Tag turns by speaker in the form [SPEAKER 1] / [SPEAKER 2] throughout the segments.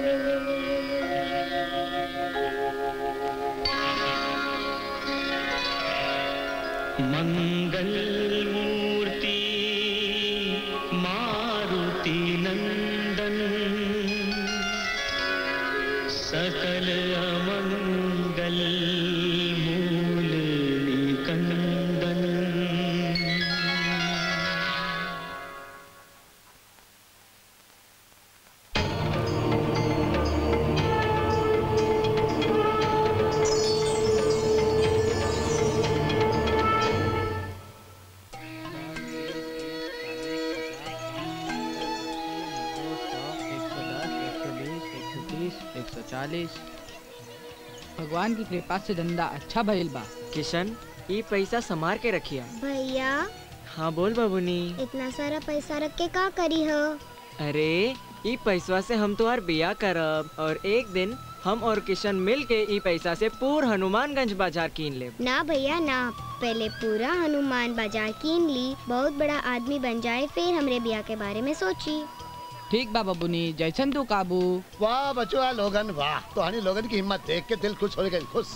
[SPEAKER 1] मङ्गलमूर्ति मारुति नन्दन सकल अमङ्गल मूल निकन्दन
[SPEAKER 2] भगवान की कृपा से धंधा अच्छा भइल बा
[SPEAKER 3] किशन ई पैसा संभार के रखिया
[SPEAKER 4] भैया
[SPEAKER 3] हाँ बोल बाबूनी
[SPEAKER 4] इतना सारा पैसा रख के का करी हो
[SPEAKER 3] अरे ई पैसवा से हम तुम्हार बिया करब और एक दिन हम और किशन मिल के ई पैसा से पूरा हनुमानगंज बाजार कीन लेब
[SPEAKER 4] ना भैया ना पहले पूरा हनुमान बाजार कीन ली बहुत बड़ा आदमी बन जाए फिर हमरे बिया के बारे में सोची
[SPEAKER 2] ठीक बा बबुनी जैसन तू काबू
[SPEAKER 5] वाह बचवा लोगन वाह तुहानी लोगन की हिम्मत देख के दिल खुश हो गई खुश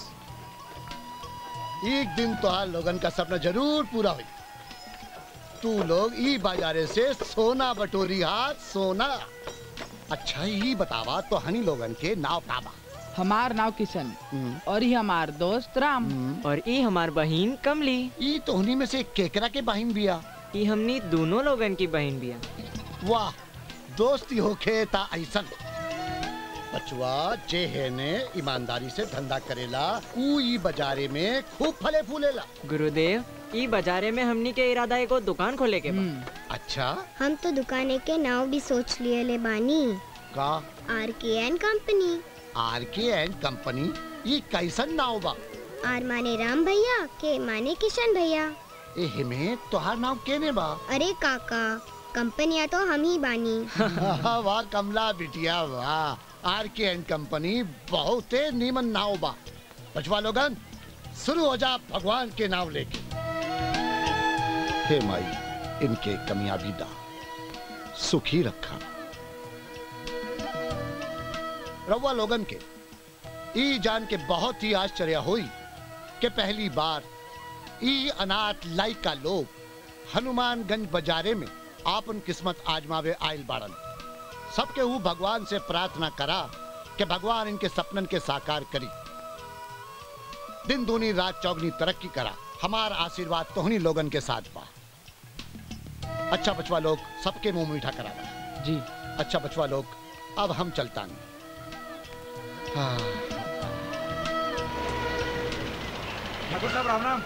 [SPEAKER 5] एक दिन तुहार लोगन का सपना जरूर पूरा हुई तू लोग ई बाजारे से सोना बटोरी हाथ सोना अच्छा ही बतावा तो हनी लोगन के नाव काबा
[SPEAKER 2] हमार नाव किशन और ही हमार दोस्त राम
[SPEAKER 3] और ई हमार बहिन कमली
[SPEAKER 5] ई तोहनी में से केकरा के बहिन बिया
[SPEAKER 3] ई हमनी दोनों लोगन की बहन बिया
[SPEAKER 5] वाह दोस्ती होखे ता ऐसन बचवा जे है ने ईमानदारी से धंधा करेला ऊ ई बाजारे में खूब फले फूलेला
[SPEAKER 3] गुरुदेव ई बाजारे में हमनी के इरादा एगो दुकान खोले के बा
[SPEAKER 5] अच्छा
[SPEAKER 4] हम तो दुकाने के नाव भी सोच लिए ले बानी
[SPEAKER 5] का
[SPEAKER 4] आर के N company
[SPEAKER 5] R K and company ये कैसन नाव बा
[SPEAKER 4] आर माने राम भैया के माने किशन भैया
[SPEAKER 5] एहे में तोहार नाव केने बा
[SPEAKER 4] अरे काका कंपनिया तो हम ही बानी
[SPEAKER 5] वाह कमला बिटिया वाह आर के एंड कंपनी बहुत नीमन नाव बा बचवा लोगन शुरू हो जा भगवान के नाव लेके हे माई इनके कमियाबी दा सुखी रखा रवा लोगन के ई जान के बहुत ही आश्चर्य हुई कि पहली बार ई अनाथ लाइका लोग हनुमानगंज बाजारे में आपन किस्मत आजमावे आयल बाड़न सबके वो भगवान से प्रार्थना करा कि भगवान इनके सपनन के साकार करी दिन दूनी रात चौगनी तरक्की करा हमार आशीर्वाद तोहनी लोगन के साथ बा अच्छा बचवा लोग सबके मुंह मीठा करा
[SPEAKER 2] जी
[SPEAKER 5] अच्छा बचवा लोग अब हम चलता हाँ
[SPEAKER 6] ठाकुर साहब राम राम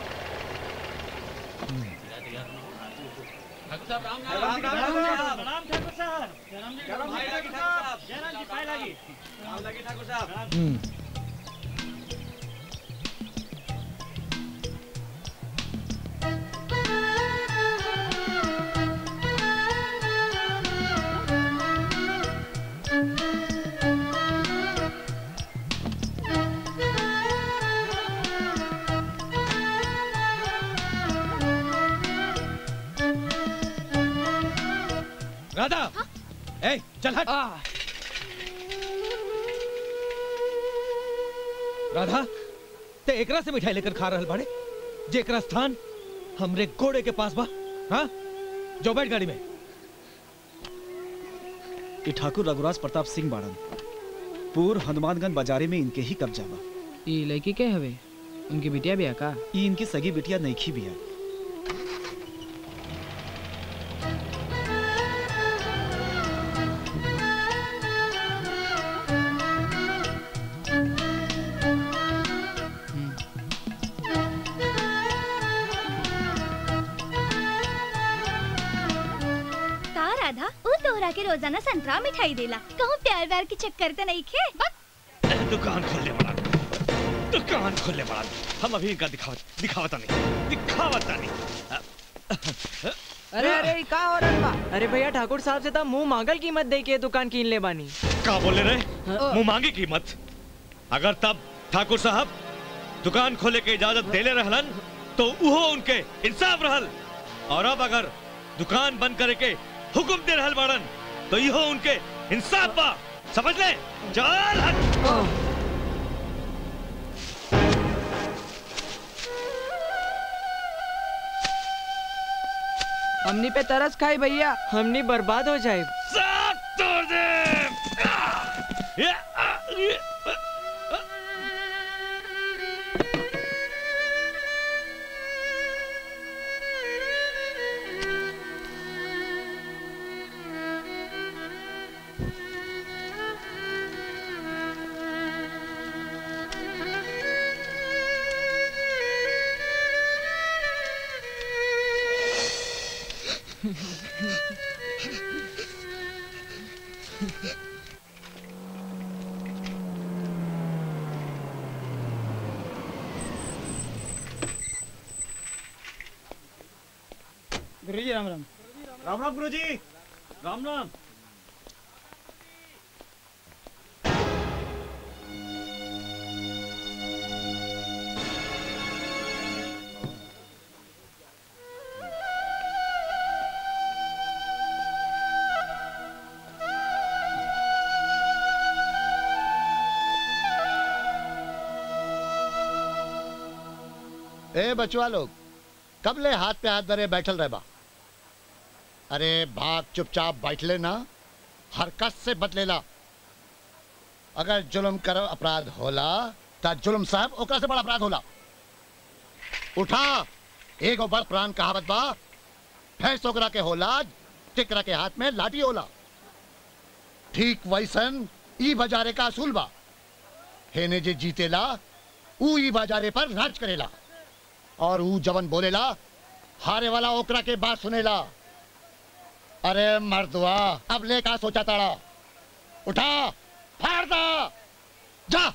[SPEAKER 7] राधा ए चल हट राधा ते एकरा से मिठाई लेकर खा रहल बाड़े जेकरा स्थान हमरे घोड़े के पास बा हाँ जो बैठ गाड़ी में
[SPEAKER 8] ये ठाकुर रघुराज प्रताप सिंह बाड़न पूर हनुमानगंज बाजारे में इनके ही कब्जा बा
[SPEAKER 2] ई लड़की के हवे उनकी बिटिया भी है का
[SPEAKER 8] ये इनकी सगी बिटिया नईखी भी है
[SPEAKER 9] का राधा ऊ तोहरा के रोजाना संतरा मिठाई देला कहूँ प्यार व्यार के चक्कर तो नहीं खे
[SPEAKER 7] दुकान खोलने वाला दुकान खोलने वाला हम अभी इनका दिखावत दिखावता नहीं दिखावता नहीं
[SPEAKER 2] अरे अरे ई का हो रहल बा
[SPEAKER 3] अरे भैया ठाकुर साहब से तो मुंह मांगल कीमत दे के दुकान कीन ले बानी
[SPEAKER 7] का बोले रहे मुंह मांगी कीमत अगर तब ठाकुर साहब दुकान खोले के इजाजत देले रहलन तो उहो उनके इंसाफ रहल और अब अगर दुकान बंद करे के हुक्म दे रहल बाड़न तो इहो उनके इंसाफ बा समझ ले चल हट
[SPEAKER 2] हमनी पे तरस खाई भैया
[SPEAKER 3] हमनी बर्बाद हो जाए
[SPEAKER 7] सब तोड़ दे या, या,
[SPEAKER 6] गुरुजी राम राम
[SPEAKER 8] राम राम गुरुजी राम राम
[SPEAKER 5] ए बचवा लोग कब ले हाथ पे हाथ धरे बैठल रहे बा अरे भाग चुपचाप बैठ लेना हरकत से बदलेला अगर जुल्म कर अपराध होला ता जुल्म साहब ओकरा से बड़ा अपराध होला उठा एगो बड़ प्राण कहावत बा भैंस ओकरा के होला टिकरा के हाथ में लाठी होला ठीक वैसन ई बाजारे का असूल बा हेने जे जीतेला ऊ ई बाजारे पर राज करेला और ऊ जवन बोलेला हारे वाला ओकरा के बात सुनेला अरे मर्दवा अब ले का सोचा ताड़ा उठा फाड़ दा जा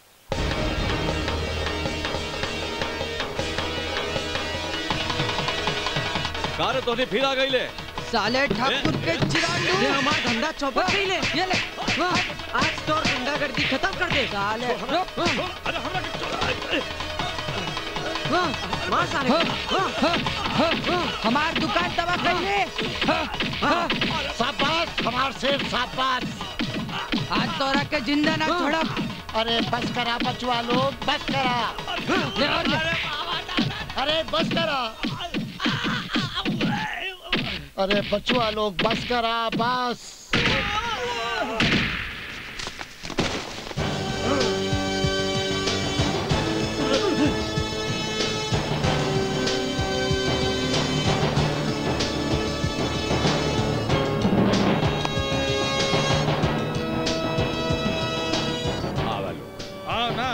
[SPEAKER 7] कार तोने फिर आ गई ले
[SPEAKER 2] साले ठाकुर के चिरांडू
[SPEAKER 3] ये हमारा धंधा चौपट गई ले
[SPEAKER 2] ये ले
[SPEAKER 3] वाह, आज तो और गुंडागर्दी खत्म कर दे
[SPEAKER 2] साले रुक
[SPEAKER 7] अरे हमरा के छोड़
[SPEAKER 3] वाह, मार सारे
[SPEAKER 2] हाँ,
[SPEAKER 3] को। वाह,
[SPEAKER 2] हाँ, हाँ, हाँ, हमार दुकान तबाह कैले हाँ, हाँ,
[SPEAKER 5] शाबाश हमार शेर शाबाश
[SPEAKER 2] आज तोरा के जिंदा ना छोड़ब
[SPEAKER 5] अरे बस करा बचवा लोग बस करा
[SPEAKER 2] ले और ले।
[SPEAKER 5] अरे बस करा अरे बचवा लोग बस करा बस
[SPEAKER 7] आवा लो
[SPEAKER 6] आओ ना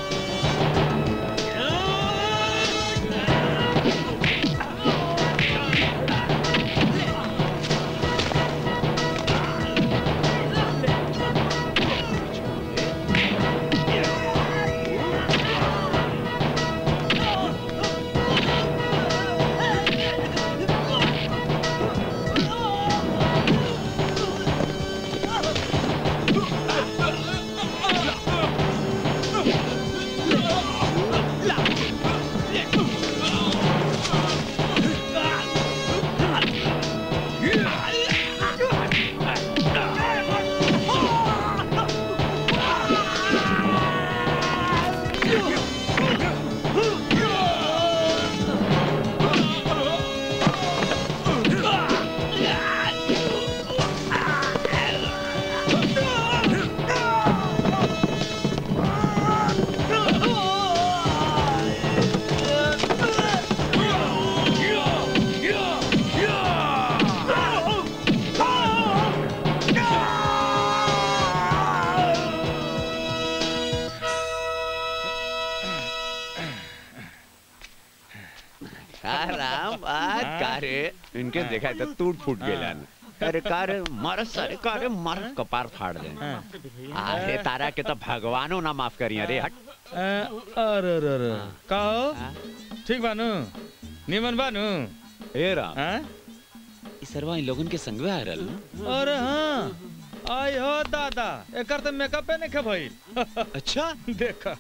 [SPEAKER 10] राम आज का रे इनके देखा तो टूट फूट गेला अरे का रे मर सारे का रे मर कपार फाड़ दे अरे तारा के तो भगवानो ना माफ करिया रे हट
[SPEAKER 6] अरे अरे अरे का हो ठीक बानू निमन बानू
[SPEAKER 10] ए राम
[SPEAKER 6] हाँ?
[SPEAKER 10] ई सरवा इन लोगन के संगवे आ रहल
[SPEAKER 6] अरे हाँ आई हो दादा एकर तो मेकअप पे नहीं भइल
[SPEAKER 10] अच्छा
[SPEAKER 6] देखा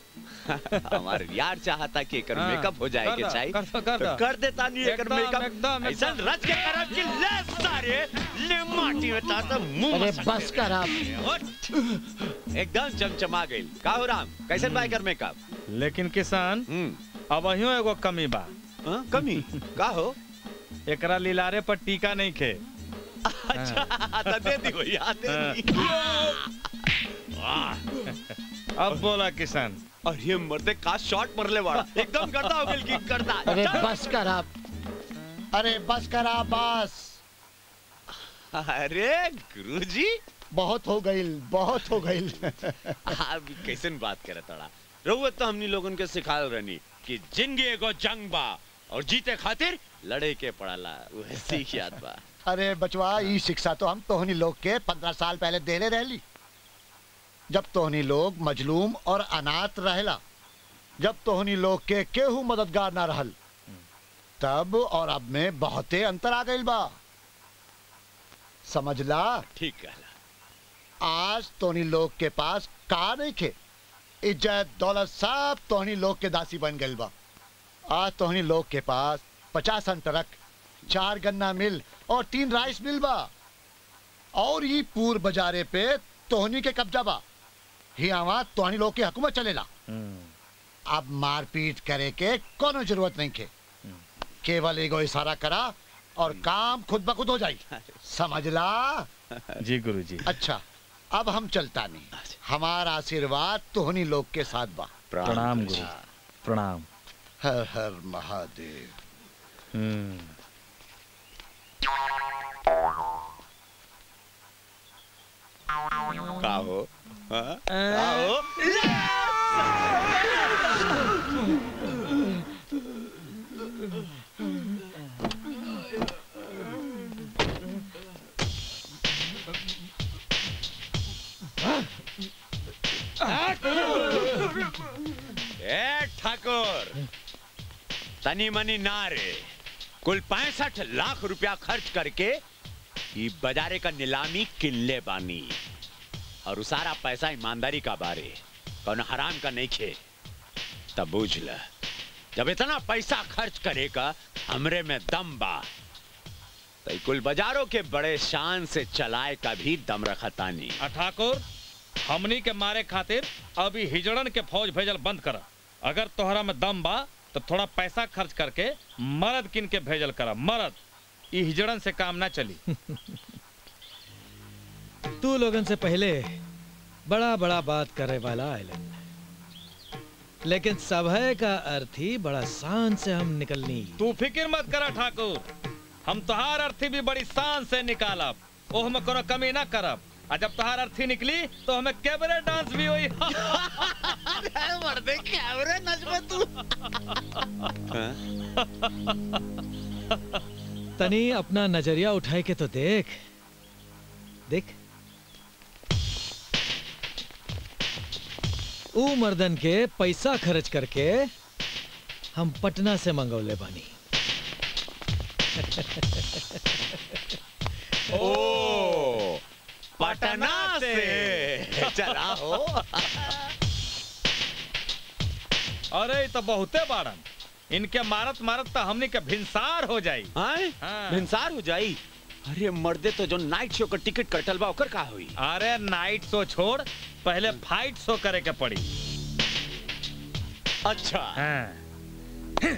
[SPEAKER 10] हमार यार चाहता कि एकर
[SPEAKER 6] हाँ,
[SPEAKER 10] मेकअप हो जाए
[SPEAKER 6] कर
[SPEAKER 10] के
[SPEAKER 6] दा,
[SPEAKER 10] चाहिए
[SPEAKER 6] कर दा, कर
[SPEAKER 10] तो
[SPEAKER 6] दा।
[SPEAKER 10] कर देता नहीं एकर
[SPEAKER 6] एकदम,
[SPEAKER 10] मेकअप
[SPEAKER 6] एकदम,
[SPEAKER 10] ऐसा
[SPEAKER 6] एकदम।
[SPEAKER 10] रच के करब कि ले सारे ले माटी में ताता मुंह
[SPEAKER 5] अरे
[SPEAKER 10] मसक
[SPEAKER 5] बस
[SPEAKER 10] दे।
[SPEAKER 5] कर आप
[SPEAKER 10] उठ। एकदम चमचमा गई का हो राम कैसन बा एकर मेकअप
[SPEAKER 6] लेकिन किसान
[SPEAKER 10] हम्म
[SPEAKER 6] अब अहियो एगो कमी बा
[SPEAKER 10] हाँ, कमी का हो
[SPEAKER 6] एकरा लिलारे पर टीका नहीं खे
[SPEAKER 10] अच्छा तो दे दी भैया दे दी
[SPEAKER 6] अब बोला किसान
[SPEAKER 10] और ये मर्दे का शॉट मरले वाला एकदम करता हो गइल की करता
[SPEAKER 5] अरे
[SPEAKER 10] चल।
[SPEAKER 5] बस कर आप अरे बस कर आप बस
[SPEAKER 10] अरे गुरुजी
[SPEAKER 5] बहुत हो गई बहुत हो गई
[SPEAKER 10] आप कैसन बात करे तड़ा रहुत तो हमनी लोगन के सिखाल रहनी कि जिंदगी एगो जंग बा और जीते खातिर लड़े के पड़ाला वह सीख याद बा
[SPEAKER 5] अरे बचवा ई शिक्षा तो हम तोहनी लोग के पंद्रह साल पहले देले रहली जब तोहनी लोग मजलूम और अनाथ रहला जब तोहनी लोग के केहू मददगार ना रहल तब और अब में बहुते अंतर आ गइल बा समझला
[SPEAKER 10] ठीक कहला
[SPEAKER 5] आज तोहनी लोग के पास का नहीं खे इज्जत दौलत सब तोहनी लोग के दासी बन गइल बा आज तोहनी लोग के पास पचास ट्रक चार गन्ना मिल और तीन राइस मिल बा और ये पूर बाजारे पे तोहनी के कब्जा बा हियावा तोहनी लोग के हुकूमत चलेला अब मारपीट करे के कोनो जरूरत नहीं के केवल एगो इशारा करा और काम खुद ब खुद हो जाई समझला
[SPEAKER 6] जी गुरुजी
[SPEAKER 5] अच्छा अब हम चलता नहीं हमारा आशीर्वाद तोहनी लोग के साथ बा
[SPEAKER 6] प्रणाम गुरु प्रणाम
[SPEAKER 5] हर हर महादेव
[SPEAKER 6] हम्म
[SPEAKER 10] का हो हाँ? का हो ए ठाकुर तनी मनी ना रे कुल पैंसठ लाख रुपया खर्च करके ई बाजारे का नीलामी किल्ले बानी और उ सारा पैसा ईमानदारी का बारे कौन हराम का नहीं खे तब बूझ ल जब इतना पैसा खर्च करेगा हमरे में दम बा तो ई कुल बाजारों के बड़े शान से चलाए का भी दम रखता नहीं
[SPEAKER 6] आ ठाकुर हमनी के मारे खातिर अभी हिजड़न के फौज भेजल बंद कर अगर तोहरा में दम बा तो थोड़ा पैसा खर्च करके मर्द किन के भेजल कर मर्द ई हिजड़न से काम ना चली
[SPEAKER 11] तू लोगन से पहले बड़ा बड़ा बात करे वाला आइलन लेकिन सभय का अर्थ ही बड़ा शान से हम निकलनी
[SPEAKER 6] तू फिक्र मत करा ठाकुर हम तोहार अर्थी भी बड़ी शान से निकालब ओह में कोनो कमी ना करब आ जब तोहार अर्थी निकली तो हमें कैबरे डांस भी हुई
[SPEAKER 10] मर्दे कैमरे नजबे तू
[SPEAKER 11] तनी अपना नजरिया उठाए के तो देख देख ऊ मर्दन के पैसा खर्च करके हम पटना से मंगौले बानी
[SPEAKER 10] ओ पटना से चला हो
[SPEAKER 6] अरे ई तो बहुते बाड़न इनके मारत मारत तो हमनी के भिनसार हो जाई
[SPEAKER 10] आए
[SPEAKER 6] हाँ।
[SPEAKER 10] भिनसार हो जाई अरे मर्दे तो जो नाइट शो का टिकट कटल बा ओकर का हुई
[SPEAKER 6] अरे नाइट शो छोड़ पहले फाइट शो करे के पड़ी
[SPEAKER 10] अच्छा
[SPEAKER 6] हाँ।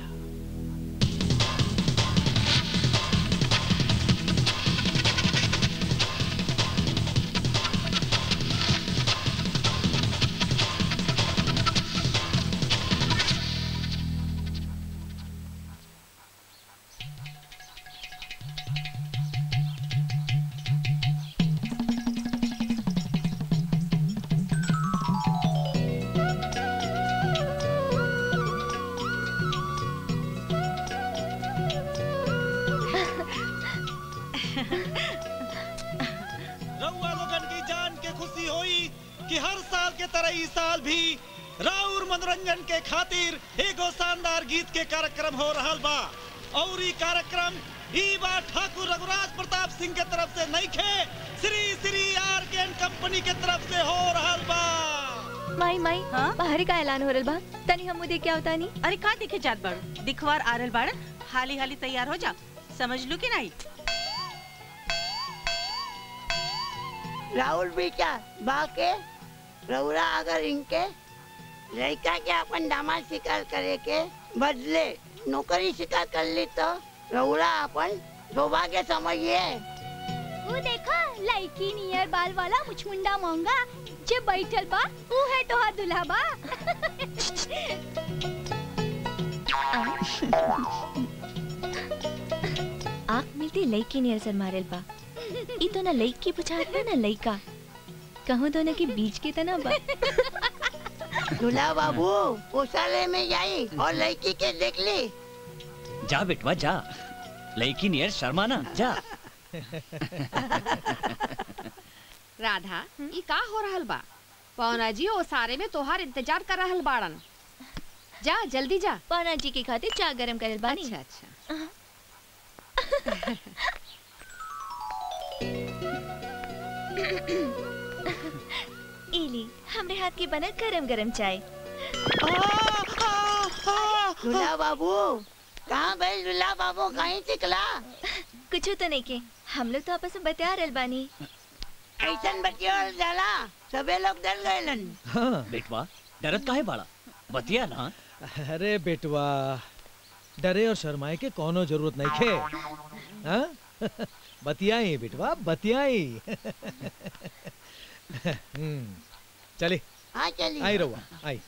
[SPEAKER 12] रउआ लोगन की जान के खुशी होई कि हर साल के तरह इस साल भी राउर मनोरंजन के खातिर एगो शानदार गीत के कार्यक्रम हो रहल बा और ई कार्यक्रम ई बार ठाकुर रघुराज प्रताप सिंह के तरफ से नहीं खे श्री श्री आर के कंपनी के तरफ से हो रहल बा
[SPEAKER 13] माई माई
[SPEAKER 14] हाँ?
[SPEAKER 13] बाहर का ऐलान हो रहल बा तनी हम देख के आवता नहीं
[SPEAKER 14] अरे का देखे जात बाड़ दिखवार आ रहल बाड़न हाली हाली तैयार हो जा समझ लू कि नहीं
[SPEAKER 15] राहुल बेटा बाके रउरा अगर इनके लड़का के अपन दामाद शिकार करे के बदले नौकरी शिकार कर ली तो रउरा अपन सौभाग्य समझिए
[SPEAKER 9] वो देखा लड़की नियर बाल वाला मुचमुंडा मोंगा जे बैठल बा ऊ है तोहार दुल्हा बा
[SPEAKER 13] आँख मिलती लड़की नियर सर मारेल बा ई तो ना लड़की बुझात बा ना लड़का कहूँ दोनों के बीच के तना बा
[SPEAKER 15] दूल्हा बाबू गौशाले में जाई और लड़की के देख ली
[SPEAKER 16] जा बेटवा जा लड़की नियर शर्माना जा
[SPEAKER 17] राधा ई का हो रहल बा पौना जी ओ सारे में तोहार इंतजार कर रहल बाड़न जा जल्दी जा
[SPEAKER 13] पौना जी के खातिर चाय गरम करल बानी
[SPEAKER 17] अच्छा अच्छा
[SPEAKER 13] इली हमरे हाथ की बनल गरम गरम चाय
[SPEAKER 15] दूल्हा बाबू कहाँ गए दूल्हा बाबू कहीं निकला
[SPEAKER 13] कुछ तो नहीं के हम लोग तो आपस में बतिया रहल बानी
[SPEAKER 15] ऐसन बतियोल जाला सबे लोग डर गए
[SPEAKER 11] हाँ
[SPEAKER 16] बेटवा डरत काहे बाड़ा बतिया ना
[SPEAKER 11] अरे बेटवा डरे और शर्माए के कोनो जरूरत नहीं खे हाँ? बतियाई बेटवा बतियाई हम्म, चली
[SPEAKER 15] हाँ चली
[SPEAKER 11] आई रहुआ आई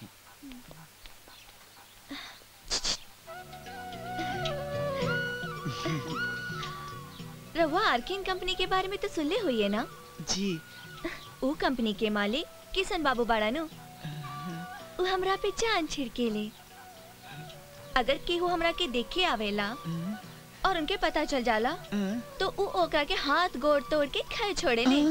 [SPEAKER 13] रहुआ आर्किन कंपनी के बारे में तो सुनले हुई है ना
[SPEAKER 8] जी
[SPEAKER 13] वो कंपनी के मालिक किशन बाबू बाड़ा नु वो हमरा पे जान छिड़के ले अगर केहू हमरा के देखे आवेला और उनके पता चल जाला तो उ ओकरा के हाथ गोड़ तोड़ के खै छोड़े ले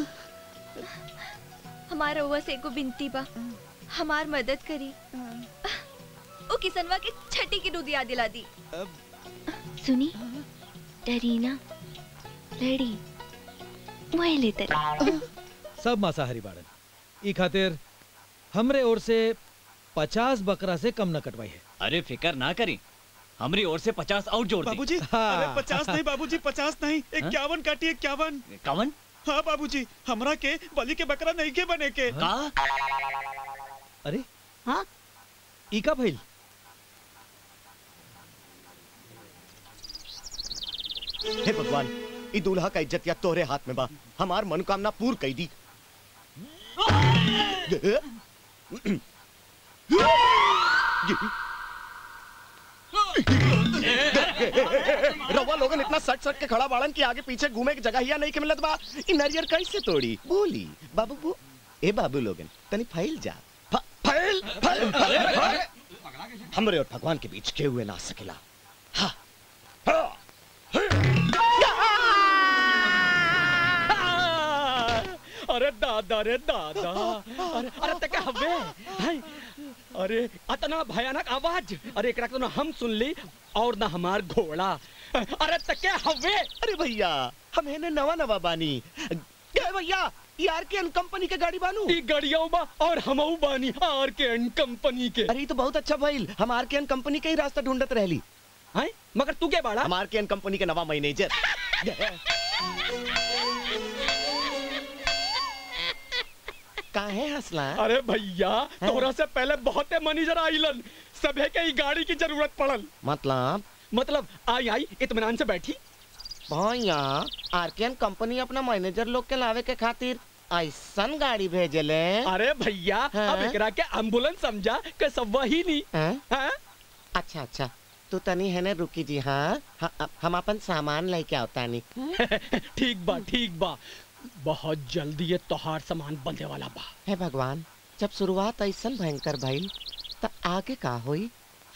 [SPEAKER 13] हमारा हुआ से को बिनती बा हमार मदद करी ओ किसनवा के छठी की दूध याद दिला दी सुनी डरीना लड़ी वही लेते
[SPEAKER 11] सब मांसाहारी बाड़न ई खातिर हमरे ओर से पचास बकरा से कम न कटवाई है
[SPEAKER 16] अरे फिकर ना करी हमारी ओर से पचास और जोड़ दी
[SPEAKER 12] बाबूजी अरे पचास नहीं बाबूजी पचास नहीं इक्यावन काटिए इक्यावन
[SPEAKER 16] कवन
[SPEAKER 12] हाँ बाबूजी हमरा के बलि के बकरा नहीं के बने के
[SPEAKER 16] का
[SPEAKER 11] अरे
[SPEAKER 15] हाँ
[SPEAKER 11] ई का भइल
[SPEAKER 18] हे भगवान ई दूल्हा का इज्जत या तोरे हाथ में बा हमार मनोकामना पूर्ण कई दी रवा लोगन इतना सट सट के खड़ा बाड़न कि आगे पीछे घूमे की जगह ही नहीं के मिलत बा ई नरियर कैसे तोड़ी बोली बाबू बू ए बाबू लोगन तनी फैल जा फ- फैल फैल फैल फैल। हमरे और भगवान के बीच के हुए ना सकेला हाँ हाँ
[SPEAKER 19] अरे दादा रे दादा अरे अरे तक हवे हाय अरे अतना भयानक आवाज अरे एकरा तो ना हम सुन ली और ना हमार घोड़ा अरे तक हवे
[SPEAKER 18] अरे भैया हम है नवा नवा बानी ए भैया ये आर के कंपनी के गाड़ी बानू
[SPEAKER 19] ई गाड़ियों बा और हमऊ बानी आर के एन कंपनी के
[SPEAKER 18] अरे ये तो बहुत अच्छा भइल हम आर के कंपनी के ही रास्ता ढूंढत रहली
[SPEAKER 19] हैं मगर तू के बाड़ा
[SPEAKER 18] हम आर के कंपनी के नवा मैनेजर काहे हंसला
[SPEAKER 19] अरे भैया तोरा से पहले बहुते मैनेजर आइलन सभे के ई गाड़ी की जरूरत पड़ल
[SPEAKER 18] मतलब
[SPEAKER 19] मतलब आई आई इत्मीनान से बैठी
[SPEAKER 18] भैया आरकेएन कंपनी अपना मैनेजर लोग के लावे के खातिर ऐसन गाड़ी भेजले
[SPEAKER 19] अरे भैया अब
[SPEAKER 18] हाँ?
[SPEAKER 19] एकरा के एम्बुलेंस समझा के सब वही नहीं
[SPEAKER 18] हैं?
[SPEAKER 19] हैं?
[SPEAKER 18] अच्छा अच्छा तू तनी है ने रुकी जी हाँ हाँ, हम अपन सामान लेके आवता नहीं
[SPEAKER 19] ठीक बा ठीक बा बहुत जल्दी ये तोहार सामान बंधे वाला बा
[SPEAKER 18] हे भगवान जब शुरुआत ऐसन भयंकर भइल त आगे का होई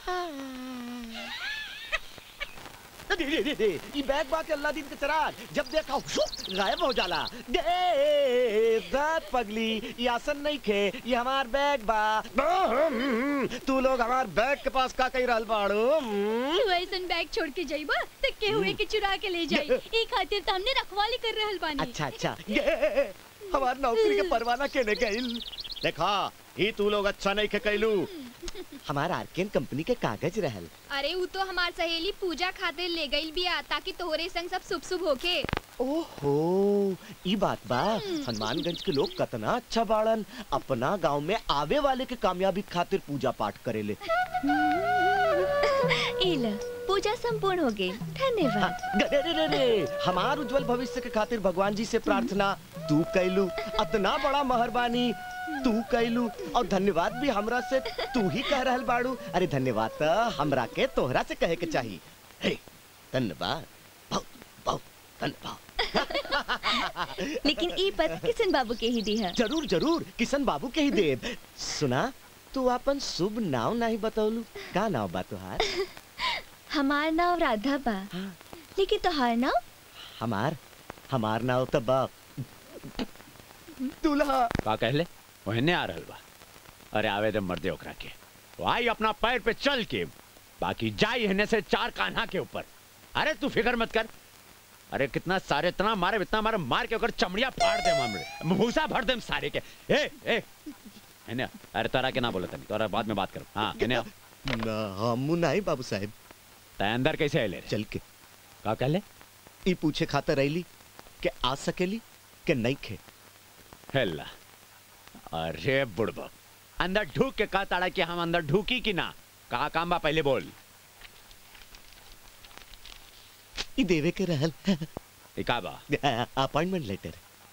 [SPEAKER 18] दे दे दे दे ई बैग बात अल्लाह दिन के चराग जब देखा शुप गायब हो जाला दे दात पगली ये आसन नहीं खे ये हमार बैग बा तू लोग हमार बैग के पास का कही रहल बाड़ू हम्म?
[SPEAKER 9] तू ऐसन बैग छोड़ के जाइबा त के हुए के चुरा के ले जाई ई खातिर त हमने रखवाली कर रहल बानी
[SPEAKER 18] अच्छा अच्छा ये हमार नौकरी के परवाना केने गइल देखा ही तू लोग अच्छा नहीं के कैलू हमारा आर्केन कंपनी के कागज रहल
[SPEAKER 9] अरे वो तो हमार सहेली पूजा खातिर ले गई बिया ताकि तोहरे संग सब शुभ शुभ होके
[SPEAKER 18] ओहो ई बात बा हनुमानगंज के लोग कतना अच्छा बाड़न अपना गांव में आवे वाले के कामयाबी खातिर पूजा पाठ करेले
[SPEAKER 13] इला पूजा संपूर्ण हो गई धन्यवाद
[SPEAKER 18] रे रे रे रे हमार उज्जवल भविष्य के खातिर भगवान जी से प्रार्थना तू कैलू अतना बड़ा मेहरबानी तू कैलू और धन्यवाद भी हमरा से तू ही कह रहल बाड़ू अरे धन्यवाद त हमरा के तोहरा से कहे के चाहिए हे धन्यवाद बहुत बहुत धन्यवाद
[SPEAKER 13] लेकिन ई पद किशन बाबू के ही दी है
[SPEAKER 18] जरूर जरूर किशन बाबू के ही देव सुना तू अपन शुभ नाम नहीं बतौलू का नाम बा तुहार
[SPEAKER 13] हमार नाम राधा बा लेकिन तोहार नाम
[SPEAKER 18] हमार हमार नाम तो बा दूल्हा
[SPEAKER 10] का कहले ओहने आ रहल बा अरे आवे दे मर्दे ओकरा के वो आई अपना पैर पे चल के बाकी जाई हने से चार कान्हा के ऊपर अरे तू फिक्र मत कर अरे कितना सारे इतना मारे इतना मारे मार के ओकर चमड़िया फाड़ दे मामले भूसा भर दे सारे के ए ए हने आ। अरे तोरा के ना बोले तनी तोरा बाद में बात कर हां हने आ।
[SPEAKER 18] ना हमू नहीं बाबू साहब
[SPEAKER 10] तै अंदर कैसे आइले रे
[SPEAKER 18] चल के
[SPEAKER 10] का कहले
[SPEAKER 18] ई पूछे खातर रही के आ सकेली के नहीं खे
[SPEAKER 10] हेला अरे बुड़बक अंदर ढूक के कहा ताड़ा कि हम अंदर ढूकी कि ना कहा काम बा पहले बोल
[SPEAKER 18] ई देवे के रहल
[SPEAKER 10] ई का बा
[SPEAKER 18] अपॉइंटमेंट लेटर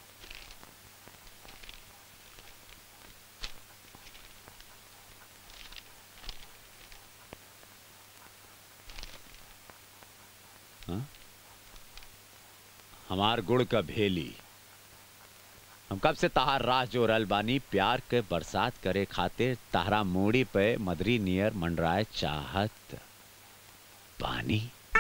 [SPEAKER 10] हाँ? हमार गुड़ का भेली हम कब से तहार राह जो रल बानी प्यार के बरसात करे खातिर तहरा मूड़ी पे मदरी नियर मंडराए चाहत पानी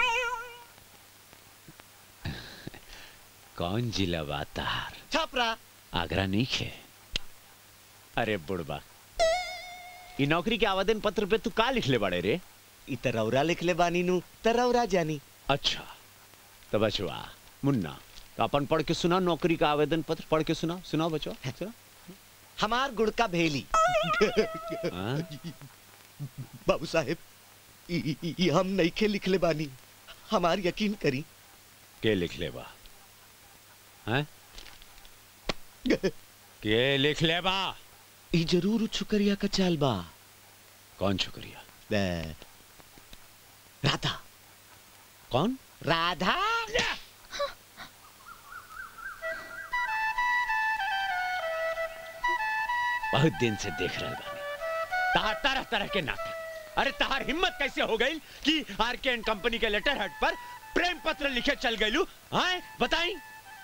[SPEAKER 10] कौन जिला बा तहार
[SPEAKER 18] छापरा
[SPEAKER 10] आगरा नहीं खे अरे बुड़बा ई नौकरी के आवेदन पत्र पे तू का लिख ले बड़े रे
[SPEAKER 18] ई तरौरा लिख ले बानी नु तरौरा जानी
[SPEAKER 10] अच्छा तो बचवा मुन्ना तो अपन पढ़ के सुना नौकरी का आवेदन पत्र पढ़ के सुना सुनाओ बचवा सुना
[SPEAKER 18] हमार गुड़ का भेली
[SPEAKER 10] हाँ?
[SPEAKER 18] बाबू साहेब ई- ई ई हम नहीं खे लिख ले बानी हमार यकीन करी
[SPEAKER 10] के लिख ले बा हैं के लिख ले बा
[SPEAKER 18] ई जरूर छुकरिया का चाल बा
[SPEAKER 10] कौन छुकरिया
[SPEAKER 18] दे- राधा
[SPEAKER 10] कौन
[SPEAKER 18] राधा
[SPEAKER 10] बहुत दिन से देख रहे बानी तहार तरह तरह के नाटक अरे तहार हिम्मत कैसे हो गई कि आर के एंड कंपनी के लेटर हेड पर प्रेम पत्र लिखे चल गईलू हाँ बताई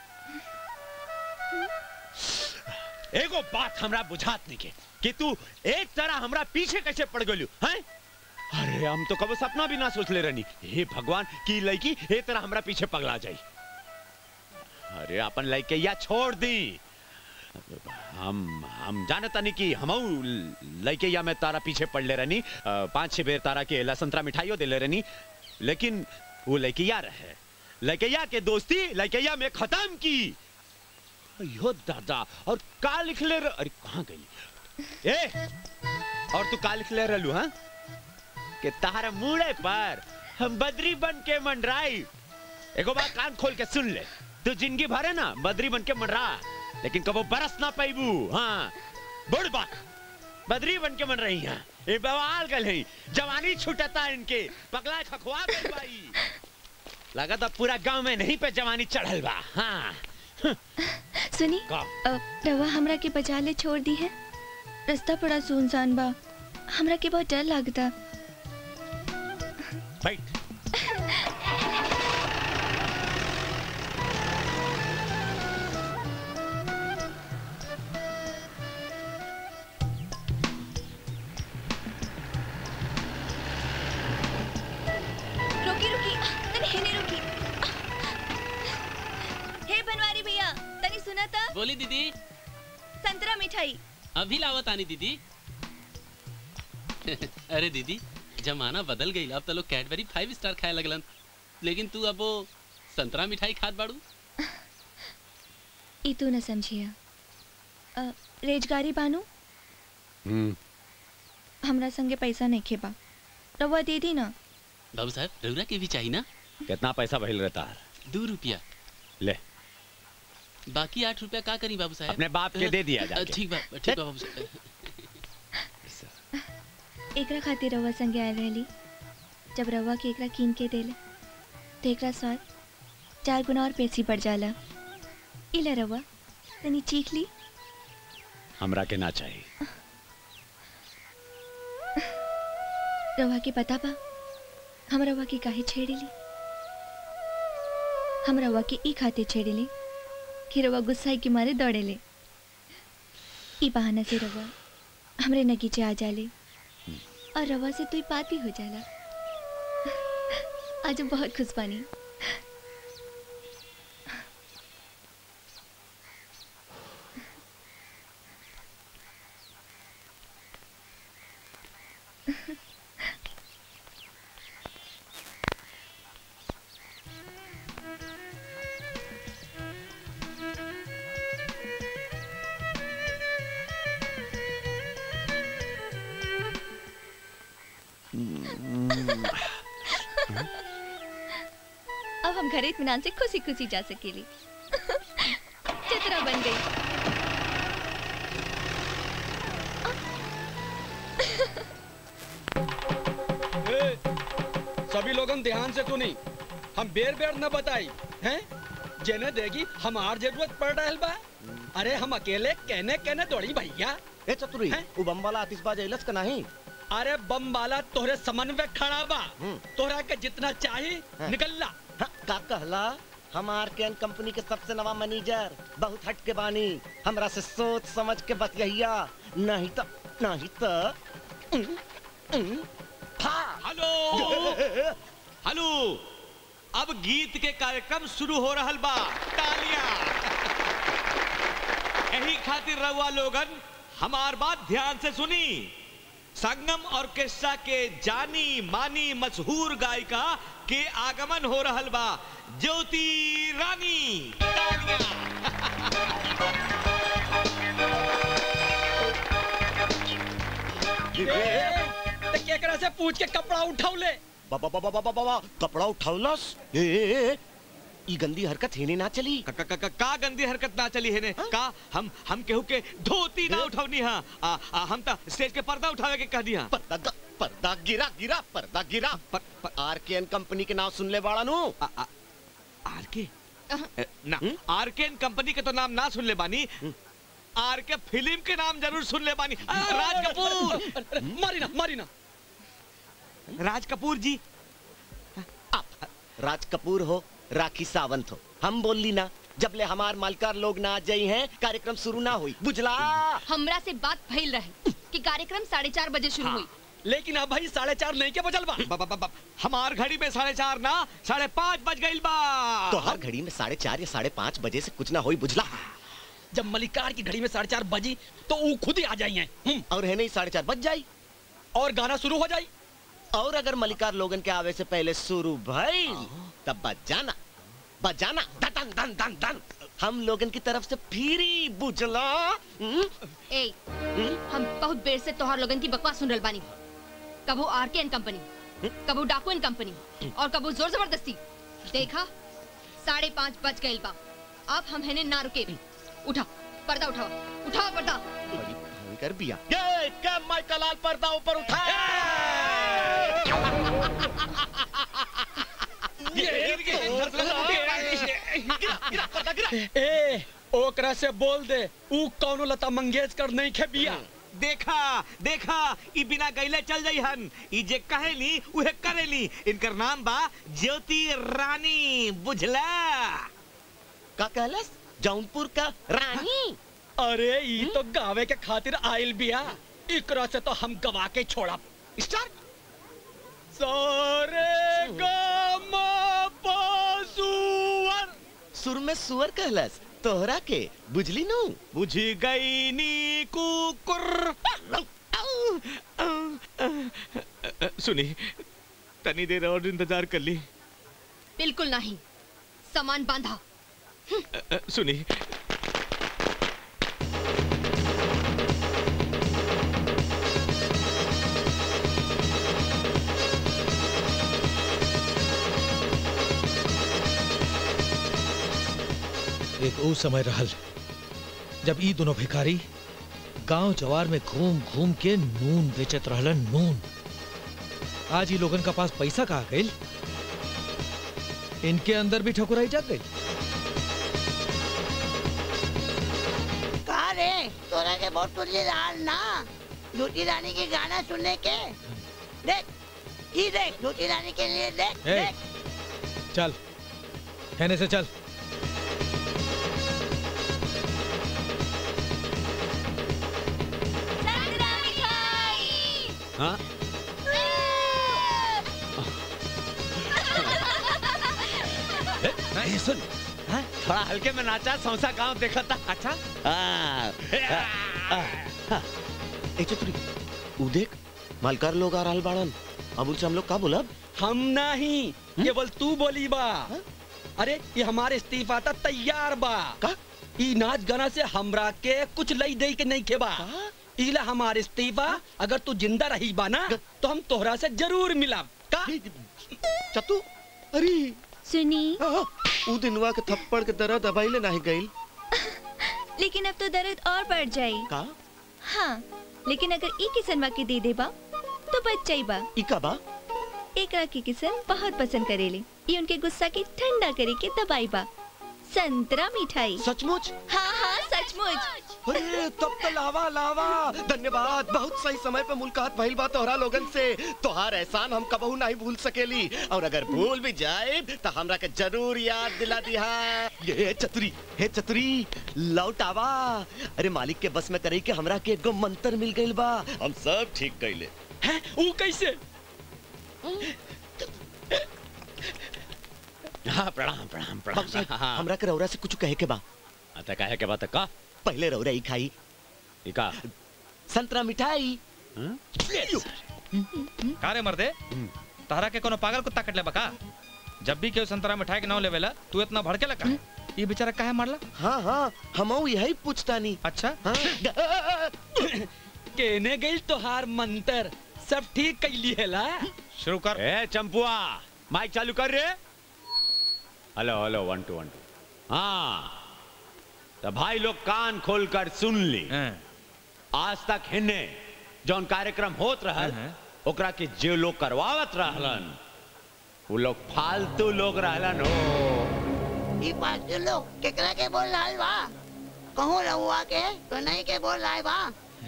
[SPEAKER 10] एगो बात हमरा बुझात नहीं के कि तू एक तरह हमरा पीछे कैसे पड़ गलू हैं अरे हम तो कबो सपना भी ना सोच ले रहनी हे भगवान की लड़की ए तरह हमरा पीछे पगला जाई अरे अपन लड़के या छोड़ दी हम हम जानता नहीं कि हम लड़के या मैं तारा पीछे पड़ ले रहनी अ, पांच छह बेर तारा के ला संतरा मिठाइयों दे ले रहनी लेकिन वो लड़किया रहे लड़किया के दोस्ती लड़किया में खत्म की अयो दादा और का लिख ले रह- अरे कहाँ गई ए और तू का लिख ले रहलू हाँ कि तारा मुड़े पर हम बदरी बन के मंडराई एगो बात कान खोल के सुन ले तू जिंदगी भर है ना बदरी बन के मंडरा लेकिन कबो बरस ना पैबू हाँ बुढ़ बात बदरी बन के मन रही हैं ये बवाल गल है जवानी छूटता है इनके पगला खखवा गई भाई लगा था पूरा गांव में नहीं पे जवानी चढ़ल बा हाँ
[SPEAKER 13] सुनी
[SPEAKER 10] का?
[SPEAKER 13] अ, रवा हमरा के बचा ले छोड़ दी है रास्ता बड़ा सुनसान बा हमरा के बहुत डर लगता
[SPEAKER 10] बैठ
[SPEAKER 13] रुकी रुकी तनी हेने रुकी हे बनवारी भैया तनी सुना था
[SPEAKER 20] बोली दीदी
[SPEAKER 13] संतरा मिठाई
[SPEAKER 20] अभी लावत आनी दीदी अरे दीदी जमाना बदल गई अब तो लोग कैडबरी फाइव स्टार खाए लगलन लेकिन तू अब वो संतरा मिठाई खात बाड़ू
[SPEAKER 13] ई तू न समझिया अ, रेजगारी बानू
[SPEAKER 10] हम्म
[SPEAKER 13] हमरा संगे पैसा नहीं खेबा रवा दे दी ना
[SPEAKER 20] बाबू साहब रउरा के भी चाहिए ना
[SPEAKER 10] कितना पैसा भइल रहता
[SPEAKER 20] दो रुपया
[SPEAKER 10] ले
[SPEAKER 20] बाकी आठ रुपया का करी बाबू साहब
[SPEAKER 10] अपने बाप के दे दिया जाके।
[SPEAKER 20] ठीक बा ठीक बा बाबू साहब
[SPEAKER 13] एकरा खातिर रवा संगे आयल रहली जब रवा के एकरा कीन के देले तो एकरा स्वाद चार गुना और पेसी बढ़ जाला इला रवा तनी चीख ली
[SPEAKER 10] हमरा के ना चाहिए
[SPEAKER 13] रवा के पता बा हम रवा के काहे छेड़ेली हम रवा के ई खातिर छेड़ेली कि रवा गुस्साई के मारे दौड़ेले ई बहाना से रवा हमरे नगीचे आ जाले और रवा से तू पाती हो जाला आज हम बहुत खुश बानी अब हम घर इत्मीनान से खुशी खुशी जा सकेली चित्रा बन गई
[SPEAKER 19] ए, सभी लोगन ध्यान से सुनी हम बेर बेर न बताई हैं जेने देगी हमार जरूरत पड़ रहा बा अरे हम अकेले कहने कहने दौड़ी भैया
[SPEAKER 18] ए चतुरी उ बम वाला आतिशबाज अइलस का नहीं
[SPEAKER 19] अरे बम वाला तोहरे समन्वय खड़ा बा तोहरा के जितना चाहिए निकल ला
[SPEAKER 18] का कहला हमार कैन कंपनी के सबसे नवा मैनेजर बहुत हट के बानी हमरा से सोच समझ के बतिया नहीं तो नहीं तो
[SPEAKER 7] हेलो हेलो अब गीत के कार्यक्रम शुरू हो रहल बा तालियां यही खातिर रहुआ लोगन हमार बात ध्यान से सुनी संगम ऑर्केस्ट्रा के जानी मानी मशहूर गायिका के आगमन हो रहल बा ज्योति रानी
[SPEAKER 19] ते केकरा से पूछ के कपड़ा उठाऊ ले
[SPEAKER 18] बाबा बाबा बाबा बाबा कपड़ा उठावलस ए, ए, ए ई गंदी हरकत हेने ना चली
[SPEAKER 7] का, का, का, का गंदी हरकत ना चली है ने का हम हम केहू के धोती ना उठवनी हा आ, आ, हम ता स्टेज के पर्दा उठावे के कह दिया
[SPEAKER 18] पर्दा ग- पर्दा गिरा गिरा पर्दा गिरा आर के एन कंपनी के नाम सुन ले बाड़ा नु
[SPEAKER 7] आर के ना आर के कंपनी के तो नाम ना सुन ले बानी आर के फिल्म के नाम जरूर सुन ले बानी आ, राज कपूर
[SPEAKER 19] मारी ना मारी ना
[SPEAKER 7] राज कपूर जी
[SPEAKER 18] राज कपूर हो राखी सावंत हो हम बोली ना जब ले हमार मालकार लोग ना आ जाई हैं कार्यक्रम शुरू ना हुई बुझला
[SPEAKER 17] हमरा से बात भइल रहे कि कार्यक्रम साढ़े चार बजे शुरू हुई
[SPEAKER 19] लेकिन अब भाई साढ़े चार नहीं के बजल बा
[SPEAKER 7] बा, बा, बा, बा, हमार घड़ी में साढ़े चार ना साढ़े पाँच बज गई बा
[SPEAKER 18] तो हर घड़ी में साढ़े चार या साढ़े पाँच बजे से कुछ ना हुई बुझला
[SPEAKER 19] जब मलिकार की घड़ी में साढ़े चार बजी तो वो खुद ही आ जाइए
[SPEAKER 18] और है नहीं साढ़े चार बज जाई
[SPEAKER 19] और गाना शुरू हो जाई
[SPEAKER 18] और अगर मलिकार लोगन के आवे से पहले शुरू भाई तब बजाना बजाना धन धन धन धन हम लोगन की तरफ से फिरी बुझला हम्म?
[SPEAKER 17] ए हम बहुत देर से तोहार लोगन की बकवास सुन रहल बानी कबो आर के एन कंपनी कबो डाकू एन कंपनी और कबो जोर जबरदस्ती देखा साढ़े पाँच बज गए बा अब हम हेने ना रुके उठा पर्दा उठाओ उठाओ पर्दा
[SPEAKER 18] कर बिया ये क्या माइकल लाल पर्दा ऊपर उठा
[SPEAKER 19] ए ओकरा से बोल दे ऊ कौनो लता मंगेशकर नहीं खे बिया
[SPEAKER 7] देखा देखा ई बिना गईले चल जाई हन ई जे कहेली उहे करेली इनकर नाम बा ज्योति रानी बुझला
[SPEAKER 18] का कहलस जौनपुर का रानी
[SPEAKER 19] अरे ई तो गावे के खातिर आइल बिया इकरा से तो हम गवा के छोड़ा
[SPEAKER 18] स्टार्ट
[SPEAKER 19] सारे गामा पासुवर
[SPEAKER 18] सुर में सुअर कहलस तोहरा के बुझली नु
[SPEAKER 7] बुझी गई नी कुकुर सुनी तनी देर और इंतजार कर ली
[SPEAKER 17] बिल्कुल नहीं सामान बांधा
[SPEAKER 7] सुनी
[SPEAKER 11] एक ऊ समय रहल जब ई दोनों भिखारी गांव जवार में घूम घूम के नून बेचत रहलन नून आज ही लोगन का पास पैसा कहा गई इनके अंदर भी ठकुराई जाग गई
[SPEAKER 15] कहा रे तोरा के बहुत तुझे लाल ना झूठी रानी के गाना सुनने के देख ये देख झूठी रानी के लिए देख
[SPEAKER 11] ए,
[SPEAKER 15] देख
[SPEAKER 11] चल कहने से चल
[SPEAKER 10] हाँ
[SPEAKER 18] ये सुन
[SPEAKER 10] हाँ? थोड़ा हल्के में नाचा सौसा गांव देखा था अच्छा
[SPEAKER 18] हाँ, हाँ, हाँ। ए चतुरी ऊ देख मालकार लोग आ रहल बाड़न अब उनसे हम लोग का बोलब
[SPEAKER 19] हम नहीं केवल तू बोली बा अरे ये हमारे इस्तीफा था तैयार बा
[SPEAKER 18] का
[SPEAKER 19] ई नाच गाना से हमरा के कुछ लई दे के नहीं खेबा इला हमारे इस्तीफा अगर तू जिंदा रही बा ना तो हम तोहरा से जरूर मिला का
[SPEAKER 18] चतु अरे
[SPEAKER 13] सुनी
[SPEAKER 18] ऊ दिनवा के थप्पड़ के दर्द अबाइले नहीं गइल
[SPEAKER 13] लेकिन अब तो दर्द और बढ़ जाई
[SPEAKER 18] का
[SPEAKER 13] हाँ लेकिन अगर ई किसनवा के दे देबा तो बच जाइबा
[SPEAKER 18] ई का बा
[SPEAKER 13] एकरा के किसन बहुत पसंद करेले ये उनके गुस्सा के ठंडा करे के दबाई बा संतरा मिठाई
[SPEAKER 18] सचमुच
[SPEAKER 13] हाँ हाँ सचमुच
[SPEAKER 18] अरे तब तो लावा लावा धन्यवाद बहुत सही समय पे मुलाकात भइल बा तोहरा लोगन से तोहार एहसान हम कबहू नहीं भूल सकेली और अगर भूल भी जाए तो हमरा के जरूर याद दिला दिहा ये चतुरी हे चतुरी लौट आवा अरे मालिक के बस में करे के हमरा के एगो मंत्र मिल गइल बा हम सब ठीक कइले
[SPEAKER 19] हैं वो कैसे
[SPEAKER 10] हाँ प्रणाम प्रणाम प्रणाम
[SPEAKER 18] बाबू साहब,
[SPEAKER 10] हाँ
[SPEAKER 18] हमरा के रौरा से कुछ कहे के बा
[SPEAKER 10] आता कहे के बात का
[SPEAKER 18] पहले रौरा ही खाई
[SPEAKER 10] का
[SPEAKER 18] संतरा मिठाई
[SPEAKER 6] का रे मर्दे तहरा के कोनो पागल कुत्ता कट ले बका जब भी केहू संतरा मिठाई के नाम लेवेला तू इतना भड़के लगा ये बेचारा काहे मारला
[SPEAKER 18] हाँ हाँ हम यही पूछता नहीं
[SPEAKER 6] अच्छा
[SPEAKER 18] हाँ
[SPEAKER 19] केने गई तोहार मंत्र सब ठीक कैली है ला
[SPEAKER 6] शुरू कर
[SPEAKER 10] ए चंपुआ माइक चालू कर रे hello hello one two one two हाँ तो भाई लोग कान खोल कर सुन ली आज तक हिन्ने जौन कार्यक्रम होत रहल ओकरा के जे लोग करवावत रहलन वो लोग फालतू लोग रहलन हो
[SPEAKER 15] ई फालतू लोग केकरा के बोल रहा बा कहूँ रहुआ के तो नहीं के बोल रहा बा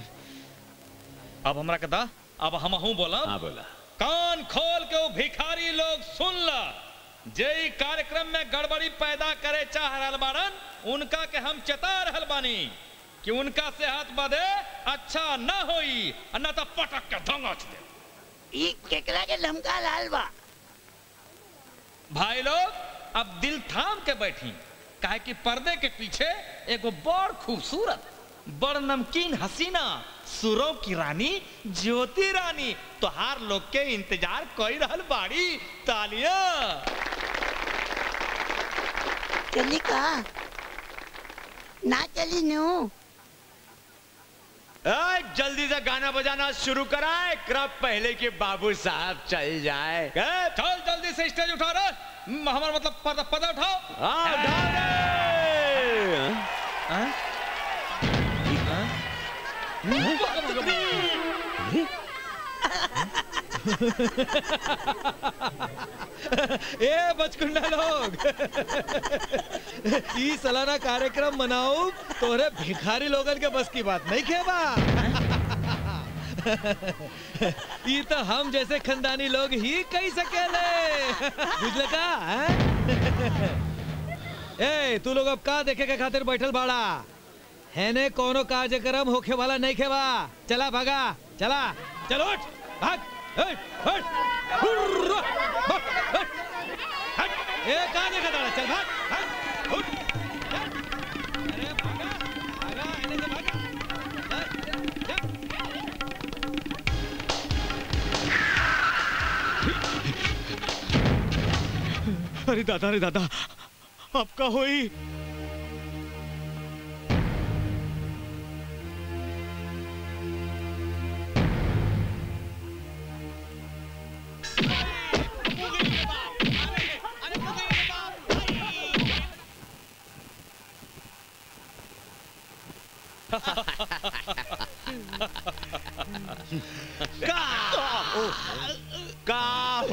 [SPEAKER 6] अब हमरा के दा अब हम हूं बोला
[SPEAKER 10] हाँ बोला
[SPEAKER 6] कान खोल के वो भिखारी लोग सुन ला जे ई कार्यक्रम में गड़बड़ी पैदा करे चाह रहल बाड़न उनका के हम चेता रहल बानी कि उनका सेहत बदे अच्छा न होई और न तो पटक के धंगच दे
[SPEAKER 15] ई केकरा के धमका लाल बा
[SPEAKER 6] भाई लोग अब दिल थाम के बैठी काहे कि पर्दे के पीछे एगो बड़ खूबसूरत बड़ नमकीन हसीना सुरों की रानी ज्योति रानी तोहार लोग के इंतजार कोई रहल बाड़ी तालियां
[SPEAKER 15] चली का ना चली नु
[SPEAKER 10] ए, जल्दी से गाना बजाना शुरू कराए क्रब पहले के बाबू साहब चल जाए ए,
[SPEAKER 6] चल जल्दी से स्टेज उठा रहे हमारा मतलब पर्दा पर्दा उठाओ
[SPEAKER 10] हाँ, उठा रे।
[SPEAKER 6] हाँ?
[SPEAKER 11] ए बचकुंडा लोग ई सालाना कार्यक्रम मनाओ तोरे भिखारी लोगन के बस की बात नहीं खेबा ई तो हम जैसे खानदानी लोग ही कही सकेले बुझले का हैं? ए तू लोग अब का देखे के खातिर बैठल बाड़ा हैने कोनो कार्यक्रम होखे वाला नहीं खेबा चला भागा चला चलो उठ भाग हट हट हुर्रा, भाग, हट, हट। ए कहाँ देखा ताड़ा चल भाग भाग उठ चल। अरे भागा भागा इन्हें से भागा चल, चल। अरे दादा अरे दादा आपका होई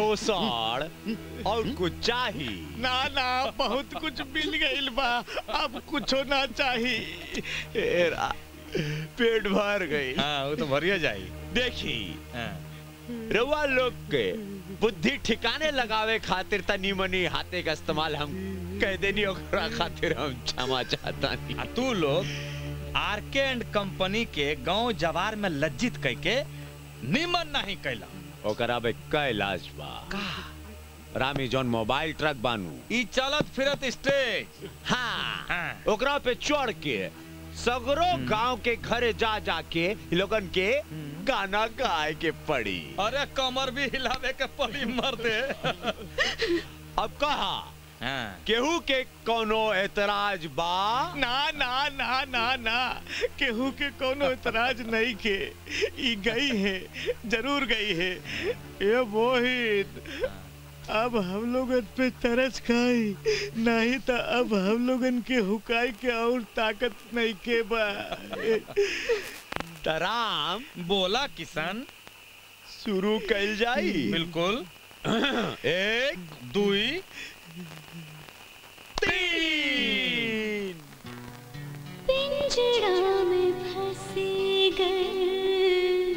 [SPEAKER 10] पोषण और कुछ चाहिए
[SPEAKER 12] ना ना बहुत कुछ मिल गइल बा अब कुछो ना चाहिए
[SPEAKER 10] एरा, पेट भर गई
[SPEAKER 6] हाँ वो तो भरिया जाई
[SPEAKER 10] देखी रउआ लोग के बुद्धि ठिकाने लगावे खातिर तनी मनी हाथे का इस्तेमाल हम कह देनी ओकरा खातिर हम क्षमा चाहता नहीं
[SPEAKER 6] आ तू लोग आरके एंड कंपनी के गांव जवार में लज्जित कह के निमन नहीं कैला
[SPEAKER 10] ओकरा बे कैलाश बा रामी जौन मोबाइल ट्रक बानू
[SPEAKER 6] ई चलत फिरत स्टेज
[SPEAKER 10] हाँ, ओकरा पे चढ़ के सगरो गांव के घरे जा जाके इ लोगन के गाना गाए के पड़ी
[SPEAKER 6] अरे कमर भी हिलावे के पड़ी मर दे
[SPEAKER 10] अब कहा केहू के कोनो एतराज बा
[SPEAKER 12] ना ना ना ना ना केहू के कोनो इतराज नहीं के ई गई है जरूर गई है ये मोहित अब हम लोगन पे तरस खाई नहीं तो अब हम लोगन के हुकाई के और ताकत नहीं के बा
[SPEAKER 10] तराम
[SPEAKER 6] बोला किसान
[SPEAKER 10] शुरू कल जाई
[SPEAKER 6] बिल्कुल एक दुई तीन
[SPEAKER 1] पिंजरा में फंसी गए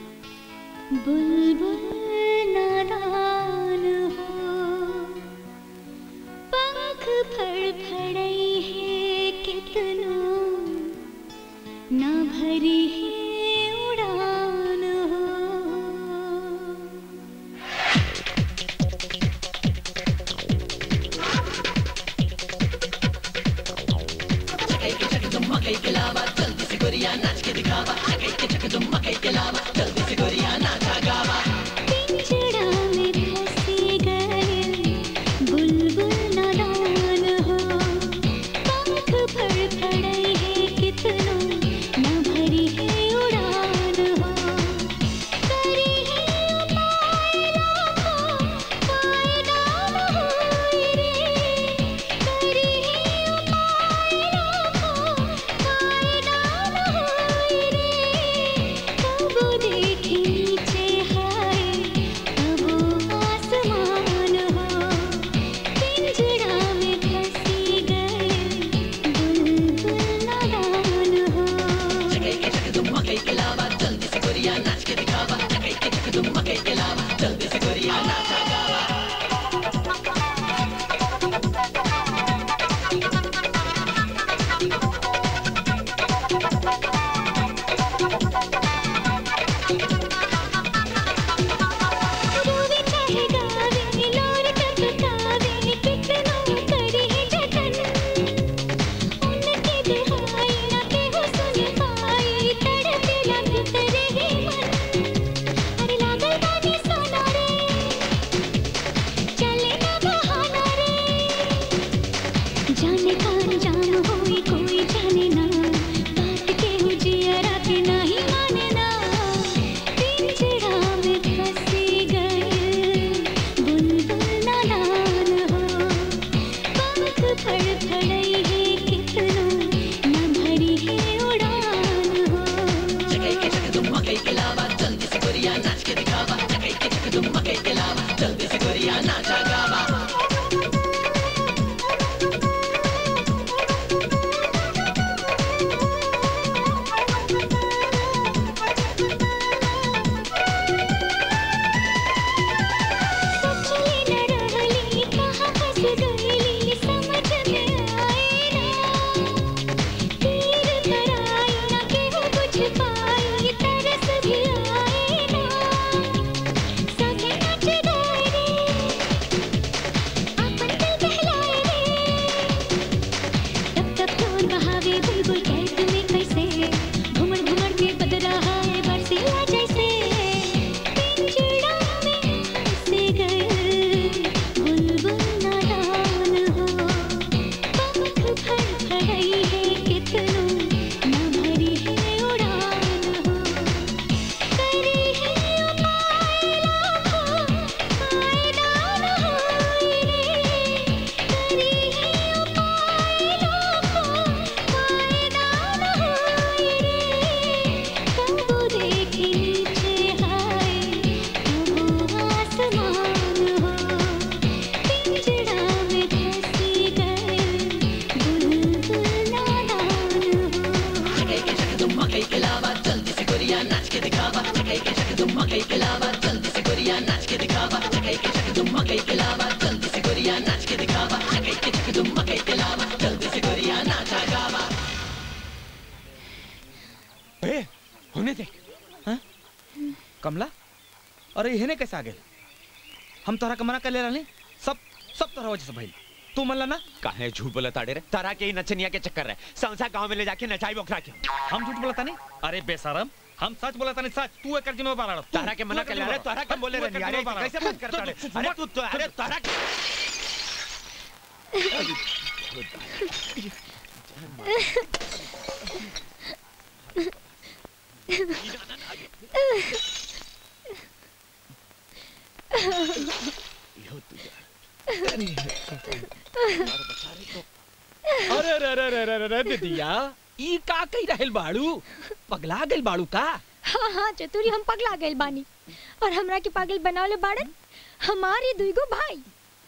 [SPEAKER 1] बुलबुल नादान हो पंख फड़फड़ाई है कितनों ना भरी है उड़ान हो
[SPEAKER 21] मकई के लावा जल्दी से गोरिया नाच के दिखावा मकई के चक तुम मकई के लावा जल्दी से गोरिया नाचा गावा
[SPEAKER 1] पिंजरा में फंसी गए बुलबुल नादान हो पंख फड़फड़ाई है कितनों ना भरी है उड़ान हो करी है उपाय लाखों फायदा न होए रे करी है उपाय लाखों फायदा न होए रे
[SPEAKER 6] अरे इहने कैसे आ गए हम तोहरा के मना कर ले रहनी सब सब तोहरा वजह से भइल तू मनला ना
[SPEAKER 10] काहे झूठ बोला ताड़े रे तारा के ही नचनिया के चक्कर है संसा गांव में ले जाके नचाई बोखरा के
[SPEAKER 6] हम झूठ बोलता नहीं अरे बेशरम हम सच बोलता नहीं सच तू एकर जिम्मेदार रह
[SPEAKER 10] तारा के मना कर ले अरे तारा के बोले रे अरे कैसे बात करता रे अरे तू तो अरे तारा के
[SPEAKER 11] अरे रे रे रे रे रे रे दीदिया ई का कही रहल बाड़ू पगला गइल बाड़ू का
[SPEAKER 9] हाँ हाँ चतुरी हम पगला गइल बानी और हमरा के पागल बनावले बाड़न हमारी दुईगो भाई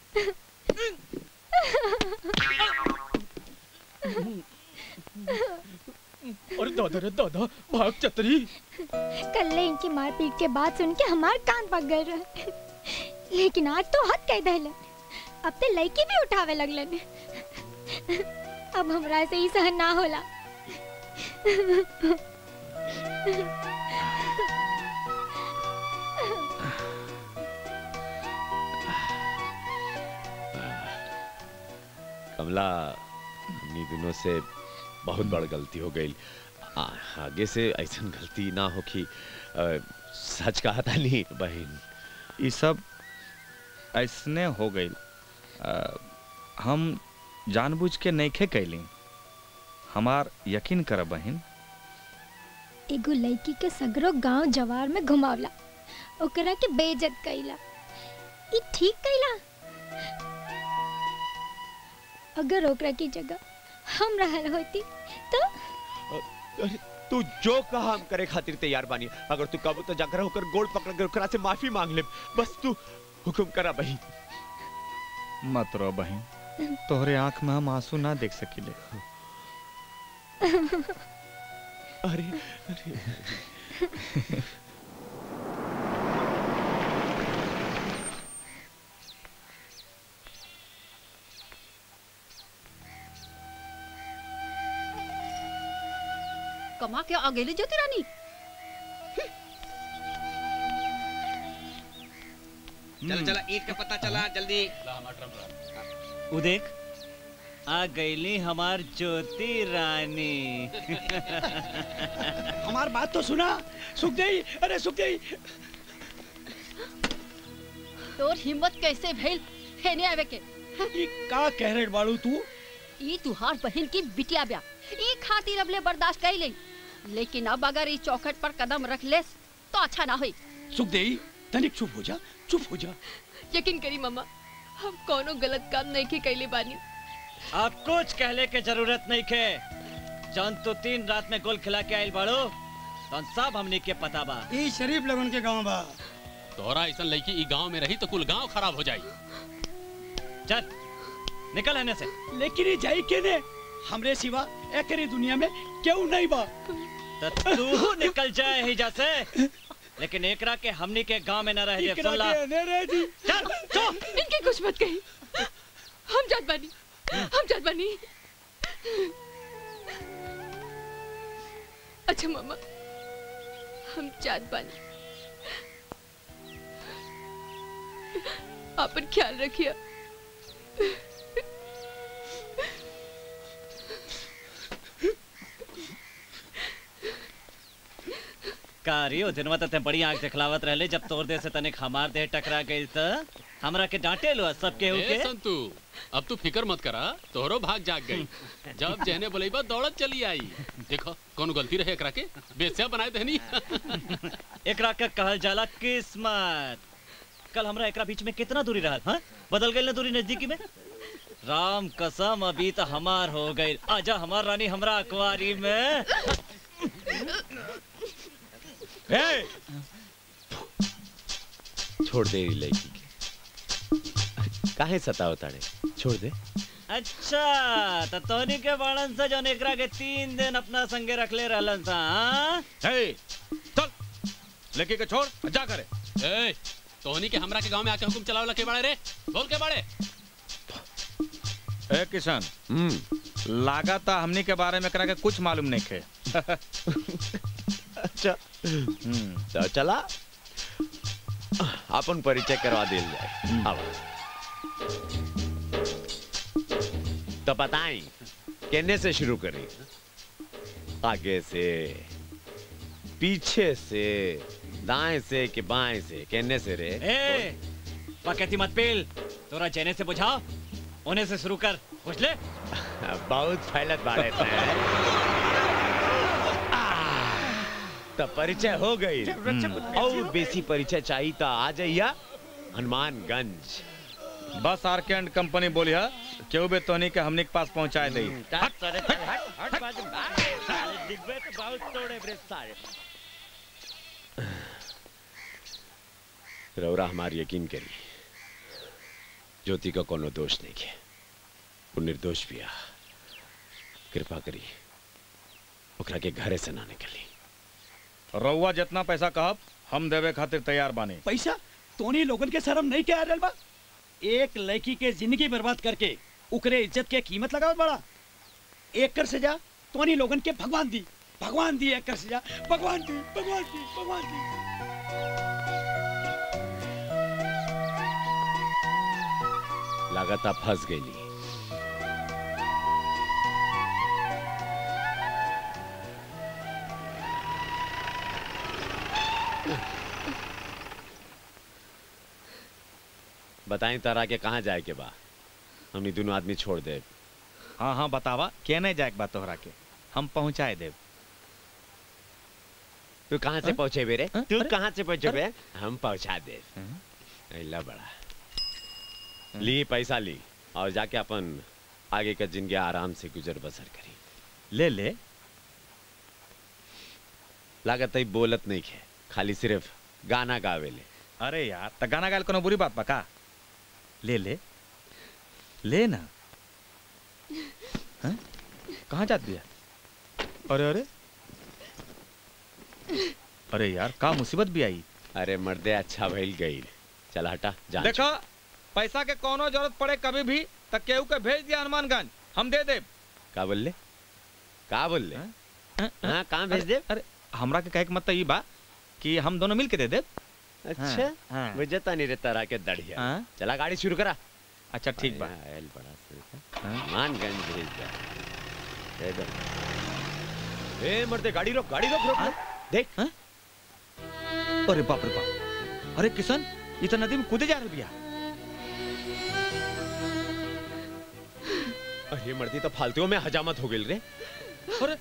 [SPEAKER 11] अरे दादा रे दादा भाग चतरी
[SPEAKER 9] कल्ले इनकी मारपीट के बाद सुन के हमार कान पक गए रहे लेकिन आज तो हद कह दहलन अब ते लड़की भी उठावे लगलन अब हमरा से ही सहन ना होला
[SPEAKER 10] कमला हमनी दिनों से बहुत बड़ गलती हो गई आ, आगे से ऐसा गलती ना हो कि अ, सच कहा था नहीं बहन
[SPEAKER 6] ये सब ऐसने हो गई हम जानबूझ के नईखे कैली हमार यकीन कर बहन
[SPEAKER 9] एगो लड़की के सगरो गांव जवार में घुमावला ओकरा के बेइज्जत कइला ई ठीक कइला अगर ओकरा की जगह हम रहल होती तो
[SPEAKER 10] अरे तू जो कहा हम करे खातिर तैयार बानी अगर तू कब तो जाकर होकर गोड़ पकड़ कर ओकरा से माफी मांग ले बस तू हुक्म करा बहन
[SPEAKER 6] मत रो बहन तोहरे आंख में हम आंसू ना देख सकिले
[SPEAKER 10] अरे अरे
[SPEAKER 17] कमा के आ गेली ज्योति रानी
[SPEAKER 7] चला चला ईद का पता चला जल्दी
[SPEAKER 16] उ देख आ गईली हमार ज्योति रानी
[SPEAKER 19] हमार बात तो सुना सुख गई अरे सुख गई
[SPEAKER 17] तोर हिम्मत कैसे भइल हेने आवे के
[SPEAKER 19] ई का कह रहे बाड़ू तू
[SPEAKER 17] ई तुहार बहन की बिटिया ब्या ई खातिर अबले बर्दाश्त कर ले लेकिन अब अगर ई चौखट पर कदम रख ले तो अच्छा ना होई
[SPEAKER 19] सुख देई तनिक चुप हो जा चुप हो जा
[SPEAKER 17] यकीन करी मम्मा हम कोनो गलत काम नहीं के कैले बानी
[SPEAKER 16] अब कुछ कहले के जरूरत नहीं के जौन तो तीन रात में गोल खिला के आइल बाड़ो तौन सब हमनी के पता बा
[SPEAKER 4] ई शरीफ लगन के गांव बा
[SPEAKER 20] तोहरा ऐसा लड़की ई गांव में रही तो कुल गांव खराब हो जाई
[SPEAKER 16] चल निकल रहने से
[SPEAKER 19] लेकिन ये जाई के ने हमरे सिवा एकरी दुनिया में क्यों नहीं बा
[SPEAKER 16] तो तू निकल जाए ही जैसे लेकिन एकरा के हमनी के गांव में न रह जाए सुन ला
[SPEAKER 17] चल चुप इनके कुछ मत कही हम जात बानी हम जात बानी अच्छा मामा हम जात बानी अपन ख्याल रखिए
[SPEAKER 16] कारियो दिनवा ते बड़ी आंख दिखलावत रहले जब तोर दे से तनिक हमार देह टकरा गई त हमरा के डांटे लो सब केहू
[SPEAKER 20] ए
[SPEAKER 16] के
[SPEAKER 20] संतू अब तू फिकर मत करा तोहरो भाग जाग गई जब जहने बोलेबा दौड़त चली आई देखो कौन गलती रहे एकरा के बेस्या बनाए देनी
[SPEAKER 16] एकरा के कहल जाला किस्मत कल हमरा एकरा बीच में कितना दूरी रहल हां बदल गई ना दूरी नजदीकी में राम कसम अभी तो हमार हो गई आजा हमार रानी हमरा अखबारी में
[SPEAKER 10] ए! छोड़ दे ई लड़की के काहे सताओ ताड़े छोड़ दे
[SPEAKER 16] अच्छा तो तोनी के बाड़न से जौन एकरा के तीन दिन अपना संगे रखले रहलन सा हाँ?
[SPEAKER 6] हे चल लेके के छोड़ जा करे
[SPEAKER 20] ए तोहनी के हमरा के गांव में आके हुकुम चलावला के बाड़े रे बोल के बाड़े
[SPEAKER 6] ए किशन लागा था हमनी के बारे में करा के कुछ मालूम नहीं खे
[SPEAKER 10] अच्छा तो चला अपन परिचय करवा दिल जाए अब तो बताई कहने से शुरू करी आगे से पीछे से दाएं से कि बाएं से कहने से रे
[SPEAKER 16] ए पकती मत पील तोरा जेने से बुझा उन्हें से शुरू कर बुझ ले
[SPEAKER 10] बहुत फैलत बाड़े तो परिचय हो गई और बेसी परिचय चाहिए तो आ जाइया हनुमानगंज
[SPEAKER 6] बस आर के एंड कंपनी बोली है केहू बे तोनी के हमनी के पास पहुंचाए दई
[SPEAKER 10] रौरा हमार यकीन करी ज्योति का कोनो दोष नहीं है वो निर्दोष भी आ कृपा करी ओकरा के घरे से ना निकली
[SPEAKER 6] रउआ जितना पैसा कहब हम देवे खातिर तैयार बानी
[SPEAKER 19] पैसा तोनी लोगन के शर्म नहीं क्या रहल बा एक लड़की के जिंदगी बर्बाद करके उकरे इज्जत के कीमत लगावत बड़ा एक कर सजा तोनी लोगन के भगवान दी भगवान दी एक कर सजा भगवान दी भगवान दी भगवान दी
[SPEAKER 10] लगातार फंस गई बताएं तारा के कहाँ जाए के बा हमनी दोनों आदमी छोड़ दे
[SPEAKER 6] हाँ हाँ बतावा केने जाए के बा तोहरा के हम पहुंचाए देव
[SPEAKER 10] तू कहाँ से पहुंचे बेरे तू कहाँ से पहुंचे बे हम पहुंचा दे अल्लाह बड़ा ली पैसा ली और जाके अपन आगे का जिंदगी आराम से गुजर बसर करी
[SPEAKER 6] ले ले
[SPEAKER 10] लागत है बोलत नहीं है खाली सिर्फ गाना गावे ले
[SPEAKER 6] अरे यार त गाना गायल कोनो बुरी बात बा का ले ले ले ना हैं? कहाँ जात बिया अरे अरे अरे यार का मुसीबत भी आई
[SPEAKER 10] अरे मर्दे अच्छा भइल गई चल हटा जा
[SPEAKER 6] देखो पैसा के कोनो जरूरत पड़े कभी भी त केहू के भेज दिया हनुमानगंज हम दे देब
[SPEAKER 10] का बोल ले का बोल ले हाँ कहाँ भेज दे
[SPEAKER 6] अरे हमरा के कहे के मतलब ई बा कि हम दोनों मिल के दे देब
[SPEAKER 10] अच्छा
[SPEAKER 6] हाँ।
[SPEAKER 10] मुझे तो नहीं रहता रहा के दढ़िया
[SPEAKER 6] हाँ।
[SPEAKER 10] चला गाड़ी शुरू करा
[SPEAKER 6] अच्छा ठीक बा
[SPEAKER 10] एल बड़ा से मानगंज भेज दे दे दे ए मर्दे गाड़ी रोक गाड़ी रोक रोक रोक। देख
[SPEAKER 6] अरे बाप रे बाप अरे किशन ये तो नदी में कूदे जा रहा बिया
[SPEAKER 10] अरे मर्दी तो फालतू में हजामत हो गई रे
[SPEAKER 6] अरे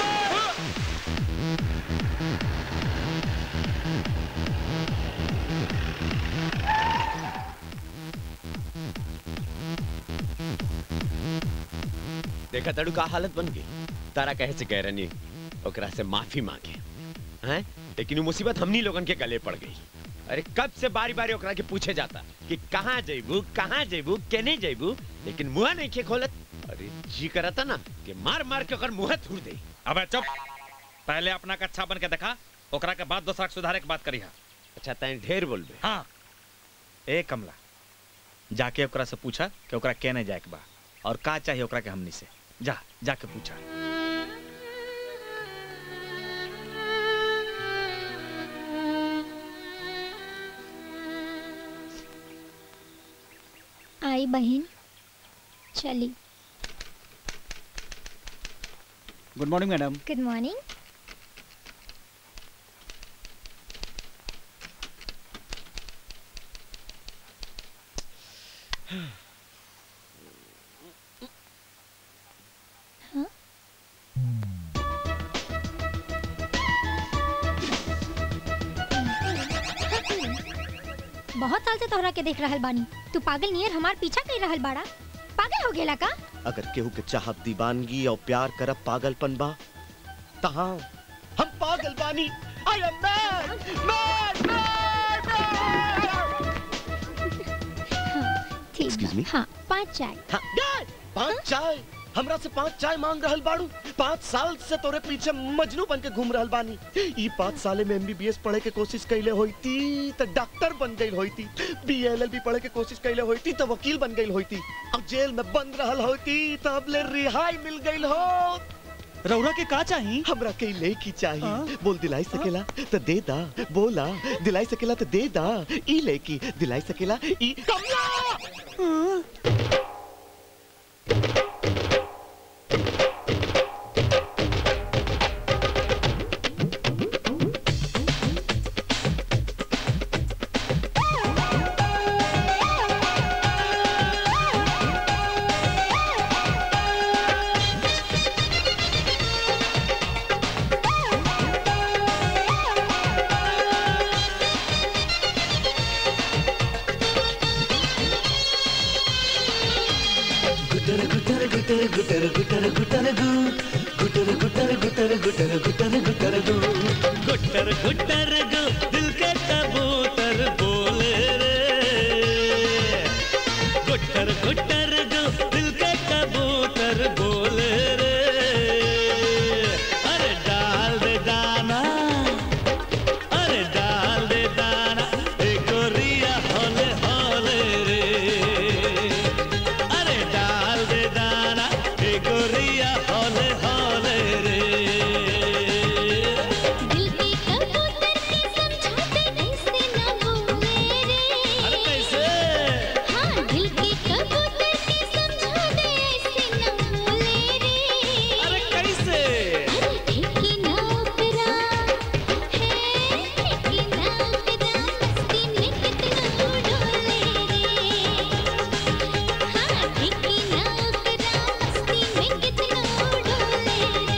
[SPEAKER 10] देखा तड़ू का हालत बन गई तारा कहे से कह रही ओकरा से माफी मांगे हैं लेकिन वो मुसीबत हमनी लोगन के गले पड़ गई अरे कब से बारी बारी ओकरा के पूछे जाता कि कहाँ जेबू कहाँ जेबू केने जेबू लेकिन मुंह नहीं के खोलत अरे जी करता ना कि मार मार के ओकर मुंह थूर दे
[SPEAKER 6] अबे चुप पहले अपना का अच्छा बन के देखा ओकरा के बाद दूसरा के सुधारे के बात करी हा
[SPEAKER 10] अच्छा तैं ढेर बोलबे
[SPEAKER 6] हाँ ए कमला जाके ओकरा से पूछा कि ओकरा केने जाए के बा और का चाहिए ओकरा के हमनी से जा जाके पूछा
[SPEAKER 9] आई बहन चली
[SPEAKER 8] good morning madam
[SPEAKER 9] good morning बहुत साल से तोहरा के देख रहल बानी तू पागल नियर हमार पीछा कर रहल बाड़ा पागल हो गेला का
[SPEAKER 18] अगर केहू के चाहत दीवानगी और प्यार करब पागलपन बा तहाँ हम पागल बानी आई एम मैड मैड
[SPEAKER 9] ठीक
[SPEAKER 18] Excuse
[SPEAKER 9] बा।
[SPEAKER 18] me?
[SPEAKER 9] हाँ पाँच चाय
[SPEAKER 18] हाँ, गाय, पाँच चाय हमरा से पाँच चाय मांग रहल बाड़ू पाँच साल से तोरे पीछे मजनू बन के घूम रहल बानी ई पाँच साले में एमबीबीएस पढ़े के कोशिश कैले होईती तो डॉक्टर बन गई होईती बीएलएलबी पढ़े के कोशिश कैले होईती तो वकील बन गई होईती अब जेल में बंद रहल होईती तो अब ले रिहाई मिल गई हो
[SPEAKER 16] रौरा के का चाही
[SPEAKER 18] हमरा के ले की चाहिए बोल दिलाई सकेला तो दे दा बोला दिलाई सकेला तो दे दा ई ले की दिलाई सकेला ई कमला
[SPEAKER 21] गुटर गुटर गुटर गुटर गुटर गुटर गु गुटर गुटर गुटर गुटर गुटर गुटर गु गुटर गुटर गु दिल के कबूतर बोले रे गुटर गुटर गु दिल के कबूतर बोले रे अरे डाल दे दाना अरे डाल दे दाना ए गोरिया होले होले रे अरे डाल दे दाना ए गोरिया होले होले रे
[SPEAKER 1] दिल के कबूतर के समझाते ऐसे ना बोले रे
[SPEAKER 21] अरे कैसे
[SPEAKER 1] हाँ दिल के कबूतर के समझाते ऐसे ना बोले रे
[SPEAKER 21] अरे कैसे
[SPEAKER 1] अरे ठेकी ना उतरा है ठेकी ना उतरा मस्ती में कितना डोले रे हाँ ठेकी ना उतरा मस्ती में कितना डोले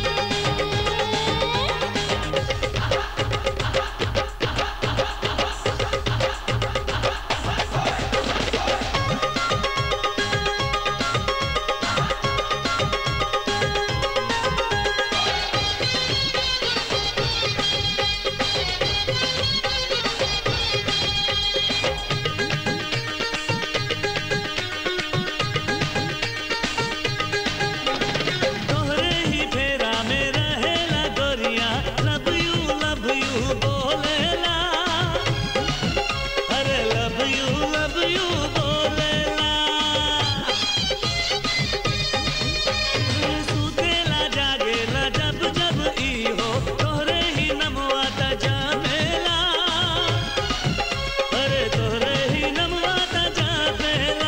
[SPEAKER 21] तोहरे ही फेरा में रहेला गोरिया लव यू लव यू बोलेला अरे लव यू लव यू बोलेला सुतेला जागेला जब जब ई हो तोहरे ही नमवा त जामेला अरे तोहरे ही नमवा त जामेला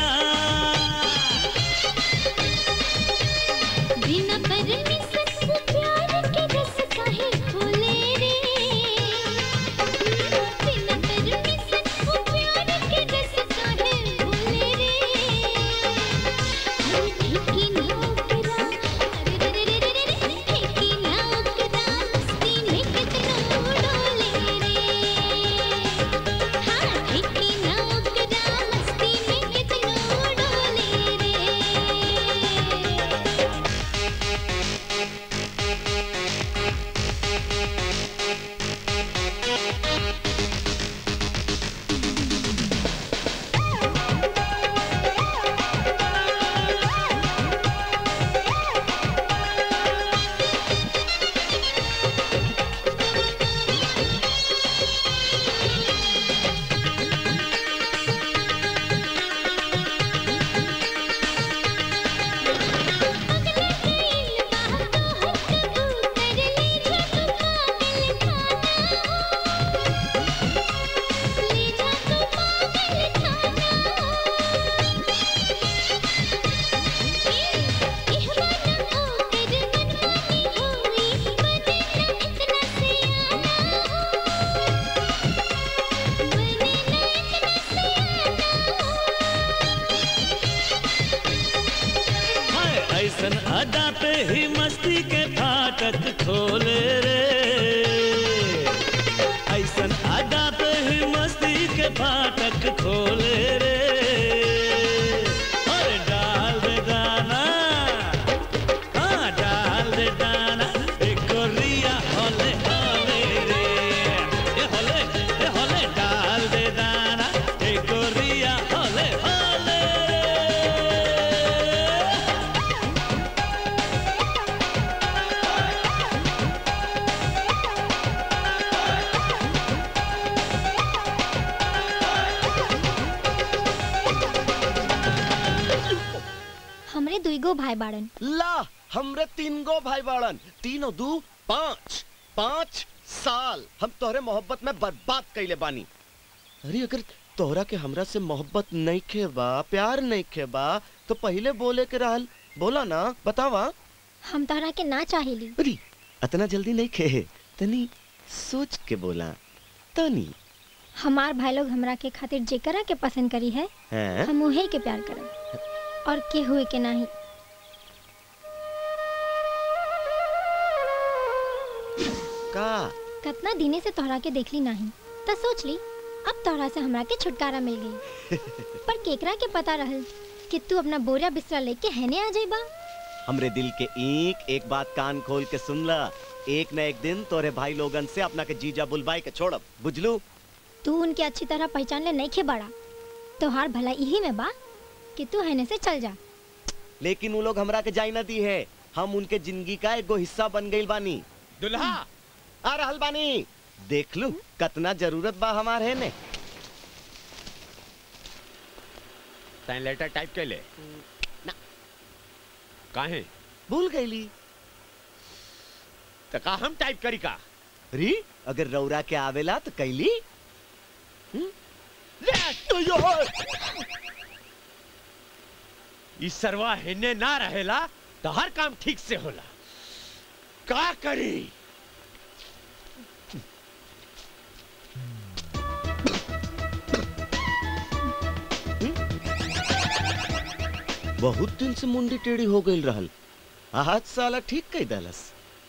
[SPEAKER 1] बिना परमिशन से प्यार के रस काहे खोले रे बिना परमिशन से प्यार के रस काहे खोले रे अरे ठेकी ना उतरा अरे रे रे रे रे रे ठेकी ना उतरा मस्ती में कितना डोले रे हाँ ठेकी ना उतरा मस्ती में कितना डोले रे
[SPEAKER 21] हाय ऐसन अदा पे ही मस्ती के फाटक खोले रे ऐसन अदा पे ही मस्ती के फाटक खोले रे अरे डाल दे दाना हाँ डाल दे दाना एक गोरिया होले होले रे ए होले ए होले डाल दे दाना एक गोरिया होले होले
[SPEAKER 9] हमरे दुईगो भाई बाड़न
[SPEAKER 18] ला हमरे तीन गो भाई बाड़न तीनों दू पाँच पाँच साल हम तोहरे मोहब्बत में बर्बाद कैले बानी अरे अगर तोहरा के हमरा से मोहब्बत नहीं खे बा प्यार नहीं खे बा तो पहले बोले के रहल बोला ना बतावा
[SPEAKER 9] हम तोहरा के ना चाहेली
[SPEAKER 18] अरे इतना जल्दी नहीं खे तनी सोच के बोला तनी
[SPEAKER 9] हमार भाई लोग हमरा के खातिर जेकरा के पसंद करी है
[SPEAKER 18] हैं?
[SPEAKER 9] हम उहे के प्यार करब और के हुए के नहीं
[SPEAKER 18] का
[SPEAKER 9] कितना दिने से तोहरा के देखली नहीं त सोच ली अब तोहरा से हमरा के छुटकारा मिल गई पर केकरा के पता रहल कि तू अपना बोरा बिस्तरा लेके हैने आ जाइबा
[SPEAKER 18] हमरे दिल के एक एक बात कान खोल के सुन ला एक न एक दिन तोरे भाई लोगन से अपना के जीजा बुलवाई के छोड़ब बुझलू
[SPEAKER 9] तू उनके अच्छी तरह पहचान ले नहीं खे बड़ा तोहार भला यही में बा कि तू हैने से चल जा
[SPEAKER 18] लेकिन वो लोग हमरा के जाई ना दी है हम उनके जिंदगी का एगो हिस्सा बन गइल बानी दुल्हा आ रहल बानी देख लू कतना जरूरत बा हमार है ने
[SPEAKER 10] तैं लेटर टाइप कर ले काहे
[SPEAKER 18] भूल गईली
[SPEAKER 10] तो का हम टाइप करी का
[SPEAKER 18] री अगर रौरा के आवेला तो कैली
[SPEAKER 10] ई सरवा हेने ना रहेला तो हर काम ठीक से होला का करी
[SPEAKER 18] बहुत दिन से मुंडी टेढ़ी हो गई रहल आज साला ठीक कही दलस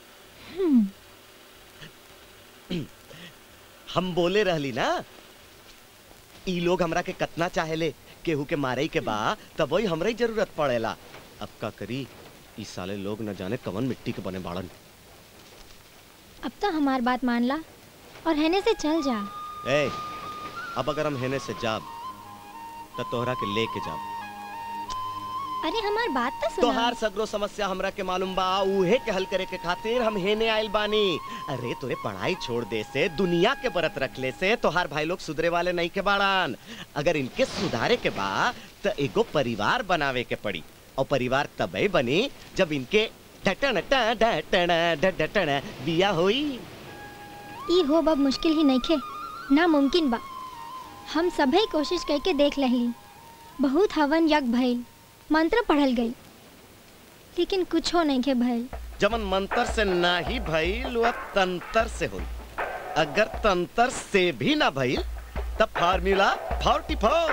[SPEAKER 18] हम बोले रहली ना ई लोग हमरा के कतना चाहेले केहू के मारे के बा तब वही हमरा ही जरूरत पड़ेला अब का करी ई साले लोग न जाने कवन मिट्टी के बने बाड़न
[SPEAKER 9] अब तो हमार बात मान ला और हैने से चल जा
[SPEAKER 18] ए अब अगर हम हेने से जाब तो तोहरा के लेके जाब
[SPEAKER 9] अरे हमार बात तो सुना
[SPEAKER 18] तोहार सगरो समस्या हमरा के मालूम बा उहे के हल करे के खातिर हम हेने आइल बानी अरे तोरे पढ़ाई छोड़ दे से दुनिया के बरत रखले से तोहार भाई लोग सुधरे वाले नहीं के बाड़ान अगर इनके सुधारे के बा तो एगो परिवार बनावे के पड़ी और परिवार तबे बनी जब इनके डटन टा डटन डटन बिया होई
[SPEAKER 9] ई हो बब मुश्किल ही नहीं खे नामुमकिन बा हम सभे कोशिश करके देख लहली बहुत हवन यज्ञ भइल मंत्र पढ़ल गई लेकिन कुछो नहीं के भइल
[SPEAKER 18] जमन मंत्र से ना ही भइल वह तंत्र से होई अगर तंत्र से भी ना भइल तब फार्मूला फोर्टी फोर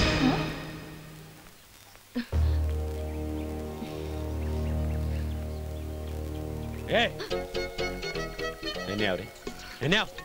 [SPEAKER 10] ए हेने आओ रे हेने आओ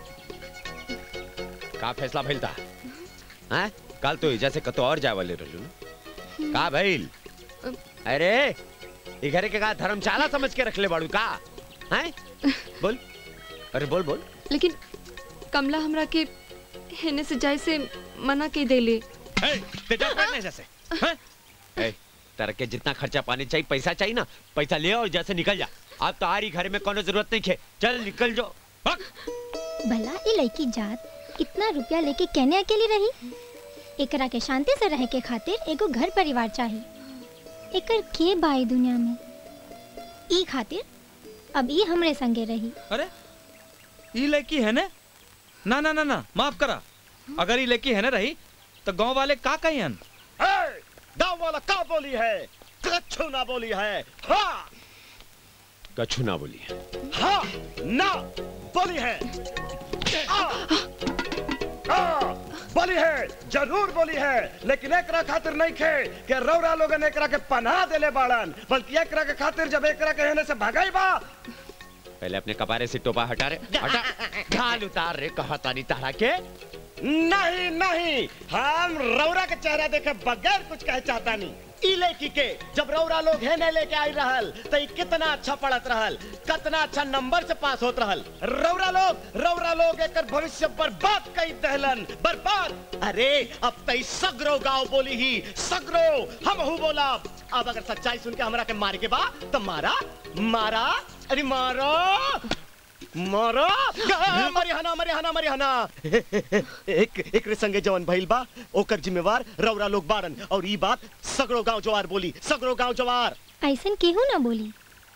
[SPEAKER 10] का फैसला भइल ता हैं कल तो एजा से कतो और जाए वाले रहलू ना का भइल अरे ई घरे के का धर्मशाला समझ के रखले बाड़ू का हैं बोल अरे बोल बोल
[SPEAKER 4] लेकिन कमला हमरा के हेने से जाए से मना के देले
[SPEAKER 10] ते जा पढ़ने जैसे हैं ए तेरे के जितना खर्चा पानी चाहिए पैसा चाहिए ना पैसा ले और जैसे निकल जा अब तो आरी घर में कोनो जरूरत नहीं है चल निकल जाओ
[SPEAKER 9] भला ये लड़की जात इतना रुपया लेके कहने अकेली रही एकरा के शांति से रहे के खातिर एगो घर परिवार चाहिए एकर के बाई दुनिया में ई खातिर अब ई हमरे संगे रही
[SPEAKER 11] अरे ई लड़की है ने ना ना ना ना माफ करा अगर ई लड़की है ना रही तो गांव वाले का कही हन
[SPEAKER 18] गाँव वाला का बोली है कछु ना बोली है हाँ
[SPEAKER 10] कछु ना बोली
[SPEAKER 18] हाँ ना बोली है आ, आ, बोली है जरूर बोली है लेकिन एकरा खातिर नहीं खे कि रौरा लोगन एकरा के पनाह देले बाड़न बल्कि एकरा के खातिर जब एकरा के हेने से भगाई बा
[SPEAKER 10] पहले अपने कपारे से टोपा हटा रे हटा ढाल उतार रे कहा तानी तारा के
[SPEAKER 18] नहीं नहीं हम रौरा के चेहरा देखे बगैर कुछ कहे चाहता नहीं ई लड़की के जब रौरा लोग है ने लेके आई रहल तो ई कितना अच्छा पढ़त रहल कितना अच्छा नंबर से पास होत रहल रौरा लोग रौरा लोग एकर भविष्य बर्बाद कई दहलन बर्बाद अरे अब तई सगरो गांव बोली ही सगरो हम हु बोला अब अगर सच्चाई सुन के हमरा के मारे के बा तो मारा मारा अरे मारो मारो गा, मरी हना मरी हना मरी हना एक एक संगे जवन भइल बा ओकर जिम्मेवार रौरा लोग बाड़न और ई बात सगरो गांव जवार बोली सगरो गांव जवार
[SPEAKER 9] ऐसन केहू ना बोली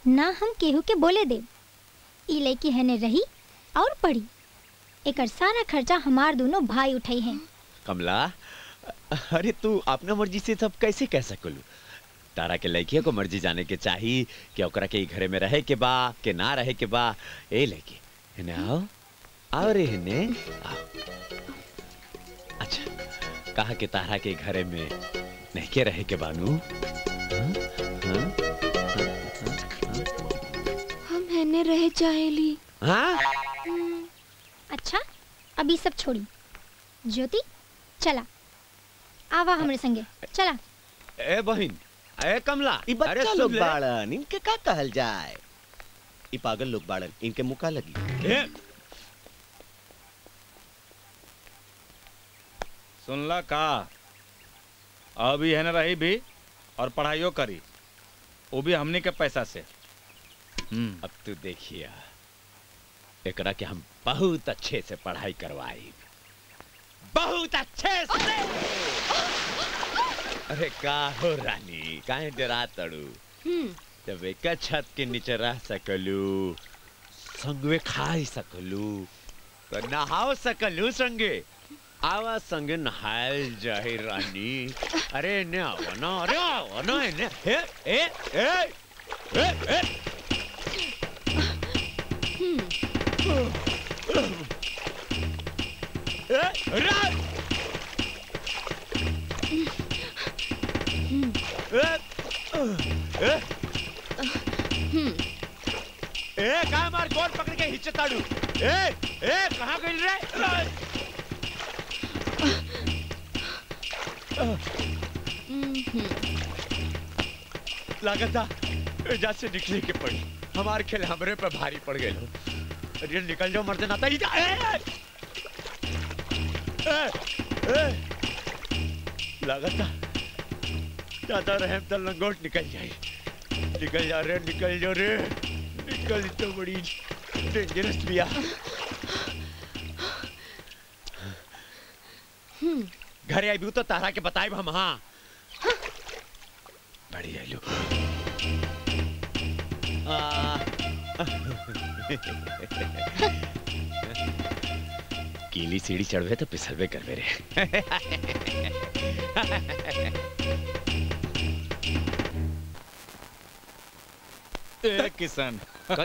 [SPEAKER 9] ना हम केहू के बोले दे ई लड़की हने रही और पढ़ी एकर सारा खर्चा हमार दोनों भाई उठाई हैं
[SPEAKER 10] कमला अरे तू अपना मर्जी से सब कैसे कह सकलू तारा के लड़किया को मर्जी जाने के चाही कि ओकरा के ई घरे में रहे के बा के ना रहे के बा ए लड़की हेने आओ आओ रे हेने आओ अच्छा कहा कि तारा के घरे में नहीं के रहे के बानू हाँ? हाँ?
[SPEAKER 4] हम हेने रह चाहेली
[SPEAKER 10] हाँ?
[SPEAKER 9] अच्छा अभी सब छोड़ी ज्योति चला आवा हमरे संगे चला
[SPEAKER 10] ए बहिन ए कमला
[SPEAKER 18] ई
[SPEAKER 10] अरे
[SPEAKER 18] बच्चा
[SPEAKER 10] सुन
[SPEAKER 18] लोग
[SPEAKER 10] ले।
[SPEAKER 18] बाड़न इनके का कहल जाए ई पागल लोग बाड़न इनके मुका लगी
[SPEAKER 10] ए,
[SPEAKER 6] सुनला का अभी है न रही भी और पढ़ाइयो करी वो भी हमनी के पैसा से
[SPEAKER 10] अब तू देखिए एकरा के हम बहुत अच्छे से पढ़ाई करवाई बहुत अच्छे से अरे का हो रानी काहे डरा तड़ू जब एक छत के नीचे रह सकलू संगवे खाई सकलू तो नहाओ सकलू संगे आवा संगे नहायल जाए रानी अरे ने आवा ना अरे आवा ना ने ए ए ए ए ए ए रा ए ए ए कहाँ मार गोर पकड़ के हिच्चे ताड़ू ए ए कहाँ गइल रे लागता एजा से निकले के पड़ी हमार खेल हमरे पे भारी पड़ गए अरे निकल जाओ मर्द नाता ही जा ए ए ए लागता ज्यादा रहम तो लंगोट निकल जाए निकल जा रे निकल जा रे निकल तो बड़ी डेंजरस बिया घरे आई तो तारा के बताए हम हाँ बड़ी आलू कीली सीढ़ी चढ़वे तो फिसलवे करवे रे
[SPEAKER 6] ए किशन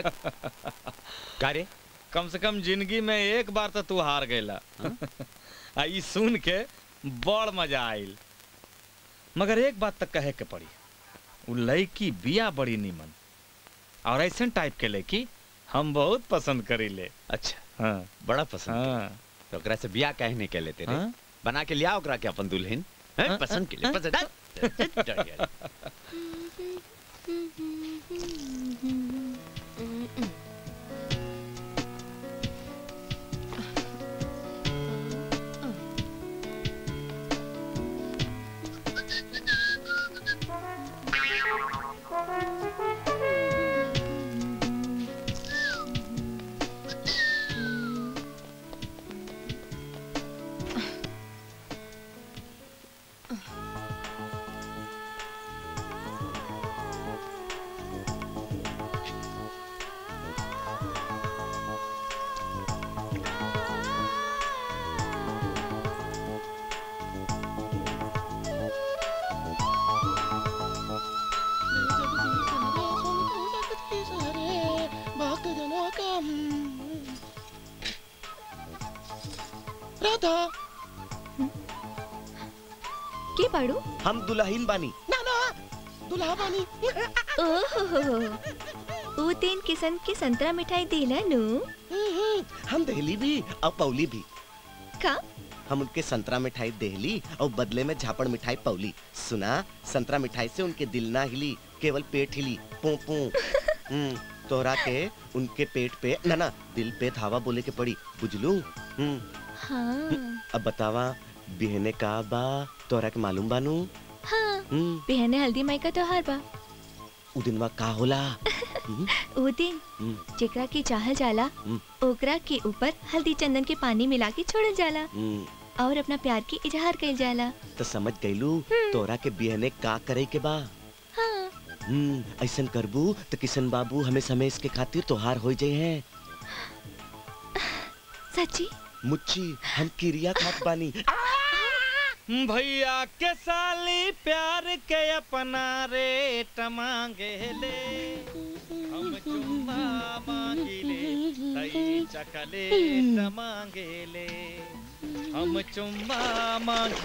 [SPEAKER 10] का रे
[SPEAKER 6] कम से कम जिंदगी में एक बार तो तू हार गईला आ ई सुन के बड़ मजा आइल मगर एक बात तक कहे के पड़ी उ लड़की बिया बड़ी नीमन और ऐसे टाइप के लड़की हम बहुत पसंद करीले
[SPEAKER 10] अच्छा
[SPEAKER 6] हाँ
[SPEAKER 10] बड़ा पसंद
[SPEAKER 6] हाँ
[SPEAKER 10] तो ओकरा से बियाह काहे नहीं के लेते रे
[SPEAKER 6] हाँ?
[SPEAKER 10] बना के लिया ओकरा के अपन दुल्हन हैं?
[SPEAKER 6] हाँ?
[SPEAKER 10] पसंद के लिए पसंद
[SPEAKER 18] राधा
[SPEAKER 13] के पाड़ू
[SPEAKER 18] हम दुल्हीन बानी ना ना दुल्हा बानी
[SPEAKER 13] ओहो ऊ तीन किस्म की संतरा मिठाई देला नु
[SPEAKER 18] हम दहली भी और पौली भी
[SPEAKER 13] का
[SPEAKER 18] हम उनके संतरा मिठाई देहली और बदले में झापड़ मिठाई पौली सुना संतरा मिठाई से उनके दिल ना हिली केवल पेट हिली पू पू हम्म, तोहरा के उनके पेट पे ना ना दिल पे धावा बोले के पड़ी बुझलू हम्म,
[SPEAKER 13] हाँ
[SPEAKER 18] अब बतावा बिहने का बा तोहरा के मालूम बानू
[SPEAKER 13] हाँ
[SPEAKER 18] हम्म,
[SPEAKER 13] बिहने हल्दी माई का त्योहार बा
[SPEAKER 18] उ दिनवा का होला हम्म,
[SPEAKER 13] ऊ दिन
[SPEAKER 18] हम्म,
[SPEAKER 13] जेकरा के चाहल जाला
[SPEAKER 18] हम्म,
[SPEAKER 13] ओकरा के ऊपर हल्दी चंदन के पानी मिला के छोड़ल जाला
[SPEAKER 18] हम्म,
[SPEAKER 13] और अपना प्यार की इजहार कइल जाला
[SPEAKER 18] तो समझ गईलू तोरा के बिहने का करे के बा
[SPEAKER 13] हाँ
[SPEAKER 18] हम्म ऐसन करबू तो किशन बाबू हमें समय के खातिर तोहार हो जाए हैं
[SPEAKER 13] सच्ची
[SPEAKER 18] मुच्ची हम किरिया खात बानी
[SPEAKER 6] भैया के साली प्यार के अपना रेट मांगे ले हम चुम्मा मांगी ले तई चकलेट मांगे ले हम चुम्मा मांग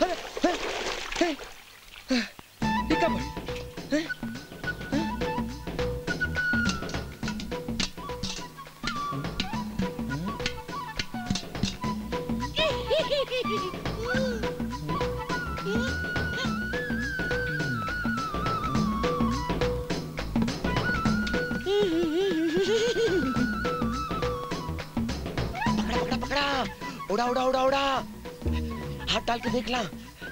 [SPEAKER 18] पकड़ा पकड़ा पकड़ा उड़ा उड़ा उड़ा उड़ा हाथ डाल के देख ला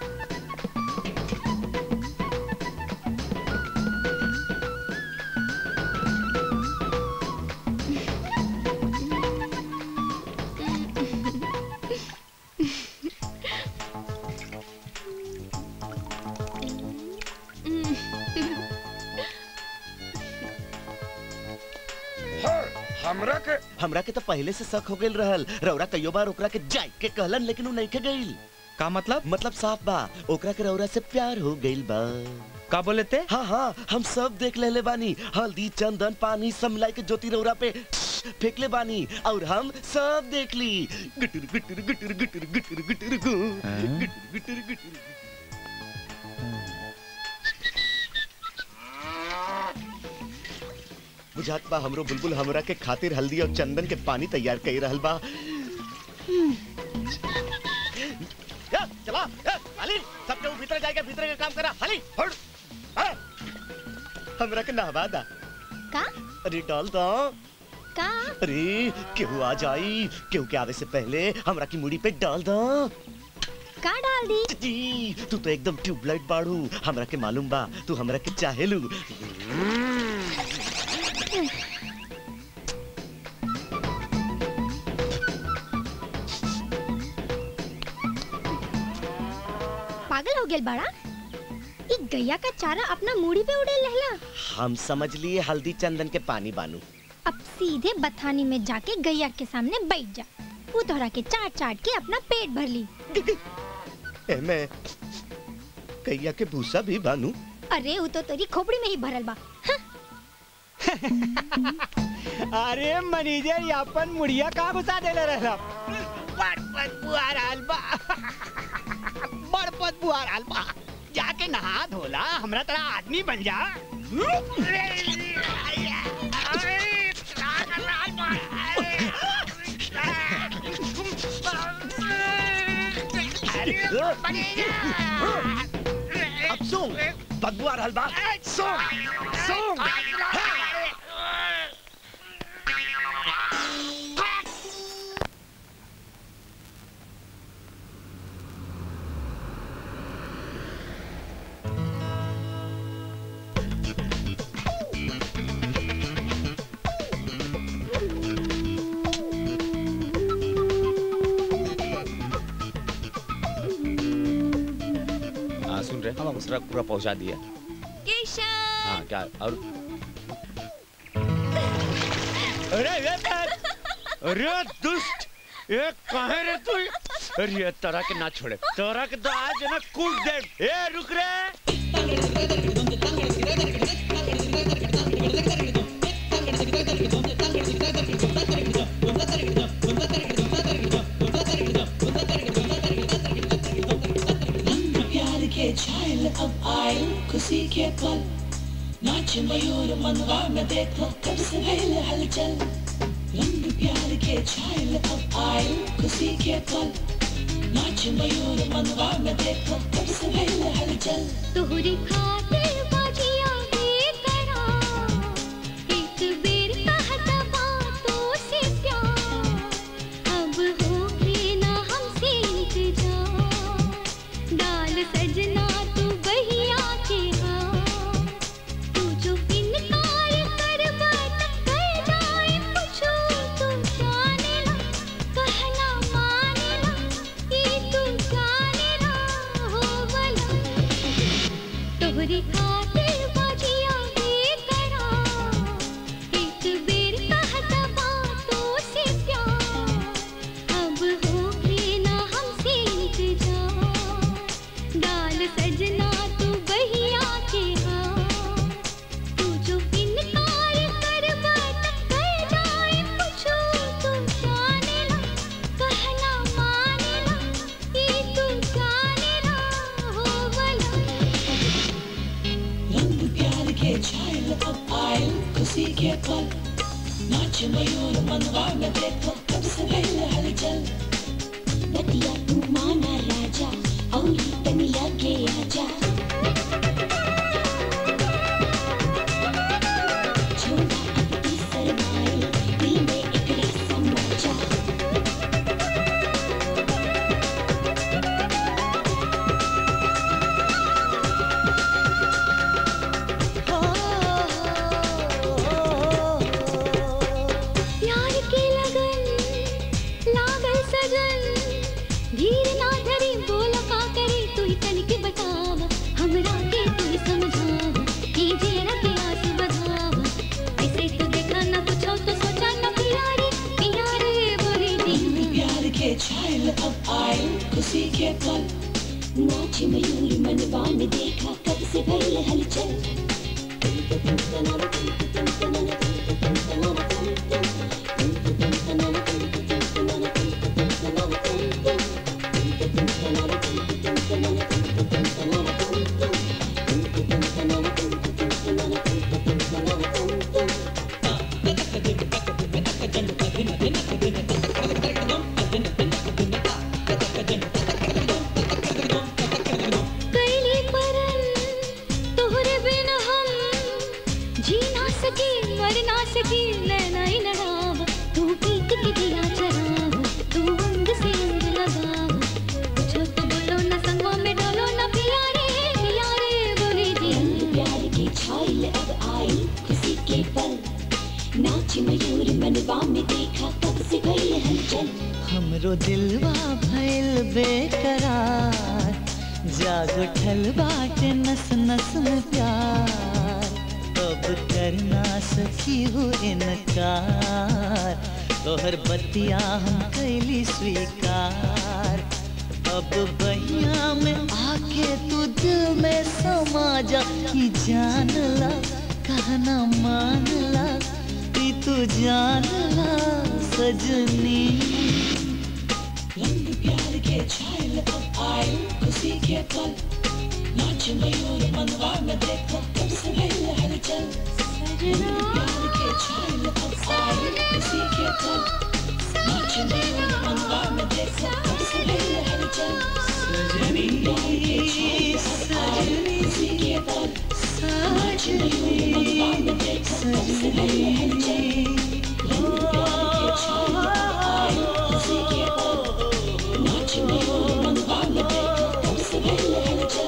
[SPEAKER 18] हमरा के हमरा के तो पहले से शक हो गेल रहल रौरा कईयो बार ओकरा के जाय के कहलन लेकिन उ नहीं के गइल
[SPEAKER 6] का मतलब
[SPEAKER 18] मतलब साफ बा ओकरा के रौरा से प्यार हो गइल बा
[SPEAKER 6] का बोले ते
[SPEAKER 18] हाँ हाँ हम सब देख लेले बानी हल्दी चंदन पानी सब मिलाई के ज्योति रौरा पे फेंकले बानी और हम सब देख ली गुटर गुटर गुटर गुटर गुटर गुटर गु गुटर गुटर गुटर बुझात बा हमरो बुलबुल हमरा के खातिर हल्दी और चंदन के पानी तैयार कर रहल बा या, चला या, हाली सब केहू भीतर जाएगा भीतर के काम करा हाली हट हाँ। हमरा के नहवा दा
[SPEAKER 9] का
[SPEAKER 18] अरे डाल दा
[SPEAKER 9] का
[SPEAKER 18] अरे केहू आ जाई केहू के आवे से पहले हमरा की मुड़ी पे डाल दा
[SPEAKER 9] का डाल दी
[SPEAKER 18] जी तू तो एकदम ट्यूबलाइट बाड़ू हमरा के मालूम बा तू हमरा के चाहेलू
[SPEAKER 9] पागल हो गेल बड़ा ई गैया का चारा अपना मूड़ी पे उड़े लहला
[SPEAKER 18] हम समझ लिए हल्दी चंदन के पानी बानू
[SPEAKER 9] अब सीधे बथानी में जाके गैया के सामने बैठ जा वो तोहरा के चाट चाट के अपना पेट भर ली
[SPEAKER 18] एमे कैया के भूसा भी बानू
[SPEAKER 9] अरे वो तो तेरी खोपड़ी में ही भरल बा
[SPEAKER 19] अरे मैनेजर अपन मुड़िया कहाँ घुसा देले रहला
[SPEAKER 15] बड़ बदबू आ रहल बा बड़ बदबू आ रहल बा जाके नहा धोला हमरा तरह आदमी बन जा
[SPEAKER 18] अब सुन बदबू आ रहल बा सुन सुन
[SPEAKER 10] हाँ सुन रहे हम उसरा पूरा पहुंचा दिया
[SPEAKER 13] केशव
[SPEAKER 10] हाँ क्या और
[SPEAKER 19] अरे ये
[SPEAKER 10] अरे दुष्ट ये कहे रे तू अरे ये तरह के ना छोड़े तरह के तो आज ना कूट दे ए रुक रे
[SPEAKER 3] प्यार के छायल अब आए खुशी के पल नाच मयूर मनवा में देखो कब से भइल हलचल रंग प्यार के छायल अब आए खुशी के पल नाच मयूर मनवा में देखो कब से भइल हलचल
[SPEAKER 1] तोहरी खातिर बाजिया बेकरा एक बेर कहता बातों से प्यार अब होके ना हमसे इंतजार डाल सजना तू बहिया के हाथ तू जो इनकार कर बात कर जाए पूछो तू जाने ला कहना माने ला ये तू जाने ला हो वाला तोहरी
[SPEAKER 3] के छायल अब आयल खुशी के पल नाच मयूर मनवा में देखो कब से भइल हलचल
[SPEAKER 1] बतिया तू माना राजा और तनिया के आजा छोड़ा अब तू शरमाए दिल में एकरा समा जा
[SPEAKER 9] प्यार के लगन लागल सजन धीर ना धरी बोल का करे तू ही तनिक बतावा हमरा के तू ही समझावा कीजिए के आस बधावा ऐसे तो देखा ना कुछ हो तो सोचा ना प्यारे प्यारे बोली दी
[SPEAKER 3] प्यार के छायल अब आयल खुशी के पल
[SPEAKER 1] नाच मयूर मनवा में देखा कब से भइल हलचल
[SPEAKER 9] कैली परन तोहरे बिन हम जी ना सकी मर ना सकी नैना ही लड़ाव तू पीत के दिया चराव तू अंग से अंग लगाव कुछ तो बोलो ना संगवा में डोलो ना प्यारे प्यारे बोली दी
[SPEAKER 1] प्यार की छायल अब आई खुशी के पल नाच मयूर मनवा में देखा कब से भइल हलचल
[SPEAKER 2] हमरो दिलवा भइल बेकरार जाग उठल बाटे नस नस में प्यार अब कर ना सकी हो इनकार तोहर बतिया हम कैली स्वीकार अब बहिया में आके तू दिल में समा जा कि जान ला कहना मान ला कि तू जान ला सजनी
[SPEAKER 3] रंग प्यार के छायल अब आयल खुशी के पल नाच मयूर मनवा में देखो कब से भइल हलचल रंग प्यार के छायल अब आयल खुशी के पल नाच मयूर मनवा में देखो कब से भइल हलचल रंग प्यार के छायल अब आयल खुशी के पल नाच मयूर मनवा में देखो कब से भइल हलचल रंग प्यार के छायल अब आयल खुशी के पल नाच मयूर मनवा में देखो कब से भइल हलचल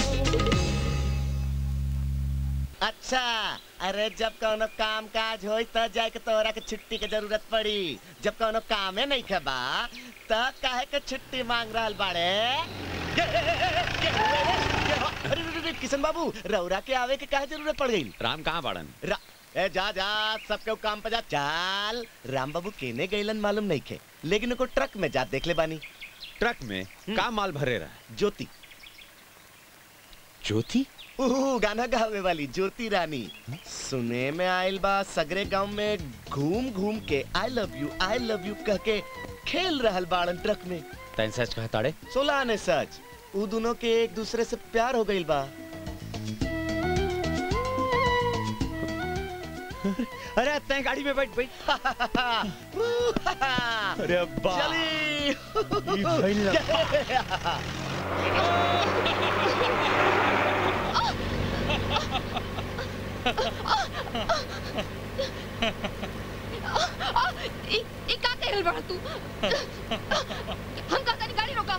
[SPEAKER 18] अच्छा अरे जब कोनो काम काज होई त जाए के तोरा के छुट्टी के जरूरत पड़ी जब कोनो कामे नहीं खबा त काहे के छुट्टी मांग रहल बाड़े ये, ये, ये, ये, ये, ये, अरे रे, रे, रे, किशन बाबू रौरा के आवे के काहे जरूरत पड़ गई
[SPEAKER 10] राम कहाँ बाड़न
[SPEAKER 18] रा, ए जा जा सबके काम पे जा चाल राम बाबू केने गईलन मालूम नहीं खे लेकिन उनको ट्रक में जा देख ले बानी
[SPEAKER 10] ट्रक में का माल भरे रहा
[SPEAKER 18] ज्योति
[SPEAKER 10] ज्योति
[SPEAKER 18] ओह गाना गावे वाली ज्योति रानी सुने में आयल बा सगरे गांव में घूम घूम के I love you I love you कह के खेल रहल बाड़न ट्रक में
[SPEAKER 10] तैन सच कहा ताड़े
[SPEAKER 18] सोलह ने सच उ दोनों के एक दूसरे से प्यार हो गईल बा
[SPEAKER 10] अरे तय गाड़ी में बैठ बैठ
[SPEAKER 18] अरे
[SPEAKER 10] बा
[SPEAKER 18] चली
[SPEAKER 17] ई ई का कहल बड़ा तू हम का तनी गाड़ी रोका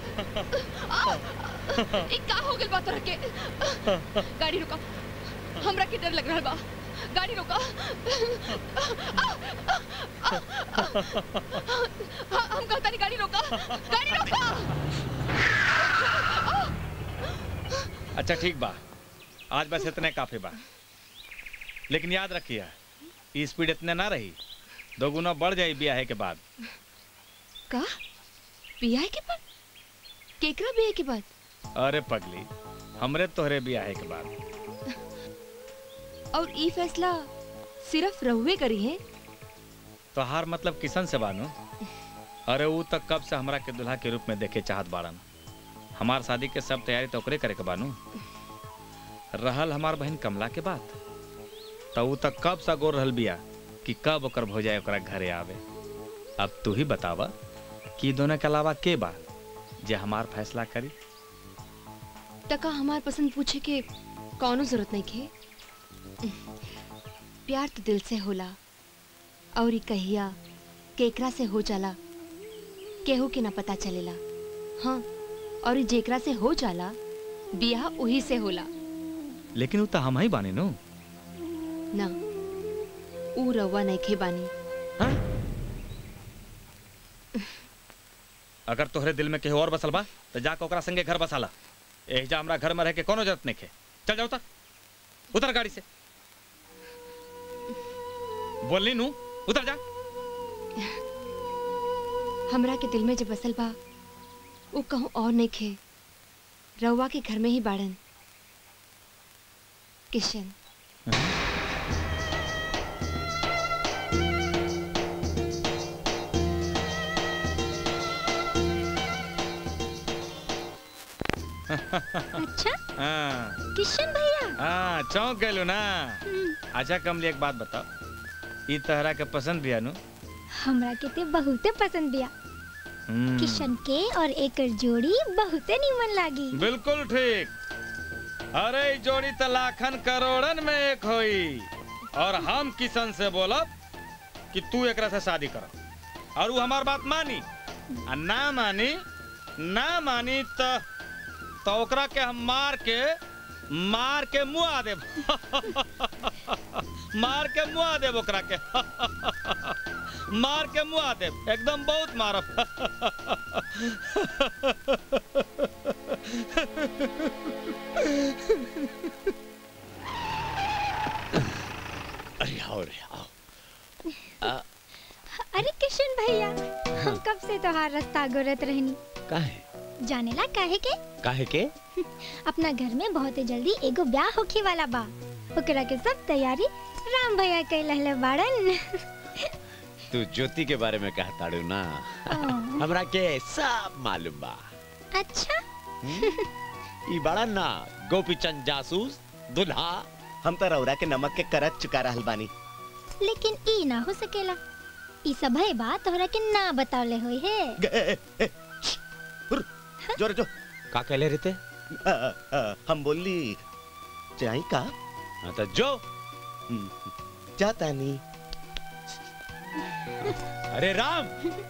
[SPEAKER 17] ई का हो गेल बा तोरा के गाड़ी रोका हमरा के डर लग रहल बा गाड़ी रोका हम का तनी गाड़ी रोका गाड़ी रोका
[SPEAKER 6] अच्छा ठीक बा आज बस इतने काफी बा लेकिन याद रखिए ई स्पीड इतने ना रही दोगुना बढ़ जाई ब्याह के बाद
[SPEAKER 17] का बियाह के बाद केकरा बियाह के बाद
[SPEAKER 6] अरे पगली हमरे तोहरे ब्याह के बाद
[SPEAKER 17] और ई फैसला सिर्फ रहुए करी है
[SPEAKER 6] तोहार मतलब किसन से बानू अरे वो तक कब से हमरा के दुल्हा के रूप में देखे चाहत बाड़न हमार शादी के सब तैयारी तो ओकरे करे के बानू रहल हमार बहन कमला के बात तो ऊ तक कब सा गोर रहल बिया कि कब ओकर भौजाई ओकरा घरे आवे अब तू ही बतावा कि दोनों के अलावा के बा जे हमार फैसला करी
[SPEAKER 4] टका हमार पसंद पूछे के कौनो जरूरत नहीं खे प्यार तो दिल से होला और ई कहिया केकरा से हो जाला केहू के ना पता चलेला हाँ और ई जेकरा से हो जाला बियाह उही से होला
[SPEAKER 6] लेकिन ऊ तो हम ही बानी नु
[SPEAKER 4] ना ऊ रवा नहीं खे बानी
[SPEAKER 6] अगर तोहरे दिल में केहू और बसल बा तो जाके ओकरा संगे घर बसाला एहिजा हमरा घर में रह के कोनो जरूरत नहीं खे चल जाओ उतर उतर गाड़ी से बोलनी नू उतर जा
[SPEAKER 4] हमरा के दिल में जब बसल बा वो कहूँ और नहीं खे रउआ के घर में ही बाड़न किशन
[SPEAKER 9] अच्छा
[SPEAKER 6] हाँ
[SPEAKER 9] किशन भैया
[SPEAKER 6] हाँ चौंक गए ना अच्छा कमली एक बात बताओ ई तहरा के पसंद बिया नु
[SPEAKER 9] हमरा के ते बहुते पसंद बिया
[SPEAKER 6] हम्म,
[SPEAKER 9] किशन के और एकर जोड़ी बहुते नीमन लागी
[SPEAKER 6] बिल्कुल ठीक अरे ई जोड़ी तो लाखन करोड़न में एक होई और हम किशन से बोलब कि तू एकरा से शादी कर और वो हमार बात मानी आ ना मानी ना मानी तो तो ओकरा के हम मार के मार के मुआ देब मार के मुआ देब ओकरा के मार के मुआ देब एकदम बहुत मारब
[SPEAKER 10] अरे आओ रे आओ आ,
[SPEAKER 9] अरे किशन भैया हम कब से तोहार रास्ता गोरत रहनी
[SPEAKER 10] काहे
[SPEAKER 9] जानेला काहे के
[SPEAKER 10] काहे के
[SPEAKER 9] अपना घर में बहुत ही जल्दी एगो ब्याह होखे वाला बा ओकरा के सब तैयारी राम भैया कैलहले बाड़न
[SPEAKER 10] तू ज्योति के बारे में कहताड़ू ना हमरा के सब मालूम बा
[SPEAKER 9] अच्छा
[SPEAKER 10] ई बड़ा ना गोपीचंद जासूस दुल्हा
[SPEAKER 18] हम तो रौरा के नमक के करत चुका रहल बानी
[SPEAKER 9] लेकिन ई ना हो सकेला ई सब है बात तोहरा के ना बतावले होई है
[SPEAKER 18] जोर जो
[SPEAKER 10] का कहले रहते
[SPEAKER 18] आ, आ, हम बोली चाही का
[SPEAKER 10] हाँ तो जो
[SPEAKER 18] जाता नहीं
[SPEAKER 10] अरे राम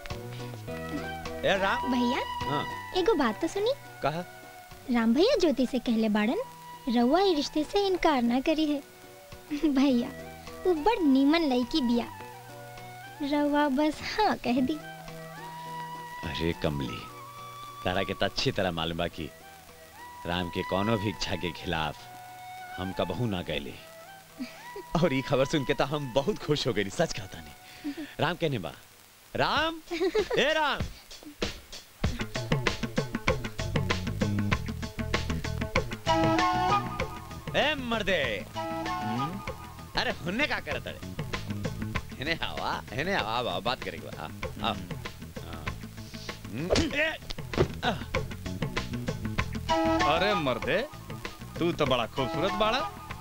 [SPEAKER 10] ए राम
[SPEAKER 9] भैया
[SPEAKER 10] हाँ
[SPEAKER 9] एगो बात तो सुनी
[SPEAKER 10] कहा
[SPEAKER 9] राम भैया ज्योति से कहले बाड़न रउआ ई रिश्ते से इनकार ना करी है भैया वो बड़ नीमन लड़की बिया रउआ बस हाँ कह दी
[SPEAKER 10] अरे कमली तारा के तो अच्छी तरह मालूम बा कि राम के कोनो भी इच्छा के खिलाफ हम कबहू ना गए और ये खबर सुन के तो हम बहुत खुश हो गए सच कहता नहीं राम कहने बा राम ए राम ए मर्दे अरे हुन्ने का करत अरे हेने हवा हेने हवा हवा बात करेंगे हाँ हाँ
[SPEAKER 6] अरे मर्दे तू तो बड़ा खूबसूरत बाड़ा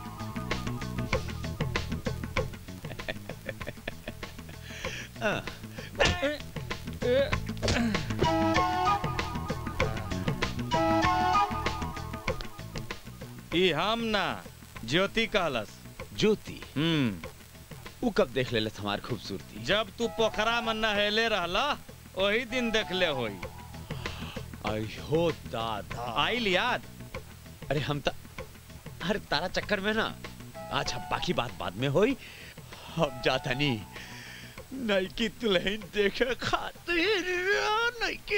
[SPEAKER 6] ई हम ना ज्योति कहलस
[SPEAKER 10] ज्योति
[SPEAKER 6] हम्म
[SPEAKER 10] उ कब देख ले हमार खूबसूरती
[SPEAKER 6] जब तू पोखरा में नहेले रहला वही दिन देखले होई
[SPEAKER 10] आई हो दादा
[SPEAKER 6] आइल याद
[SPEAKER 10] अरे हम तो हर तारा चक्कर में ना आज हम बाकी बात बाद में होई हम जाता नहीं नई की दुल्हन देखे खातिर नई की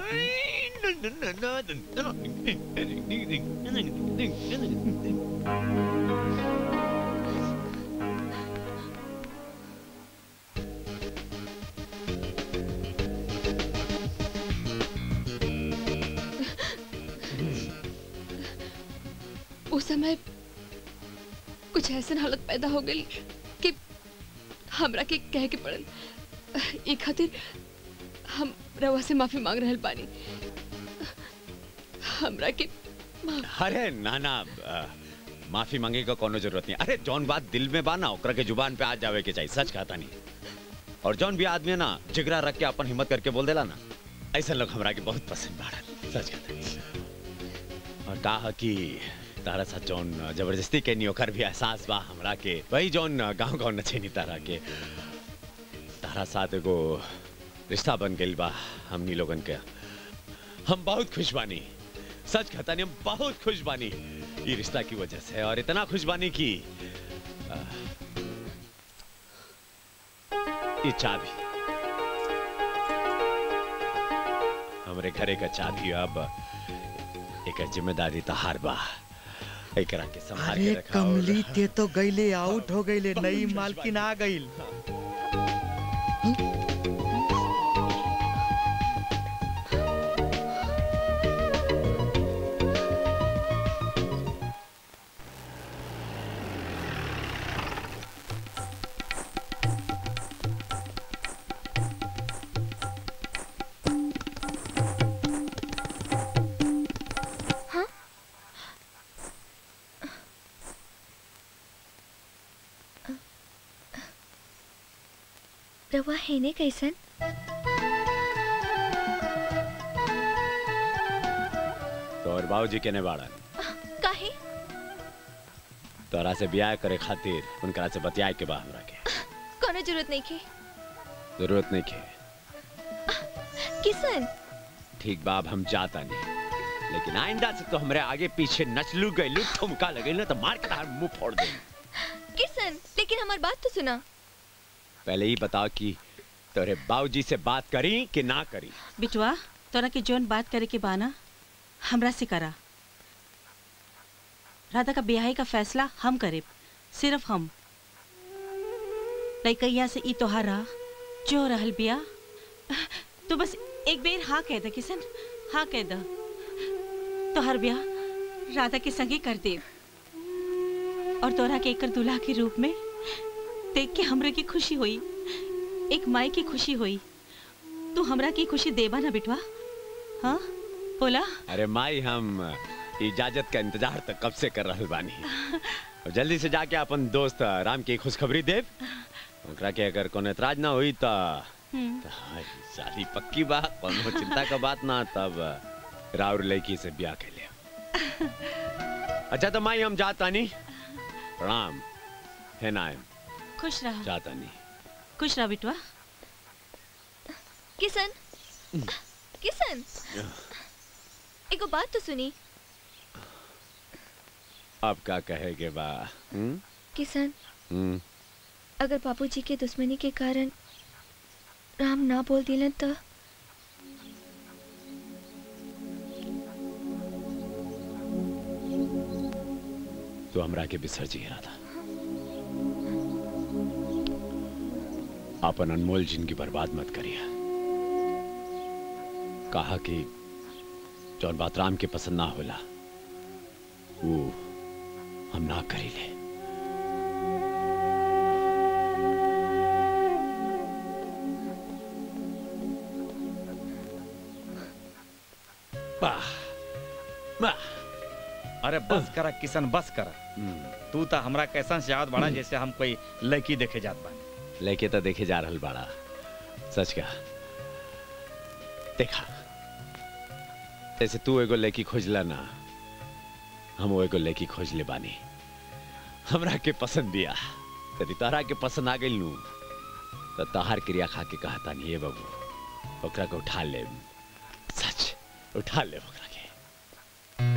[SPEAKER 4] उस समय कुछ ऐसन हालत पैदा हो गई कि हमरा के कह के पड़ल ई खातिर हम रवा से माफी मांग रहल बानी हमरा के
[SPEAKER 10] अरे नाना माफी मांगे का कोनो जरूरत नहीं अरे जौन बात दिल में बा ना ओकरा के जुबान पे आ जावे के चाहिए सच कहता नहीं और जौन भी आदमी है ना जिगरा रख के अपन हिम्मत करके बोल देला ना ऐसा लोग हमरा के बहुत पसंद बाड़न सच कहता नहीं और कहा कि तारा साथ जौन जबरदस्ती के नहीं ओकर भी एहसास बा हमरा के वही जौन गांव गांव नचे नहीं तारा के तारा साथ एगो रिश्ता बन गइल बा हमनी लोगन के हम बहुत खुश बानी सच कहता नहीं हम बहुत खुश बानी ये रिश्ता की वजह से और इतना खुश बानी की आ, ये चाबी हमरे घरे का चाबी अब एक जिम्मेदारी तहार बा एकरा के संभाल के
[SPEAKER 5] अरे
[SPEAKER 10] रखा और-
[SPEAKER 5] कमली ते तो गईले आउट हो गईले नई मालकिन आ गईल
[SPEAKER 13] रवा है ने कैसन
[SPEAKER 10] तो और बाबूजी केने बाड़न
[SPEAKER 13] काहे
[SPEAKER 10] तोरा से ब्याह करे खातिर उनकरा से बतियाए के बा हमरा के
[SPEAKER 13] कोनो जरूरत नहीं के
[SPEAKER 10] जरूरत नहीं के
[SPEAKER 13] किसन
[SPEAKER 10] ठीक बा अब हम जाता नहीं लेकिन आइंदा से तो हमरे आगे पीछे नचलू गइलू ठुमका लगेलू तो मार के तार मुंह फोड़ दे
[SPEAKER 13] किसन लेकिन हमारी बात तो सुना
[SPEAKER 10] पहले ही बताओ कि तोरे बाबूजी से बात करी कि ना करी
[SPEAKER 14] बिटवा तोरा के जोन बात करे के बाना हमरा से करा राधा का ब्याह का फैसला हम करे सिर्फ हम लइकैया से ई तोहार रहा जो रहल बिया तो बस एक बेर हाँ कह दे किसन हाँ कह द तोहर ब्याह राधा के संगे कर दे और तोरा के एकर दूल्हा के रूप में देख के हमरे की खुशी हुई एक माई की खुशी हुई तू हमरा की खुशी देबा ना बिटवा हाँ बोला
[SPEAKER 10] अरे माई हम इजाजत का इंतजार तो कब से कर रहल बानी और जल्दी से जाके अपन दोस्त राम की खुशखबरी देव ओकरा के अगर कोनो एतराज ना हुई तो तो हाय, शादी पक्की बात कोनो चिंता का बात ना तब राउर लड़की से ब्याह के लिए अच्छा तो माई हम जाता नहीं प्रणाम है नायम
[SPEAKER 14] खुश रहा
[SPEAKER 10] जाता नहीं
[SPEAKER 14] खुश रहा बिटवा
[SPEAKER 13] किसन किसन एगो बात तो सुनी
[SPEAKER 10] अब क्या कहेगे बा हम्म
[SPEAKER 13] किसन
[SPEAKER 10] हम्म
[SPEAKER 13] अगर बाबूजी के दुश्मनी के कारण राम ना बोल दिलन तो
[SPEAKER 10] तो हमरा के बिसर जी रहा था अपन अनमोल जिंदगी बर्बाद मत करिए कहा कि जौन बात राम के पसंद ना होला वो हम ना करी ले
[SPEAKER 6] वाह वाह अरे बस करा किशन बस करा तू तो हमरा कैसन से याद बड़ा जैसे हम कोई लड़की देखे जात बानी
[SPEAKER 10] लेके तो देखे जा रहल बाड़ा सच का देखा जैसे तू एगो लड़की खोजला ना हम वो एगो लड़की खोज ले बानी हमरा के पसंद दिया यदि तोहरा के पसंद आ गई नू तो तहार क्रिया खा के कहता नहीं है बाबू ओकरा के उठा ले सच उठा ले ओकरा के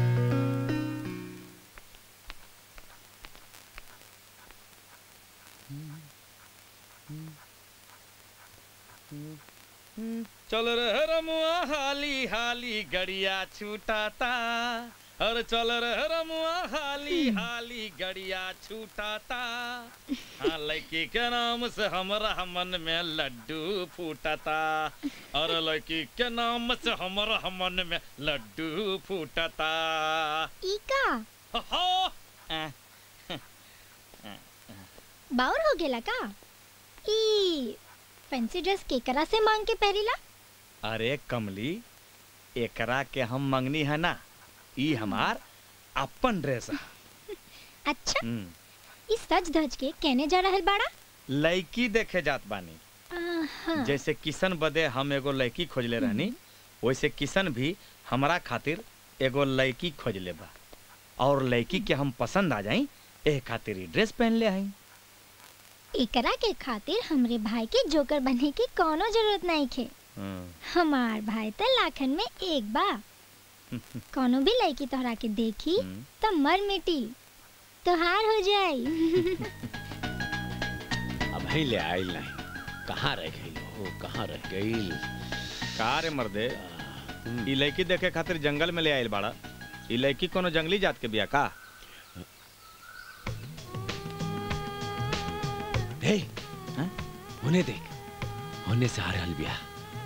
[SPEAKER 6] चल रे रमुआ हाली हाली गड़िया छूटाता अरे चल रे रमुआ हाली हाली गड़िया छूटाता हाँ लड़की के नाम से हमरा मन में लड्डू फूटता और लड़की के नाम से हमरा मन में लड्डू फूटता
[SPEAKER 9] इका बाउर हो गेला का ई फैंसी ड्रेस केकरा से मांग के पहरीला
[SPEAKER 6] अरे कमली एकरा के हम मंगनी है ना ई हमार अपन ड्रेस है
[SPEAKER 9] अच्छा
[SPEAKER 6] हम्म,
[SPEAKER 9] इस सच धज के कहने जा रहल बाड़ा
[SPEAKER 6] लड़की देखे जात बानी
[SPEAKER 9] आहा।
[SPEAKER 6] जैसे किशन बदे हम एगो लड़की खोजले रहनी वैसे किशन भी हमरा खातिर एगो लड़की खोजले बा और लड़की के हम पसंद आ जाई एह खातिर ही ड्रेस पहन ले आई
[SPEAKER 9] एकरा के खातिर हमरे भाई के जोकर बनने की कोनो जरूरत नहीं खे हमार भाई तो लाखन में एक बा कोनो भी लड़की तोहरा के देखी तो मर मिटी तोहार हो जाई
[SPEAKER 10] अब ही ले आइल नहीं कहाँ रह गई हो कहाँ रह गई
[SPEAKER 6] का रे मर्दे ई लड़की देखे खातिर जंगल में ले आइल बाड़ा ई लड़की कोनो जंगली जात के बिया का
[SPEAKER 10] हे होने देख होने से आ रहल बिया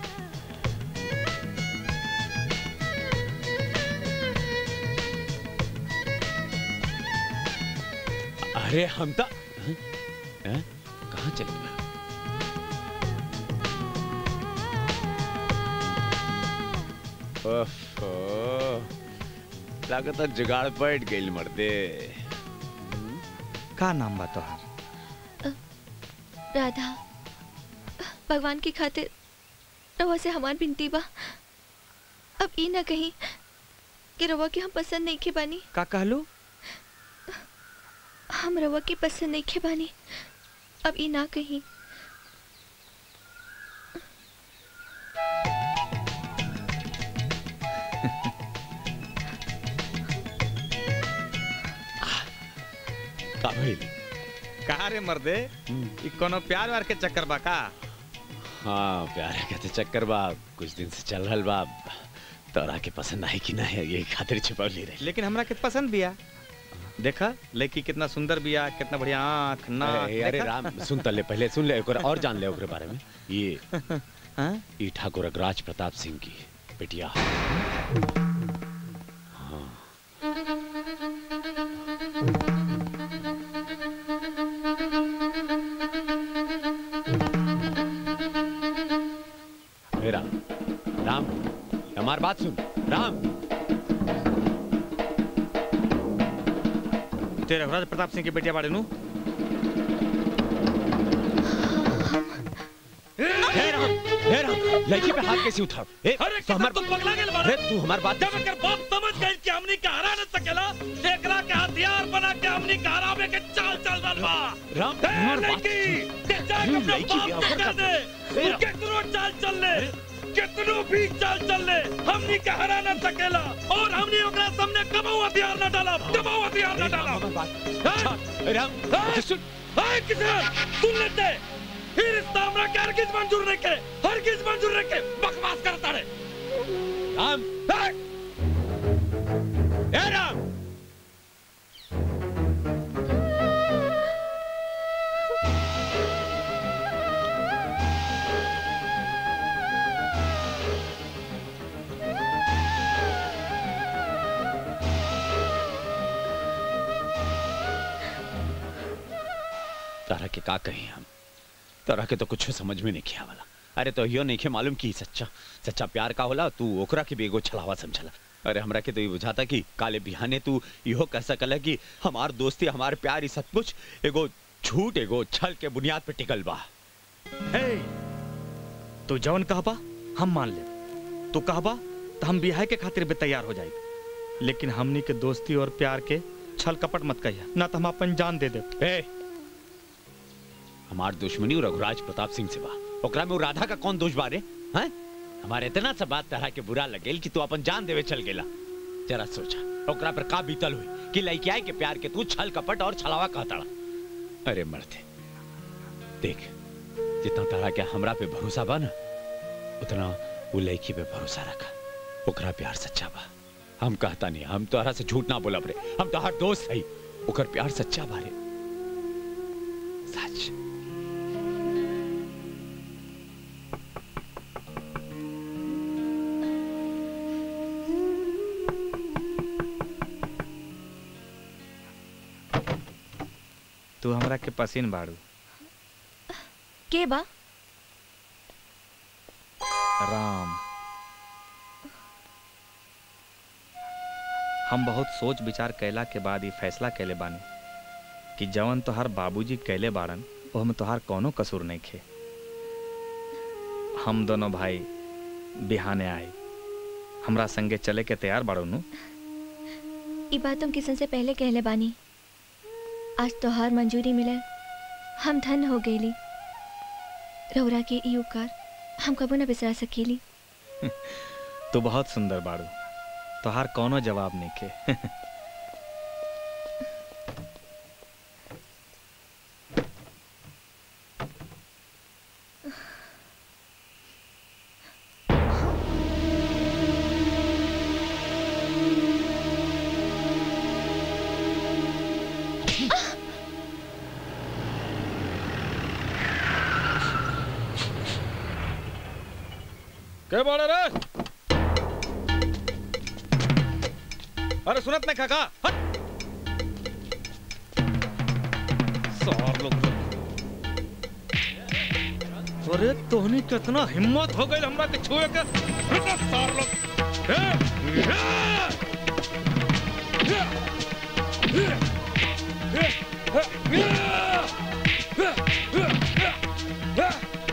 [SPEAKER 10] अरे हम तो हैं? हैं? कहाँ चले गए ओफो लागत जुगाड़ बैठ गई मर्दे
[SPEAKER 6] का नाम बा तोहार
[SPEAKER 13] राधा भगवान की खातिर रवा से हमार बिनती बा अब ई ना कहीं कि रवा के हम पसंद नहीं खे बानी
[SPEAKER 6] का कहलू
[SPEAKER 13] हम रवा की पसंद नहीं खे बानी अब ई ना कहीं
[SPEAKER 10] का भइल
[SPEAKER 6] का रे मर्दे ई कोनो प्यार वार के चक्कर बा का
[SPEAKER 10] हाँ प्यार के तो चक्कर बा कुछ दिन से चल रहल बा तोरा के पसंद आई कि ना है ये खातिर छिपौली रही
[SPEAKER 6] लेकिन हमरा के पसंद बिया देखा लड़की कितना सुंदर बिया कितना बढ़िया आँख नाक
[SPEAKER 10] अरे अरे
[SPEAKER 6] देखा?
[SPEAKER 10] राम सुन तले पहले सुन ले ओकरा और जान ले ओकरे बारे में ये ये ठाकुर अग्रराज प्रताप सिंह की बेटिया हाँ हे राम राम हमार बात सुन राम
[SPEAKER 6] तेरे रघुराज प्रताप सिंह की बेटिया बाड़े नु
[SPEAKER 10] हे राम हे राम लड़की पे हाथ कैसे उठा ए
[SPEAKER 6] अरे
[SPEAKER 10] तो हमार
[SPEAKER 6] तू पगला गेल बाड़ा
[SPEAKER 10] अरे तू हमार बात
[SPEAKER 6] जब एकर बाप समझ गई कि हमनी के हरा न सकेला एकरा के हथियार बना के हमनी के हरावे के चाल चल रहल बा
[SPEAKER 10] राम
[SPEAKER 6] ए,
[SPEAKER 10] हमार बात
[SPEAKER 6] लड़की ते जा के
[SPEAKER 10] तू
[SPEAKER 6] अपना
[SPEAKER 10] लड़की
[SPEAKER 6] बाप
[SPEAKER 10] भी
[SPEAKER 6] से
[SPEAKER 10] आकर
[SPEAKER 6] कह दे
[SPEAKER 10] ए,
[SPEAKER 6] तू कितनो चाल चल ले कितनो भी चाल चल ले हमनी के हरा न सकेला और हमनी ओकरा सामने कबो हथियार न डाला कबो हथियार न डाला
[SPEAKER 10] राम
[SPEAKER 6] सुन हाय किसान सुन लेते फिर रिश्ता हमरा के हरगिज मंजूर नहीं के हरगिज मंजूर नहीं के बकवास करता रे
[SPEAKER 10] राम ए राम तारा के का कही हम तारा के तो कुछ समझ में नहीं किया वाला अरे तो यो नहीं के मालूम की सच्चा सच्चा प्यार का होला तू ओकरा के भी एगो छलावा समझला अरे हमरा के तो ये बुझाता कि काले बिहाने तू इहो कह सकला कि हमार दोस्ती हमार प्यार ई सब कुछ एगो झूठ एगो छल के बुनियाद पे टिकल बा
[SPEAKER 6] हे तू जवन कहबा हम मान ले तू कहबा तो हम बिहाय के खातिर भी तैयार हो जाए लेकिन हमनी के दोस्ती और प्यार के छल कपट मत कहिया ना तो हम अपन जान दे दे
[SPEAKER 10] ए हमार दुश्मनी रघुराज प्रताप सिंह से बा ओकरा में वो राधा का कौन दोष बारे हैं हमारे इतना सा बात तरह के बुरा लगेल कि तू अपन जान देवे चल गेला जरा सोचा ओकरा पर का बीतल हुई कि लड़किया के प्यार के तू छल कपट और छलावा कहताड़ा अरे मरते देख जितना तरह के हमरा पे भरोसा बा ना उतना वो लड़की पे भरोसा रखा ओकरा प्यार सच्चा बा हम कहता नहीं हम तोहरा से झूठ ना बोलब रे हम तोहर दोस्त हई ओकर प्यार सच्चा बारे सच
[SPEAKER 6] तू हमरा के पसीन बाड़ू
[SPEAKER 13] के बा
[SPEAKER 6] राम हम बहुत सोच विचार कैला के बाद ये फैसला कैले बानी कि जवन तोहार बाबूजी कैले बाड़न ओहमे तोहार कोनो कसूर नहीं खे हम दोनों भाई बिहाने आए हमरा संगे चले के तैयार बाड़ू नु
[SPEAKER 13] ई बात तुम किसन से पहले कहले बानी आज तोहार मंजूरी मिले हम धन हो गईली रौरा के ई उपकार हम कबो न बिसरा सकेली
[SPEAKER 6] तू बहुत सुंदर बाड़ू तोहार कोनो जवाब नहीं खे के बाड़े रे अरे सुनत नहीं काका हट सार लोग अरे तोहनी कितना हिम्मत हो गई हमरा के छुए के हट सार लोग ए, ए, ए, ए, ए, ए,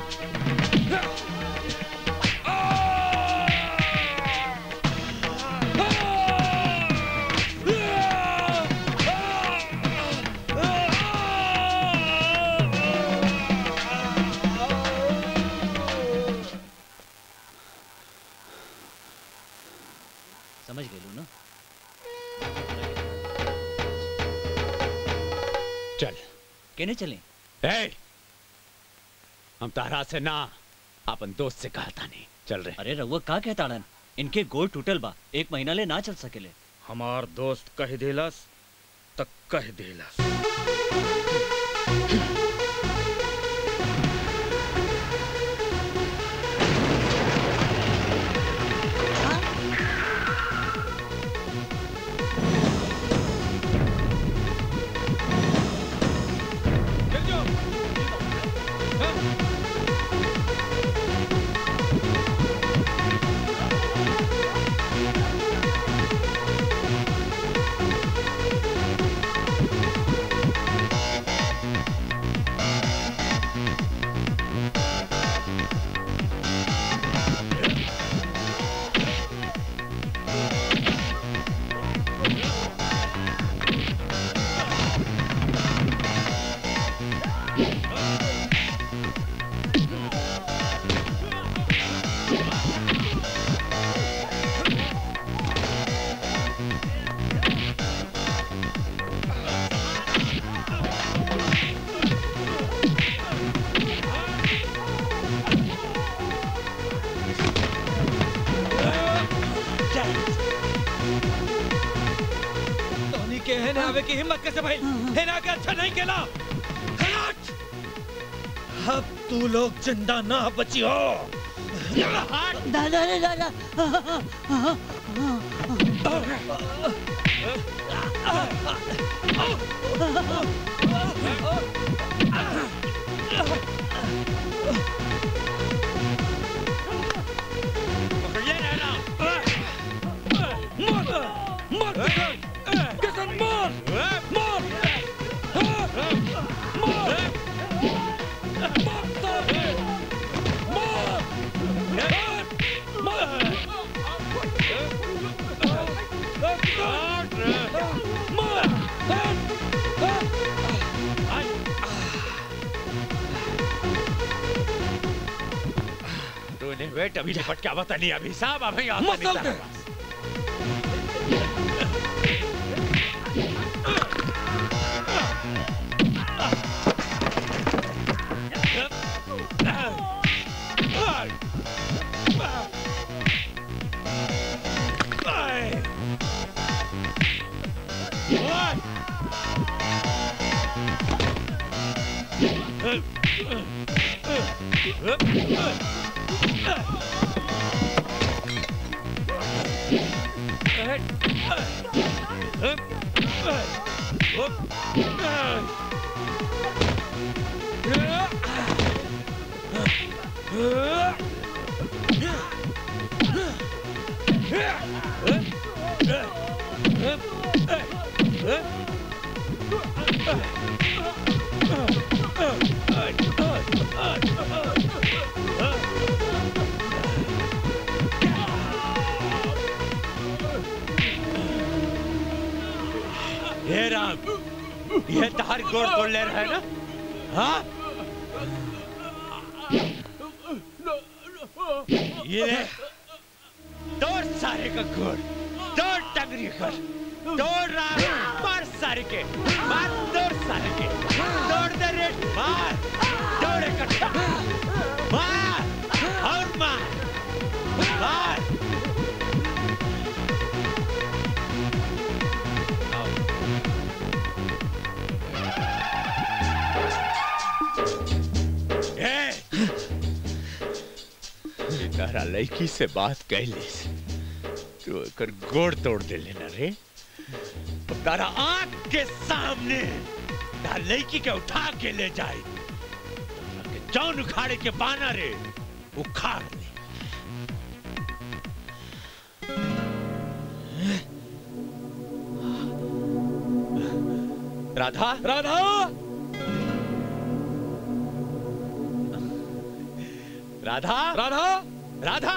[SPEAKER 16] समझ गए ना
[SPEAKER 10] चल
[SPEAKER 16] कहने चले
[SPEAKER 10] ए, हम तारा से ना अपन दोस्त से कहता नहीं चल रहे
[SPEAKER 16] अरे रउआ का कहता अड़न इनके गोड़ टूटल बा एक महीना ले ना चल सकेले
[SPEAKER 6] हमार दोस्त कह देलस तक कह देलस
[SPEAKER 11] तोनी के है ना आवे की हिम्मत कैसे भाई है ना के अच्छा नहीं केला हट अब तू लोग जिंदा ना बची हो
[SPEAKER 15] दादा रे दादा
[SPEAKER 10] तूने वेट अभी निपट क्या बता नहीं अभी साहब अभी आता नहीं
[SPEAKER 11] मसल
[SPEAKER 10] तारा
[SPEAKER 11] दे।
[SPEAKER 10] पास।
[SPEAKER 11] Huh?
[SPEAKER 10] ये तार गोड़ तोड़ ले रहा है ना हाँ ये ले तोड़ सारे का गोड़ तोड़ टंगरी कर तोड़ रहा मार सारे के मार तोड़ सारे के तोड़ दे रे मार तोड़ इकट्ठा मार और मार मार ए! ये तारा लड़की से बात कैलिस तू एकर गोड़ तोड़ दे लेना रे तो तारा आंख के सामने तार लड़की के उठा के ले जाए तारा के जौन उखाड़े के बाना रे उखाड़ दे राधा
[SPEAKER 11] राधा
[SPEAKER 10] राधा
[SPEAKER 11] राधा
[SPEAKER 10] राधा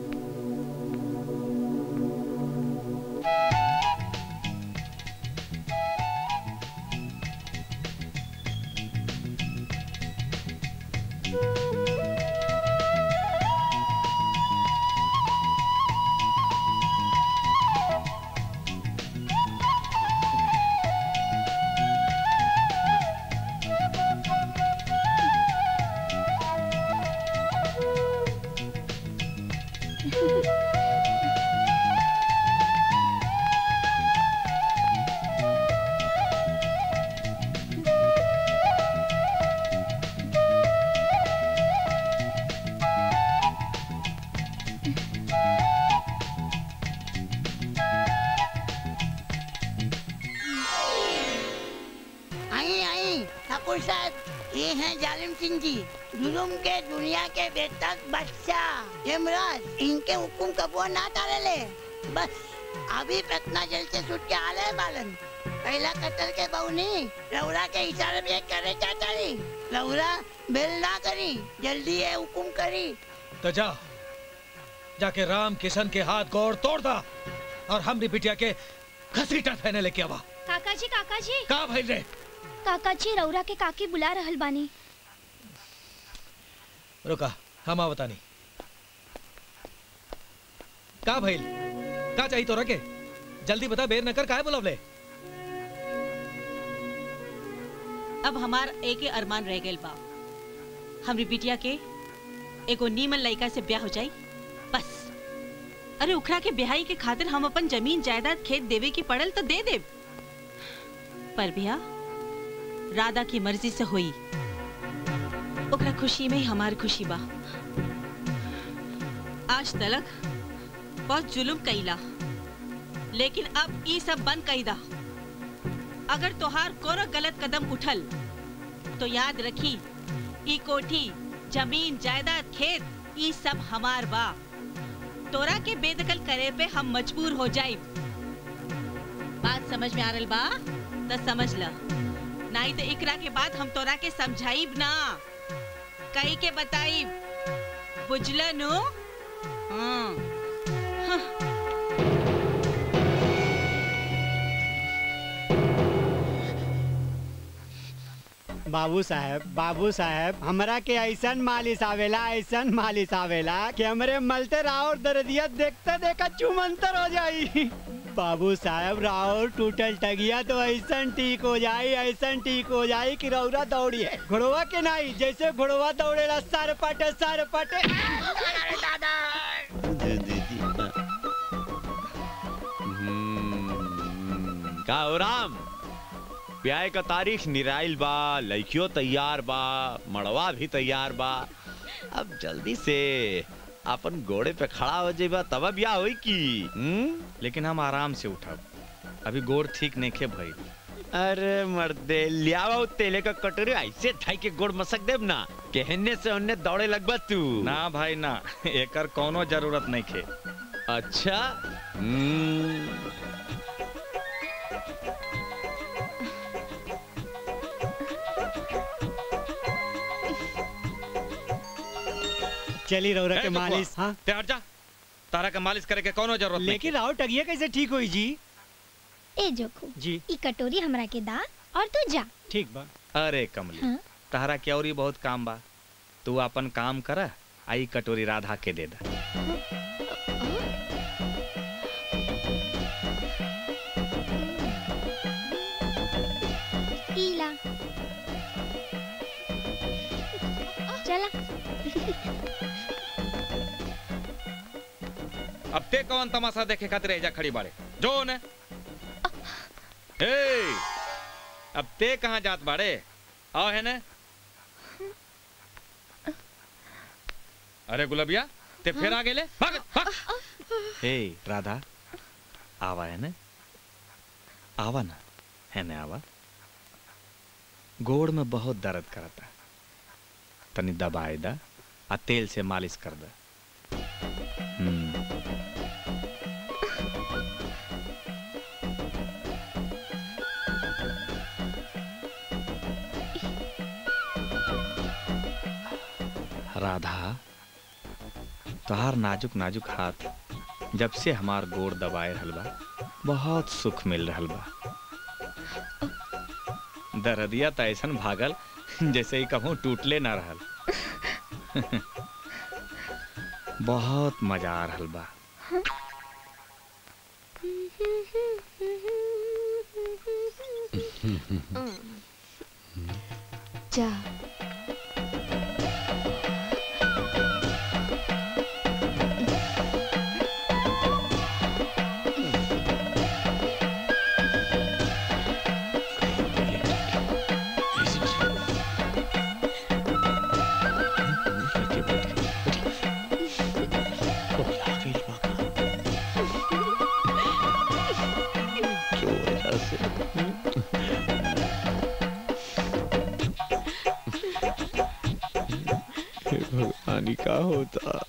[SPEAKER 15] आई आई ठाकुर साहब ये हैं जालिम सिंह जी जुलुम के दुनिया के बेतक बादशाह यमराज इनके हुकुम कबो ना डाले ले बस अभी पटना जेल से छूट के आले बालन पहला कत्ल के बहुनी लौरा के इशारे में करे चाचारी लौरा बेल ना करी जल्दी ये हुकुम करी
[SPEAKER 11] तो जा जाके राम किशन के हाथ गोड़ तोड़ दा और हमरी बिटिया के घसीटा फैने लेके आवा
[SPEAKER 9] काका जी काका जी
[SPEAKER 11] का भइल रे
[SPEAKER 9] काका जी रौरा के काकी बुला रहल बानी
[SPEAKER 11] रुका हम आ बतानी का भइल का चाहिए तोरा के जल्दी बता बेर न कर काहे बुलावले
[SPEAKER 14] अब हमार एक ही अरमान रह गइल बा हमरी बिटिया के एगो नीमन लड़का से ब्याह हो जाई बस अरे उखड़ा के ब्याही के खातिर हम अपन जमीन जायदाद खेत देवे की पड़ल तो दे देब पर भैया राधा की मर्जी से हुई ओकरा खुशी में ही हमार खुशी बा आज तलक बहुत जुलुम कईला लेकिन अब ई सब बंद कईदा अगर तोहार कोनो गलत कदम उठल तो याद रखी ई कोठी जमीन जायदाद खेत ई सब हमार बा तोरा के बेदखल करे पे हम मजबूर हो जाई बात समझ में आ रल बा तो समझ ल नहीं तो इकरा के बाद हम तोरा के समझाइब ना कही के बताइब बुझल नु हाँ हाँ।
[SPEAKER 12] बाबू साहब बाबू साहब हमरा के ऐसन मालिश आवेला ऐसन मालिश आवेला कि हमरे मलते राउर दर्दिया देखते देखा चुमंतर हो जाई बाबू साहब राउर टूटल टगिया तो ऐसन ठीक हो जाई ऐसन ठीक हो जाई कि रौरा दौड़ी है घोड़वा के नहीं जैसे घोड़वा दौड़ेला सर पटे सर पटे
[SPEAKER 10] हम्म, का हो राम ब्याह का तारीख निराइल बा लड़कियों तैयार बा मड़वा भी तैयार बा अब जल्दी से अपन घोड़े पे खड़ा हो जाइबा तब ब्याह होई की हम्म?
[SPEAKER 6] लेकिन हम आराम से उठब अभी गोड़ ठीक नहीं खे भाई
[SPEAKER 10] अरे मर्दे लियावा तेले का कटोरी ऐसे ठाई के गोड़ मसक देब ना कहने से उन्ने दौड़े लगबा तू
[SPEAKER 6] ना भाई ना एकर कोनो जरूरत नहीं खे
[SPEAKER 10] अच्छा हम्म,
[SPEAKER 12] चली रौरा
[SPEAKER 6] ए,
[SPEAKER 12] के
[SPEAKER 6] बकुआ,
[SPEAKER 12] मालिश हाँ
[SPEAKER 6] ते हट जा तारा के मालिश करे के कोनो जरूरत नहीं
[SPEAKER 12] लेकिन राउर टगिया कैसे ठीक हुई जी
[SPEAKER 9] ए जोखू
[SPEAKER 12] जी
[SPEAKER 9] ई कटोरी हमरा के दा और तू जा
[SPEAKER 12] ठीक बा
[SPEAKER 6] अरे कमली
[SPEAKER 9] हाँ?
[SPEAKER 6] तहरा के और ही बहुत काम बा तू अपन काम कर आई कटोरी राधा के दे दा
[SPEAKER 9] ईला चला
[SPEAKER 6] अब ते कौन तमाशा देखे खातिर एजा खड़ी बाड़े जो ने ए अब ते कहाँ जात बाड़े आओ है ने अरे गुलबिया ते फिर आ गेले भाग भाग हे राधा आवा है ने आवा ना है ने आवा गोड़ में बहुत दर्द करता तनी दबाए दा आ तेल से मालिश कर दा हम्म राधा तोहार नाजुक नाजुक हाथ जब से हमार गोड़ दबाए रहल बा बहुत सुख मिल रहल बा दरदिया त ऐसन भागल जैसे ही कहूँ टूटले ना रहल बहुत मजा आ रहल बा
[SPEAKER 4] जा
[SPEAKER 10] भगवान का होता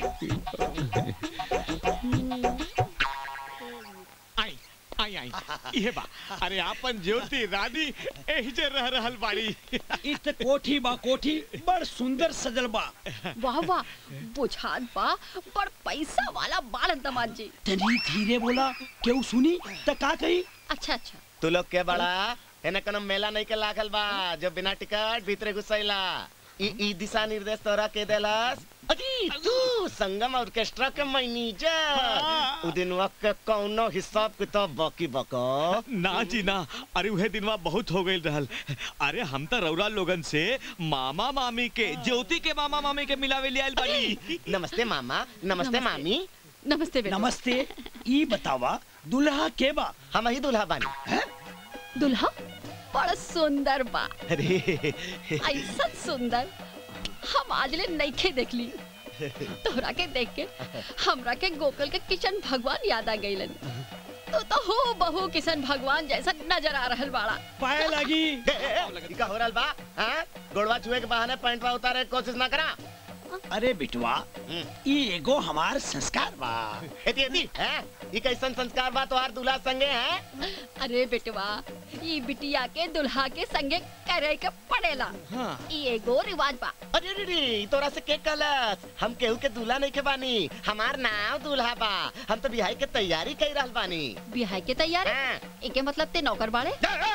[SPEAKER 7] आई आई आई ये बा अरे आपन ज्योति रानी एही जे रह रहल बाड़ी
[SPEAKER 19] इत कोठी बा कोठी बड़ सुंदर सजल बा
[SPEAKER 22] वाह वाह बुझात बा बड़ पैसा वाला बाड़न दमाद जी
[SPEAKER 19] तनी धीरे बोला केहू सुनी त का कही
[SPEAKER 22] अच्छा अच्छा
[SPEAKER 18] तू लोग के बड़ा एने कोनो मेला नहीं के लागल बा जो बिना टिकट भीतरे घुसैला ई ई दिशा निर्देश तोरा के देलस अजी तू संगम ऑर्केस्ट्रा के मैनेजर उ दिनवा के कौनो हिसाब किताब बाकी बका
[SPEAKER 7] ना जी ना अरे उहे दिनवा बहुत हो गई रहल अरे हम तो रौरा लोगन से मामा मामी के ज्योति के मामा मामी के मिलावे ले आइल बानी
[SPEAKER 18] नमस्ते मामा नमस्ते मामी
[SPEAKER 22] नमस्ते बेटा
[SPEAKER 19] नमस्ते ई बतावा दुल्हा के बा
[SPEAKER 18] हम ही दुल्हा बानी
[SPEAKER 22] दुल्हा बड़ा सुंदर बा
[SPEAKER 18] अरे
[SPEAKER 22] ऐसा सुंदर हम आज ले नईखे देखली तोहरा के देख के हमरा के गोकुल के किशन भगवान याद आ गईलन तो तो हो बहु किशन भगवान जैसा नजर आ रहल बाड़ा
[SPEAKER 19] पाए लगी
[SPEAKER 18] ई का हो रहल बा हां गोड़वा छुए के बहाने पैंटवा उतारे के कोशिश ना करा
[SPEAKER 19] अरे बिटवा ई एगो हमार संस्कार बा
[SPEAKER 18] एती एती हैं ई कैसन संस्कार बा तोहार दूल्हा संगे हैं
[SPEAKER 22] अरे बेटवा ई बिटिया के दुल्हा के संगे करे के पड़ेला
[SPEAKER 18] हाँ।
[SPEAKER 22] ई एगो रिवाज बा
[SPEAKER 18] अरे रे रे ई तोरा से के कलस हम केहू के दूल्हा नहीं के बानी हमार नाम दूल्हा बा हम तो बिहाई के तैयारी कर रहल बानी
[SPEAKER 22] बिहाई के तैयारी एके मतलब ते नौकर बाड़े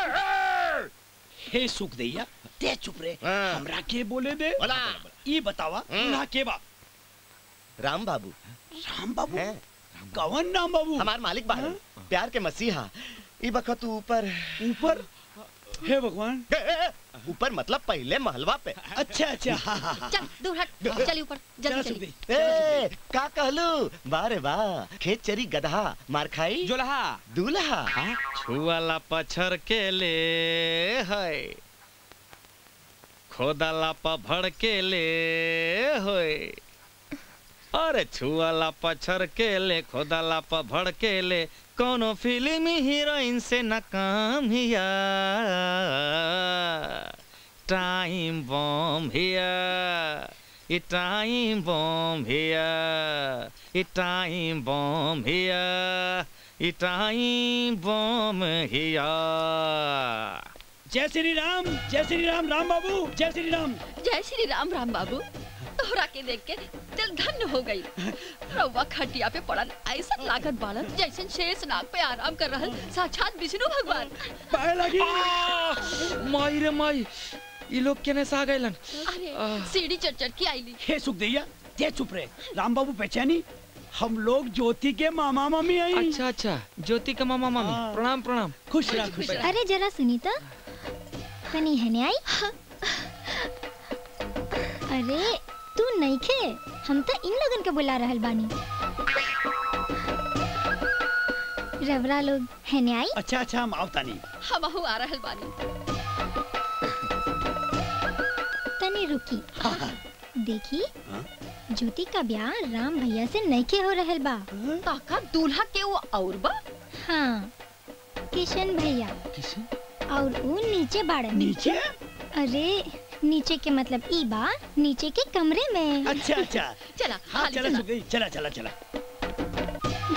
[SPEAKER 19] हे सुख दैया ते चुप रे हमरा के बोले दे
[SPEAKER 18] बोला
[SPEAKER 19] ई बतावा दुल्हा के बा
[SPEAKER 18] राम बाबू
[SPEAKER 19] राम बाबू कवन नाम बाबू
[SPEAKER 18] हमार मालिक बा प्यार के मसीहा ई बखत ऊपर
[SPEAKER 19] ऊपर हे भगवान
[SPEAKER 18] ऊपर मतलब पहले महलवा पे
[SPEAKER 19] अच्छा अच्छा
[SPEAKER 22] चल दूर हट चली ऊपर जल्दी चली
[SPEAKER 18] ए का कहलू बारे वाह खेत चरी गधा मार खाई
[SPEAKER 7] जोलहा
[SPEAKER 18] दूल्हा
[SPEAKER 6] छुआला पछर के ले है खोदाला पभड़ के ले होय अरे छुआला पछर के ले खोदाला पभड़ के ले कोनो फिल्म हीरोइन से न काम हिया टाइम बम हिया ई टाइम बम हिया ई टाइम बम हिया ई टाइम बम हिया
[SPEAKER 19] जय श्री राम जय श्री राम राम बाबू जय श्री राम
[SPEAKER 22] जय श्री राम राम बाबू तोहरा के देख के दिल धन्य हो गई रउआ खटिया पे पड़ल ऐसा लागत बाड़न जैसे शेष नाग पे आराम कर रहल साक्षात विष्णु भगवान
[SPEAKER 19] पाए लगी माई रे माई ये लोग केने से आ गइलन
[SPEAKER 22] अरे सीढ़ी चढ़ चढ़ के आईली
[SPEAKER 8] हे सुखदैया ते चुप रहे राम बाबू पहचानी हम लोग ज्योति के मामा मामी आई
[SPEAKER 19] अच्छा अच्छा ज्योति का मामा मामी प्रणाम प्रणाम
[SPEAKER 8] खुश रह खुश रह
[SPEAKER 9] अरे जरा सुनी तो तनी हने आई अरे तू नहीं खे हम तो इन लोगन के बुला रहल बानी रवरा लोग हने आई
[SPEAKER 8] अच्छा अच्छा हम आवता नहीं
[SPEAKER 22] हमहू आ रहल बानी
[SPEAKER 9] तनी रुकी देखी ज्योति का ब्याह राम भैया से नईखे हो रहल बा
[SPEAKER 22] काका दूल्हा के वो और बा
[SPEAKER 9] हाँ किशन भैया और वो नीचे बाड़न
[SPEAKER 8] नीचे
[SPEAKER 9] अरे नीचे के मतलब ई बा नीचे के कमरे में
[SPEAKER 8] अच्छा अच्छा
[SPEAKER 22] चला
[SPEAKER 8] हाँ
[SPEAKER 22] हाली
[SPEAKER 8] चला
[SPEAKER 22] चला।
[SPEAKER 8] सुखदेई चला चला चला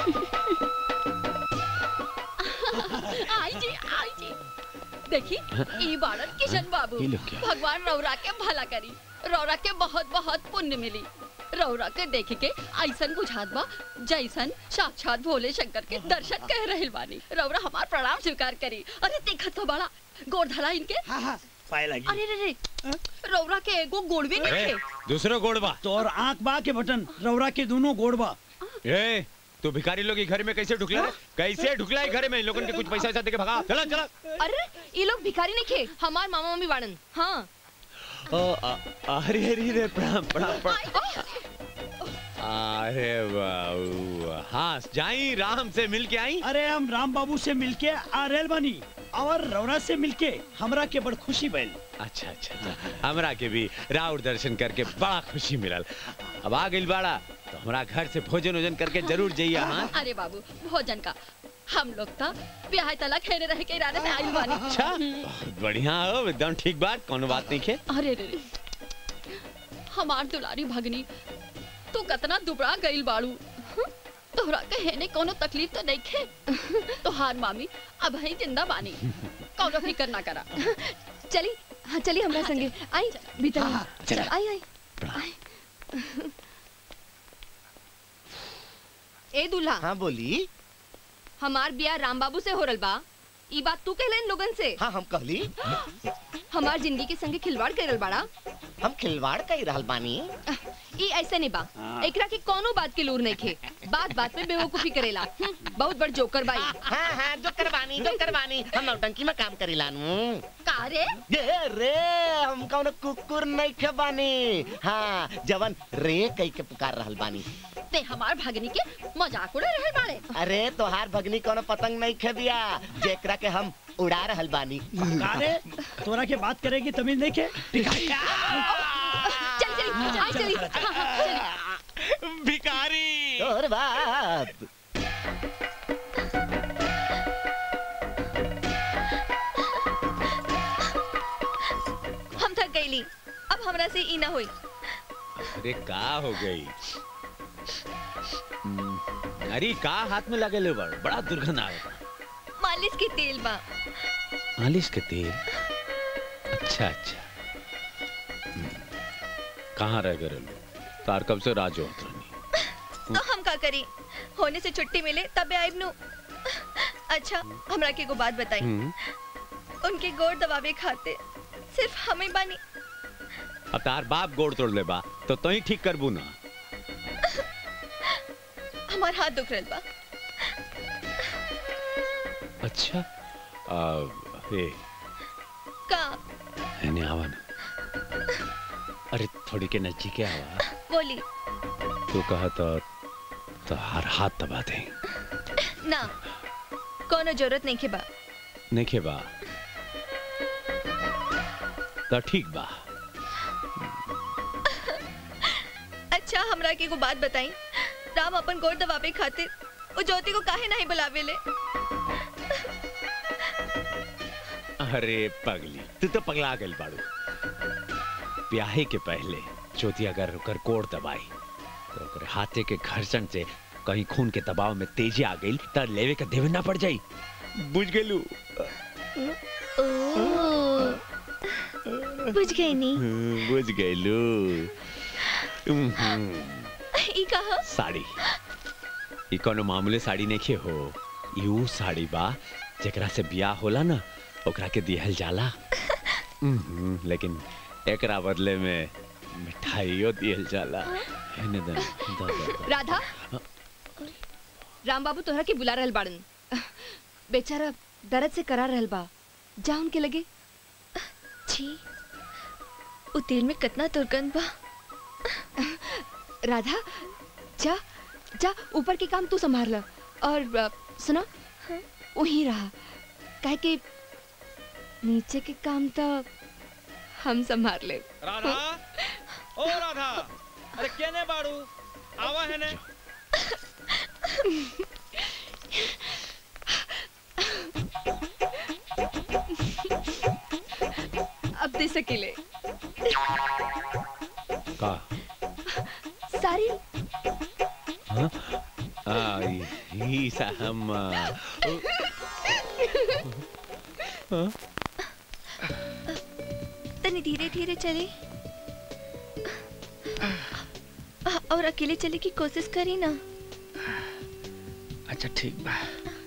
[SPEAKER 22] आई जी आई जी देखी ई बाड़न किशन बाबू
[SPEAKER 10] ये लोग क्या?
[SPEAKER 22] भगवान रौरा के भला करी रौरा के बहुत बहुत पुण्य मिली रौरा के देख के ऐसन बुझात बा जैसन साक्षात भोले शंकर के दर्शन कह रहल बानी रौरा हमार प्रणाम स्वीकार करी अरे देखत तो बड़ा गोड़ धला इनके
[SPEAKER 8] हाँ हाँ पाए लगी
[SPEAKER 22] अरे रे रे रौरा के एगो गोड़ भी नहीं थे
[SPEAKER 10] दूसरा गोड़बा
[SPEAKER 8] तोर आंख बा के बटन रौरा के दोनों गोड़ बा
[SPEAKER 10] ए तू भिखारी लोग के घर में कैसे ढुकला रे? कैसे ढुकला है घर में इन लोगन के कुछ पैसा वैसा देके भगा चला चला
[SPEAKER 17] अरे ये लोग भिखारी नहीं खे हमार मामा मम्मी बाड़न हाँ
[SPEAKER 10] ओ, आ- अरे अरे अरे प्रणाम प्रणाम प्रणाम अरे बाबू हाँ जाई राम से मिल के आई
[SPEAKER 8] अरे हम राम बाबू से मिलके आ रहल बानी और रौरा से मिलके हमरा के बड़ खुशी भइल
[SPEAKER 10] अच्छा अच्छा अच्छा हमरा के भी राउर दर्शन करके बड़ा खुशी मिलल अब आ गइल बाड़ा तो हमरा घर से भोजन वोजन करके जरूर जाइए हाँ
[SPEAKER 22] अरे बाबू भोजन का हम लोग तो ब्याह तला खेने रह के इरादे से आइल बानी
[SPEAKER 10] अच्छा बहुत बढ़िया हो एकदम ठीक बात कोनो बात नहीं खे
[SPEAKER 22] अरे रे रे हमार दुलारी भगनी तू कतना दुबड़ा गइल बाड़ू हं? तोहरा के हेने कोनो तकलीफ तो नहीं खे तोहार मामी अब ही जिंदा बानी कोनो फिकर ना करा
[SPEAKER 17] चली हाँ चली हमरा संगे आई भीतर आई।
[SPEAKER 10] चला।
[SPEAKER 17] आई आई आई। ए दूल्हा
[SPEAKER 18] हाँ बोली
[SPEAKER 17] हमार बिया राम बाबू से हो रल बा ई बात तू कहले इन लोगन से
[SPEAKER 18] हाँ हम कहली
[SPEAKER 17] हमार जिंदगी के संगे खिलवाड़ करल बाड़ा
[SPEAKER 18] हम खिलवाड़ कही रहल बानी
[SPEAKER 17] ई ऐसे नहीं बा एकरा के कोनो बात के लूर नहीं खे बात बात में बेवकूफी करेला हम्म, बहुत बड़ जोकर बाई
[SPEAKER 18] हाँ हाँ जो करवानी जो करवानी हम नौटंकी में काम करी लानू
[SPEAKER 22] का रे
[SPEAKER 18] ये रे हम कौन कुकुर नहीं खे बानी हाँ जवन रे कही के पुकार रहल बानी
[SPEAKER 22] ते हमार भगनी के मजाक उड़ा रहल बाड़े
[SPEAKER 18] अरे तोहार भगनी कोनो पतंग नहीं खे दिया जेकरा के हम उड़ा रहल बानी
[SPEAKER 8] का रे तोरा के बात करेगी तमीज नहीं के
[SPEAKER 17] चल चली आई चली हाँ, हाँ, चली
[SPEAKER 10] भिखारी
[SPEAKER 18] और बाप
[SPEAKER 13] हम थक गईली अब हमरा से ई ना होई
[SPEAKER 10] अरे का हो गई हम्म, अरे का हाथ में लगे ले बड़ बड़ा दुर्गंध आ
[SPEAKER 13] मालिश के तेल बा
[SPEAKER 10] मालिश के तेल अच्छा अच्छा हम्म, कहाँ रह गए लो तार कब से राज होत रहनी
[SPEAKER 13] तो हम का करी होने से छुट्टी मिले तबे आइब नु अच्छा हमरा के एगो बात बताई
[SPEAKER 10] हम्म,
[SPEAKER 13] उनके गोड़ दबावे खाते सिर्फ हम ही बानी
[SPEAKER 10] अब तार बाप गोड़ तोड़ ले बा तो तो ही ठीक करबू ना
[SPEAKER 13] हमार हाथ दुख रहल बा
[SPEAKER 10] अच्छा आ, हे
[SPEAKER 13] का
[SPEAKER 10] एने आवा ना अरे थोड़ी के नजदीक आवा
[SPEAKER 13] बोली
[SPEAKER 10] तू कहा तो तो हर हाथ दबा दे
[SPEAKER 13] ना कोनो जरूरत नहीं के बा
[SPEAKER 10] नहीं बा तो ठीक बा
[SPEAKER 13] अच्छा हमरा के एगो बात बताई राम अपन गोड़ दबावे खातिर वो ज्योति को काहे नहीं बुलावे ले
[SPEAKER 10] अरे पगली तू तो पगला गल बाड़ू ब्याहे के पहले ज्योति अगर ओकर कोड़ दबाई तो ओकर हाथे के घर्षण से कहीं खून के दबाव में तेजी आ गई त लेवे के देवे ना पड़ जाई बुझ गेलू
[SPEAKER 13] बुझ गई नी
[SPEAKER 10] बुझ गेलू
[SPEAKER 13] ई कहा
[SPEAKER 10] साड़ी ई कोनो मामूली साड़ी नहीं हो ई ऊ साड़ी बा जेकरा से बियाह होला ना ओकरा के दिहल जाला हम्म, लेकिन एकरा बदले में मिठाइयो दिहल जाला हेने दे, दा, दा, दा।
[SPEAKER 4] राधा राम बाबू तोहरा के बुला रहल बाड़न बेचारा दर्द से करा रहल बा जा उनके लगे
[SPEAKER 13] छी उ तेल में कितना दुर्गंध बा
[SPEAKER 4] राधा जा जा ऊपर के काम तू संभाल ल और अ, सुना वहीं रहा काहे कि नीचे के काम तो हम संभाल ले
[SPEAKER 6] राधा ओ राधा अरे केने बाड़ू आवा है ने
[SPEAKER 4] अब दे सकीले
[SPEAKER 10] का
[SPEAKER 4] सारी
[SPEAKER 10] हाँ? आ, ई- ई सा हम आ, ओ, हाँ?
[SPEAKER 13] तनी धीरे धीरे चले और अकेले चले की कोशिश करी ना
[SPEAKER 19] अच्छा ठीक बा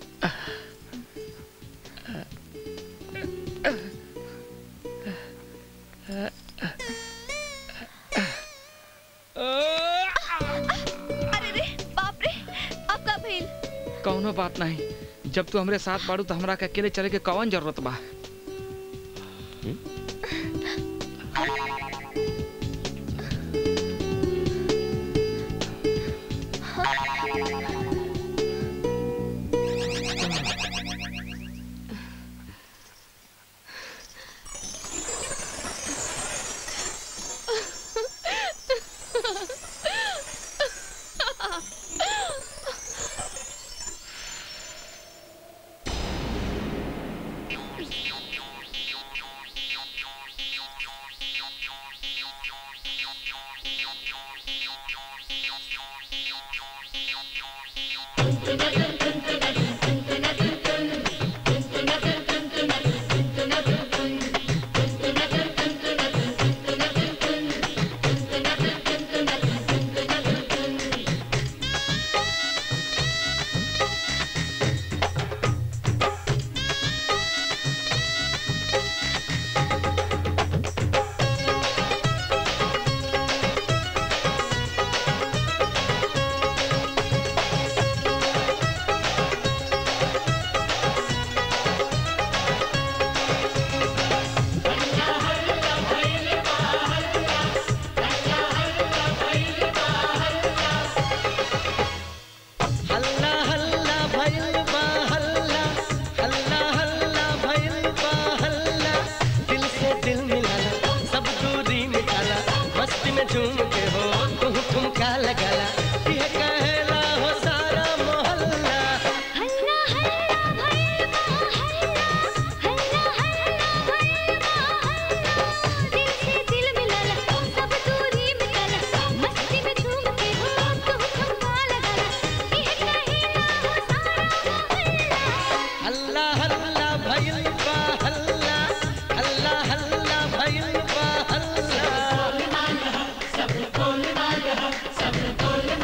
[SPEAKER 13] अरे रे बाप रे अब का भइल
[SPEAKER 19] कौनो बात नहीं जब तू हमरे साथ बाड़ू तो हमरा के अकेले चले के कौन जरूरत बा
[SPEAKER 2] हल्ला हल्ला भइल बा हल्ला हल्ला हल्ला भइल बा हल्ला दिल से दिल मिलाला सब दूरी मिटाला मस्ती में झूम के हो तुम ठुमका लगाला ये कहला हो सारा मोहल्ला
[SPEAKER 1] हल्ला हल्ला भइल बा हल्ला हल्ला हल्ला भइल बा हल्ला दिल से दिल मिलाला सब दूरी मिटाला मस्ती में झूम के हो तू ठुमका लगाला ये कहिला हो सारा
[SPEAKER 2] हल्ला हल्ला भइल बा हल्ला हल्ला हल्ला भइल बा हल्ला
[SPEAKER 3] सब बोलना यहाँ सब बोलना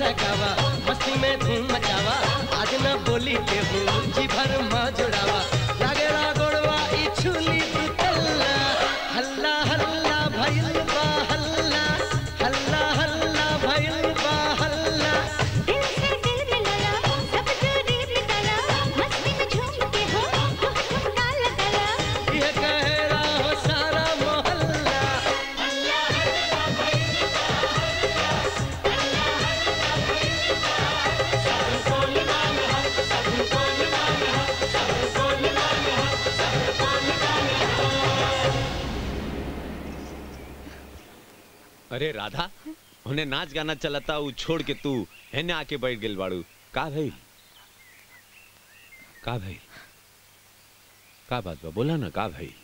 [SPEAKER 2] सहकावा मस्ती में धूम मचावा आज न बोली के हूँ जी भर माँ जुड़ावा लागे गोड़वा ई छुली तू तल्ला हल्ला हल्ला भइल बा हल्ला हल्ला हल्ला भइल बा हल्ला
[SPEAKER 1] दिल से दिल मिलाया सब दूरी मिटाया मस्ती में झूम के हो तुम ठुमका लगाया
[SPEAKER 2] ये कह रहा हो सारा मोहल्ला
[SPEAKER 10] अरे राधा उन्हें नाच गाना चलता उ छोड़ के तू हेने आके बैठ गेल बाड़ू का भाई का भाई का बात बा बोला ना का भाई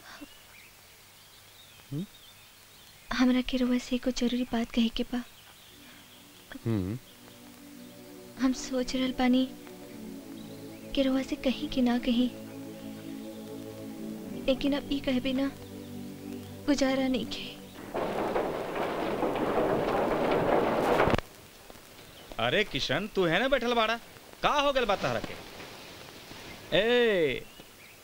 [SPEAKER 13] हमरा के रउआ से एगो जरूरी बात कहे के बा
[SPEAKER 10] हम्म
[SPEAKER 13] हम सोच रहल बानी कि रउआ से कहीं कि ना कहीं लेकिन अब ई कहे बिना गुजारा नहीं के
[SPEAKER 6] अरे किशन तू है ना बैठल बाड़ा का हो गल बात तहरा के ए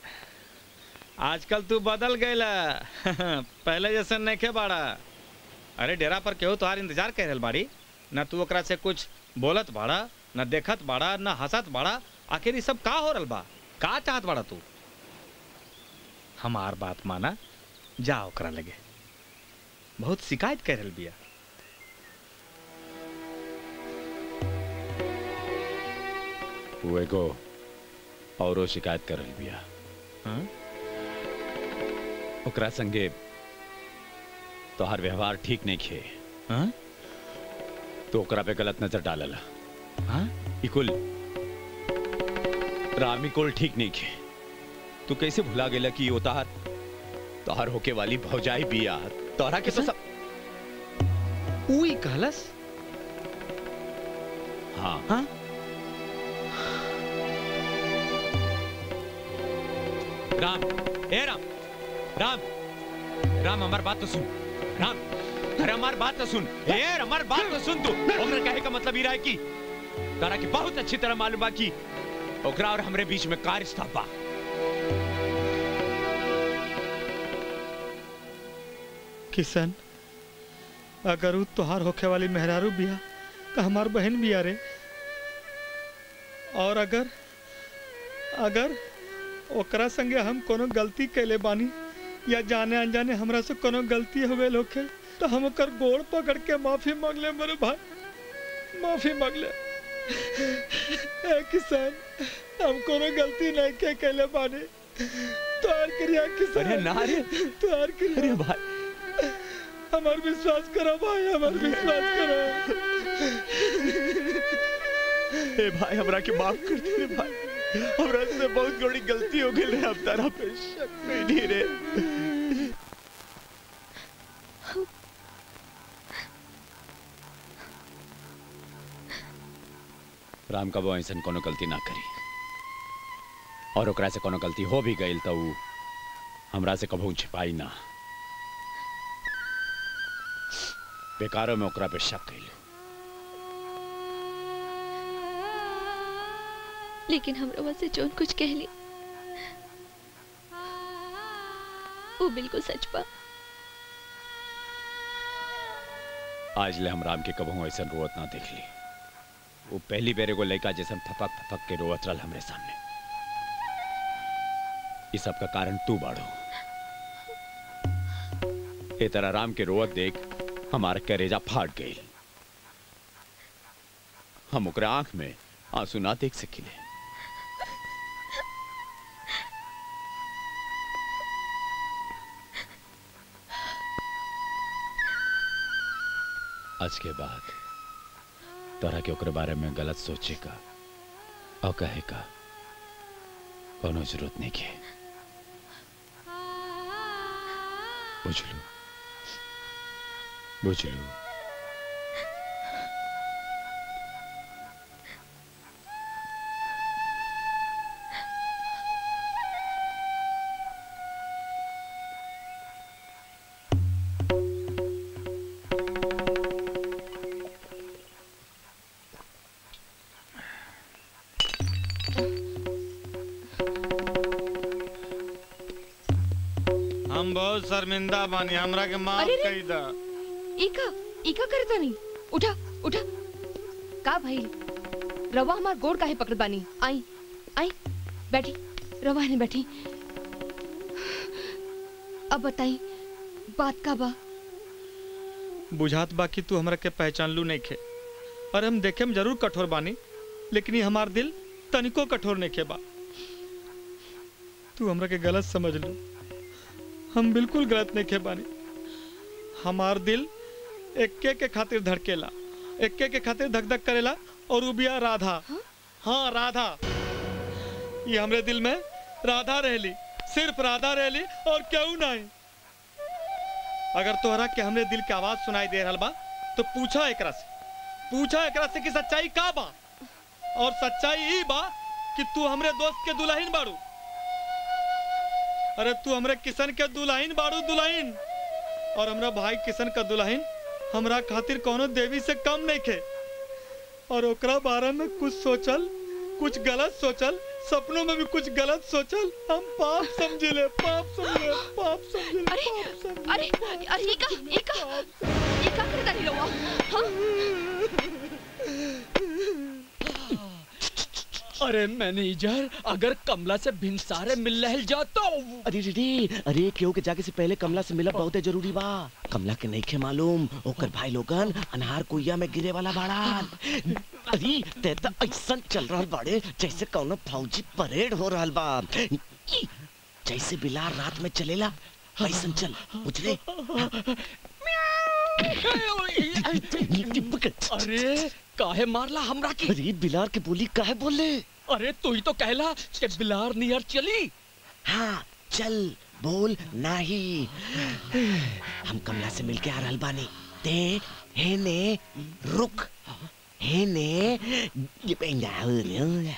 [SPEAKER 6] आजकल तू बदल गईला पहले जैसे नहीं के बाड़ा अरे डेरा पर केहू तोहार इंतजार कर रहल बाड़ी ना तू ओकरा से कुछ बोलत बाड़ा ना देखत बाड़ा ना हंसत बाड़ा आखिर ई सब का हो रहल बा का चाहत बाड़ा तू हमार बात माना जा ओकरा लगे बहुत शिकायत कर रहल बिया
[SPEAKER 10] वो एगो औरो शिकायत कर रही बिया
[SPEAKER 6] हाँ?
[SPEAKER 10] ओकरा संगे तोहार व्यवहार ठीक नहीं खे
[SPEAKER 6] हाँ?
[SPEAKER 10] तो ओकरा पे गलत नजर डालला
[SPEAKER 6] हाँ?
[SPEAKER 10] इकुल रामी कुल ठीक नहीं खे तू कैसे भुला गेला कि वो तोहार तोहार होके वाली भौजाई बिया तोहरा के तो सब
[SPEAKER 6] उई कहलस
[SPEAKER 10] हाँ
[SPEAKER 6] हाँ
[SPEAKER 10] राम ए राम राम राम हमार बात तो सुन राम अरे हमार बात तो सुन ए हमार बात तो सुन तू ओकरा कहे का मतलब ई रहा है कि तारा की बहुत अच्छी तरह मालूम बा कि ओकरा और हमरे बीच में का रिश्ता बा
[SPEAKER 5] किशन अगर उ तोहार होखे वाली मेहरारू बिया तो हमार बहन बिया रे और अगर अगर ओकरा संगे हम कोनो गलती कैले बानी या जाने अनजाने हमरा से कोनो गलती हो गई होखे तो हम ओकर गोड़ पकड़ के माफी मांग ले मेरे भाई माफी मांग ले ए किसान हम कोनो गलती नहीं के कैले बानी तोहार क्रिया किसान
[SPEAKER 10] अरे ना रे।
[SPEAKER 5] तोहार क्रिया
[SPEAKER 10] अरे भाई
[SPEAKER 5] हमार विश्वास करो भाई हमार विश्वास करो
[SPEAKER 10] ए भाई हमरा के माफ कर दे रे भाई हमरा से बहुत बड़ी गलती हो गई रे अब तारा पे शक नहीं रे राम कबो ऐसन कोनो गलती ना करी और ओकरा से कोनो गलती हो भी गई तो उ हमरा से कभू छिपाई ना बेकारों में ओकरा पे शक कैलू
[SPEAKER 13] लेकिन हमरा वहाँ से जोन कुछ कह ली वो बिल्कुल सच बा
[SPEAKER 10] आज ले हम राम के कबहू ऐसा रोवत ना देख ली वो पहली बेर एगो लड़का जैसन थपक थपक के रोवत रहल हमरे सामने इस सब का कारण तू बाड़ो ए तरह राम के रोवत देख हमारा करेजा फाट गई हम ओकरा आंख में आंसू ना देख सकिले आज के बाद तोरा के ओकरे बारे में गलत सोचे का और कहे का कोनो जरूरत नहीं के बुझलू बुझलू
[SPEAKER 6] बहुत शर्मिंदा बानी हमरा के माफ
[SPEAKER 17] अरे रे।
[SPEAKER 6] कई दा
[SPEAKER 17] इका इका करता नहीं उठा उठा का भाई रवा हमार गोड़ काहे पकड़ बानी आई आई बैठी रवा ने बैठी अब बताई बात का बा
[SPEAKER 5] बुझात बा कि तू हमरा के पहचान लू नहीं खे और हम देखे में जरूर कठोर बानी लेकिन ये हमार दिल तनिको कठोर नहीं खे बा तू हमरा के गलत समझ लू हम बिल्कुल गलत नहीं खे बानी हमार दिल एक्के के खातिर धड़केला एक्के के खातिर धक धक करेला और उ बिया राधा हाँ राधा ये हमरे दिल में राधा रहली सिर्फ राधा रहली और क्यों नहीं अगर तोहरा के हमरे दिल के आवाज सुनाई दे रहल बा तो पूछा एकरा से पूछा एकरा से कि सच्चाई का बा और सच्चाई ई बा कि तू हमरे दोस्त के दुल्हन बाड़ू अरे तू हमरे किशन के दुल्हन बाड़ू दुल्हन और हमरा भाई किशन का दुल्हन हमरा खातिर कोनो देवी से कम नहीं खे और ओकरा बारे में कुछ सोचल कुछ गलत सोचल सपनों में भी कुछ गलत सोचल हम पाप समझले पाप समझले पाप समझले
[SPEAKER 17] अरे अरे अरे इका इका इका करता नहीं रवा हाँ
[SPEAKER 19] अरे मैनेजर अगर कमला से भिनसारे मिल रहे जा तो
[SPEAKER 18] अरे रे रे अरे केहू के जाके से पहले कमला से मिलब बहुते जरूरी बा कमला के नहीं खे मालूम ओकर भाई लोगन अनहार कुइया में गिरे वाला बाड़ान अरे ते त ऐसन चल रहल बाड़े जैसे कौनो फौजी परेड हो रहल बा ई, जैसे बिलार रात में चलेला ऐसन चल बुझले
[SPEAKER 19] अरे काहे मारला हमरा की
[SPEAKER 18] अरे बिलार के बोली काहे बोले
[SPEAKER 19] अरे तू ही तो कहला कि बिलार नियर चली
[SPEAKER 18] हाँ चल बोल नहीं हम कमला से मिलके आ रहल बानी ते हे ने रुक हे ने ये पे ना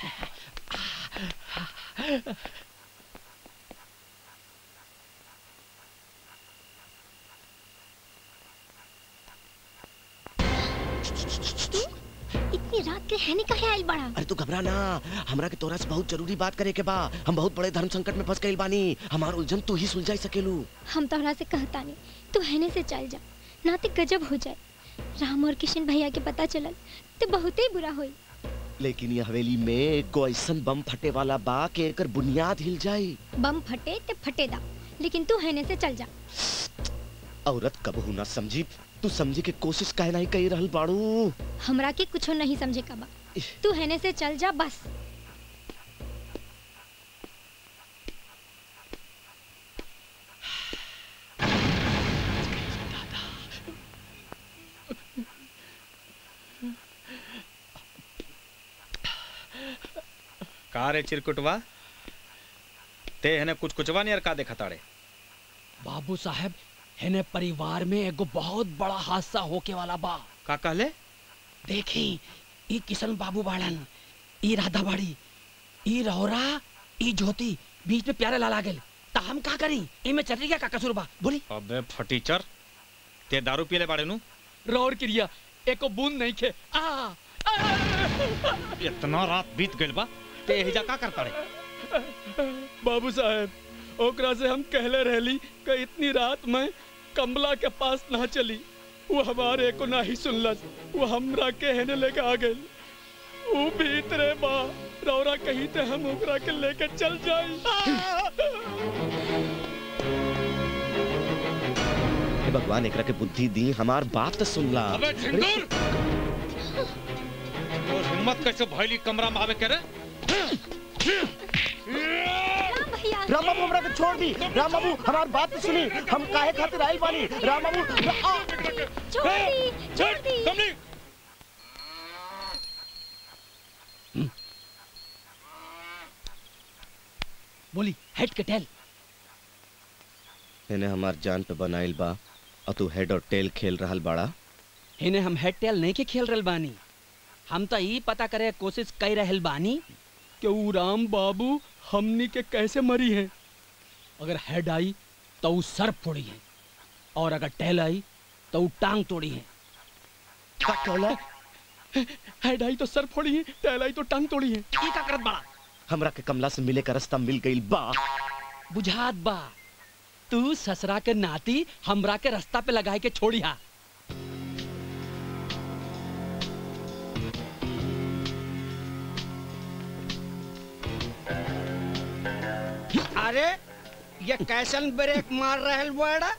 [SPEAKER 9] इतनी रात के हैने काहे आइल बड़ा
[SPEAKER 18] अरे तू घबरा ना हमरा के तोरा से बहुत जरूरी बात करे के बा हम बहुत बड़े धर्म संकट में फंस गइल बानी हमार उलझन तू ही सुलझाई सकेलू
[SPEAKER 9] हम तोहरा से कहता नहीं तू हैने से चल जा नाते गजब हो जाए राम और किशन भैया के पता चलल तो बहुत ही बुरा होई
[SPEAKER 18] लेकिन ये हवेली में कोई ऐसन बम फटे वाला बा के एकर बुनियाद हिल जाई
[SPEAKER 9] बम फटे ते फटे दा लेकिन तू हैने से चल जा
[SPEAKER 18] औरत कबहू ना समझी तू समझे के कोशिश काहे नहीं कही रहल बाड़ू
[SPEAKER 9] हमरा के कुछो नहीं समझे का बा तू हैने से चल जा बस
[SPEAKER 6] का रे चिरकुटवा ते हने कुछ कुचवा नहीं का देखा ताड़े
[SPEAKER 19] बाबू साहब हेने परिवार में एगो बहुत बड़ा हादसा होके वाला बा
[SPEAKER 6] का कहले
[SPEAKER 19] देखी ई किशन बाबू बाड़न ई राधा बाड़ी ई रहोरा ई ज्योति बीच में प्यारे लाला गेल ता हम का करी ई में चटरी का कसूर बा बोली
[SPEAKER 6] अबे फटीचर ते दारू पियले बाड़े नु
[SPEAKER 19] रौर क्रिया एको बूंद नहीं खे आ
[SPEAKER 6] इतना रात बीत गइल बा ते एहिजा का करता रे
[SPEAKER 19] बाबू साहब ओकरा से हम कहले रहली कि इतनी रात में कमला के पास ना चली वो हमारे को ना ही सुनलस वो हमरा के हेने लेके आ गइल वो भीतरे बा रौरा कहीं ते हम ओकरा के लेके चल जाई
[SPEAKER 18] हे भगवान एकरा के बुद्धि दी हमार बात तो सुन ला
[SPEAKER 6] अबे झिंगुर और हिम्मत कैसे भइली कमरा में आवे करे
[SPEAKER 18] राम बाबू हमरा के छोड़ दी राम बाबू हमार बात तो सुनी हम काहे खातिर आइल बानी राम बाबू आ!
[SPEAKER 9] छोड़ दी छोड़ दी
[SPEAKER 6] कमली
[SPEAKER 19] बोली हेड के टेल
[SPEAKER 18] इन्हें हमार जान पे बनाइल बा और तू हेड और टेल खेल रहल बाड़ा
[SPEAKER 19] इन्हें हम हेड टेल नहीं के खेल रहल बानी हम तो ई पता करे कोशिश कर रहल बानी कि ऊ राम बाबू हमनी के कैसे मरी है अगर हेड आई तो ऊ सर फोड़ी है और अगर टेल आई तो ऊ टांग तोड़ी है हेड आई तो सर फोड़ी है टेल आई तो टांग तोड़ी है ई का करत बड़ा
[SPEAKER 18] हमरा के कमला से मिले का रास्ता मिल गइल बा
[SPEAKER 19] बुझात बा तू ससरा के नाती हमरा के रास्ता पे लगाए के छोड़ी हा
[SPEAKER 20] अरे ये कैसन ब्रेक मार रहल बड़ा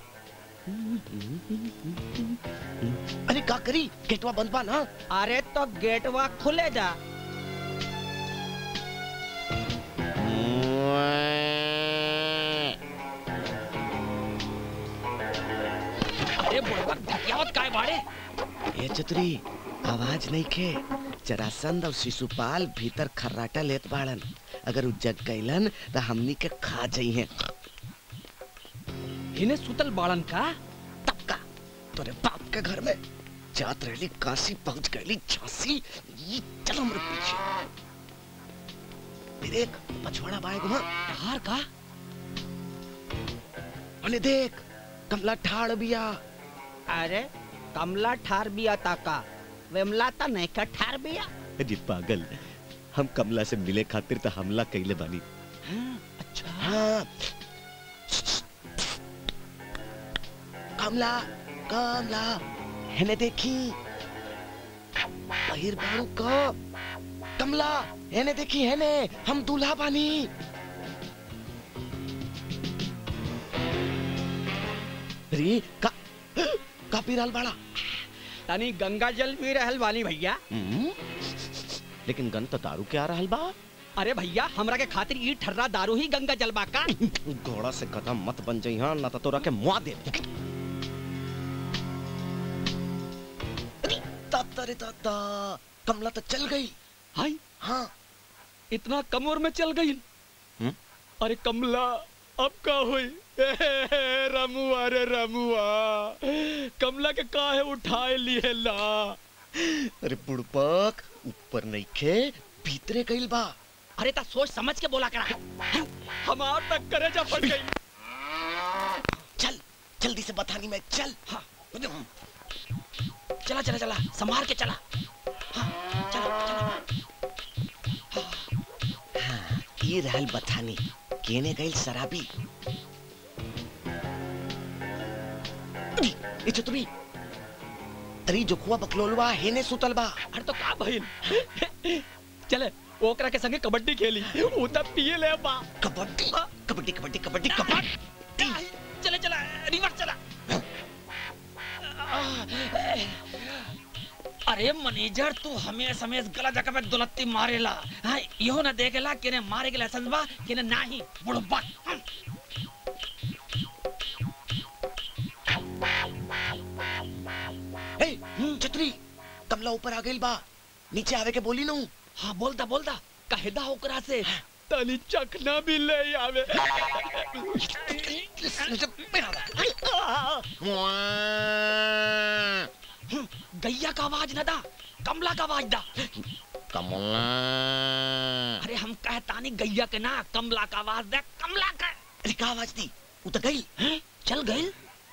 [SPEAKER 18] अरे का करी गेटवा बंद बा ना
[SPEAKER 20] अरे तो गेटवा खुले जा
[SPEAKER 19] अरे बुढ़वा ढकियावत काय बाड़े
[SPEAKER 18] ए चतुरी आवाज नहीं खे जरासंध और शिशुपाल भीतर खर्राटा लेत बाड़न अगर उ जग गइलन तो हमनी के खा जाई हैं
[SPEAKER 19] इन्हें सुतल बाड़न का
[SPEAKER 18] तोरे बाप के घर में जात रहली काशी पहुंच गईली झांसी ये चल हमरे पीछे फिर एक पछवाड़ा बाएं घुमा
[SPEAKER 19] हार का
[SPEAKER 18] अने देख कमला ठाड़ बिया
[SPEAKER 20] अरे कमला ठार बिया ताका वेमला ता नहीं का ठार बिया
[SPEAKER 18] अरे पागल हम कमला से मिले खातिर तो हमला कइले बानी
[SPEAKER 19] अच्छा
[SPEAKER 18] हाँ कमला कमला हेने देखी बहिर बाड़ू का कमला हेने देखी हेने हम दूल्हा बानी अरे का का पी रहल बाड़ा
[SPEAKER 20] तनी गंगा जल पी रहल बानी भैया
[SPEAKER 18] हम्म? लेकिन गन तो दारू के आ रहल बा
[SPEAKER 20] अरे भैया हमरा के खातिर ई ठर्रा दारू ही गंगा जलबा का
[SPEAKER 18] घोड़ा से कदम मत बन जाई हां ना तो तोरा के मुआ दे दादा रे दादा कमला तो चल गई
[SPEAKER 19] हाय
[SPEAKER 18] हाँ
[SPEAKER 19] इतना कम उम्र में चल गई
[SPEAKER 18] हम्म?
[SPEAKER 19] अरे कमला अब का हुई रमुआ रे रमुआ कमला के काहे उठाए लिए ला
[SPEAKER 18] अरे बुड़पक ऊपर नहीं खे भीतरे गइल बा
[SPEAKER 20] अरे ता सोच समझ के बोला करा
[SPEAKER 19] हमार तक करे जा फट गई
[SPEAKER 18] चल जल्दी से बतानी में चल हाँ
[SPEAKER 20] चला चला चला संभाल के चला हाँ, चला चला
[SPEAKER 18] ये रहल बथानी केने गइल शराबी ए चतुरी अरे जोखुआ बकलोलवा हेने सुतल बा
[SPEAKER 19] अरे तो का भइल चले ओकरा के संगे कबड्डी खेली उ तब पिए ले बा
[SPEAKER 18] कबड्डी कबड्डी कबड्डी कबड्डी कबड्डी
[SPEAKER 19] चले चला रिवर्स चला
[SPEAKER 20] अरे मैनेजर तू हमें हमें गलत जगह पे दुलत्ती मारेला हाँ इहो ना देखेला केने मारे के लाइसेंस बा केने नाही बुढ़बा
[SPEAKER 18] ए चतुरी कमला ऊपर आ गइल बा नीचे आवे के बोली नू
[SPEAKER 20] हाँ बोलता बोलता कहेदा ओकरा से
[SPEAKER 19] तनी चखना भी ले आवे
[SPEAKER 20] गैया का आवाज ना दा कमला का आवाज दा
[SPEAKER 18] कमला
[SPEAKER 20] अरे हम कहतानी गैया के ना कमला का आवाज दे कमला का
[SPEAKER 18] अरे का आवाज दी उ तो गई
[SPEAKER 20] चल गई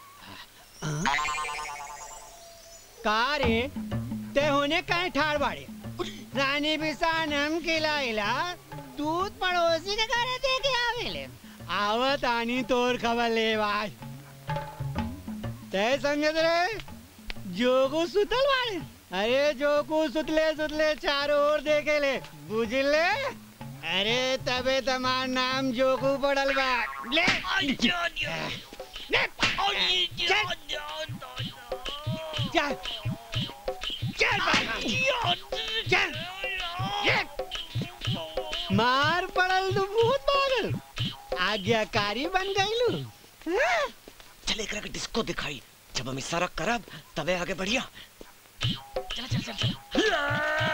[SPEAKER 12] का रे ते होने कहीं ठाड़ बाड़े रानी बिसान हम खिलाइला दूध पड़ोसी के घरे दे के आवेले आवत आनी तोर खबर ले बाज ते संगत रे जोगू सुतल बाड़े अरे जोगू सुतले सुतले चारों ओर देखे ले बुझले अरे तबे तमार नाम जोगू पड़ल बा ले ले चल चल चल मार पड़ल तू भूत पागल आज्ञाकारी बन गईलू
[SPEAKER 18] चल एकरा के डिस्को दिखाई जब हम इशारा करब तबे आगे बढ़िया
[SPEAKER 20] चल चल चल चल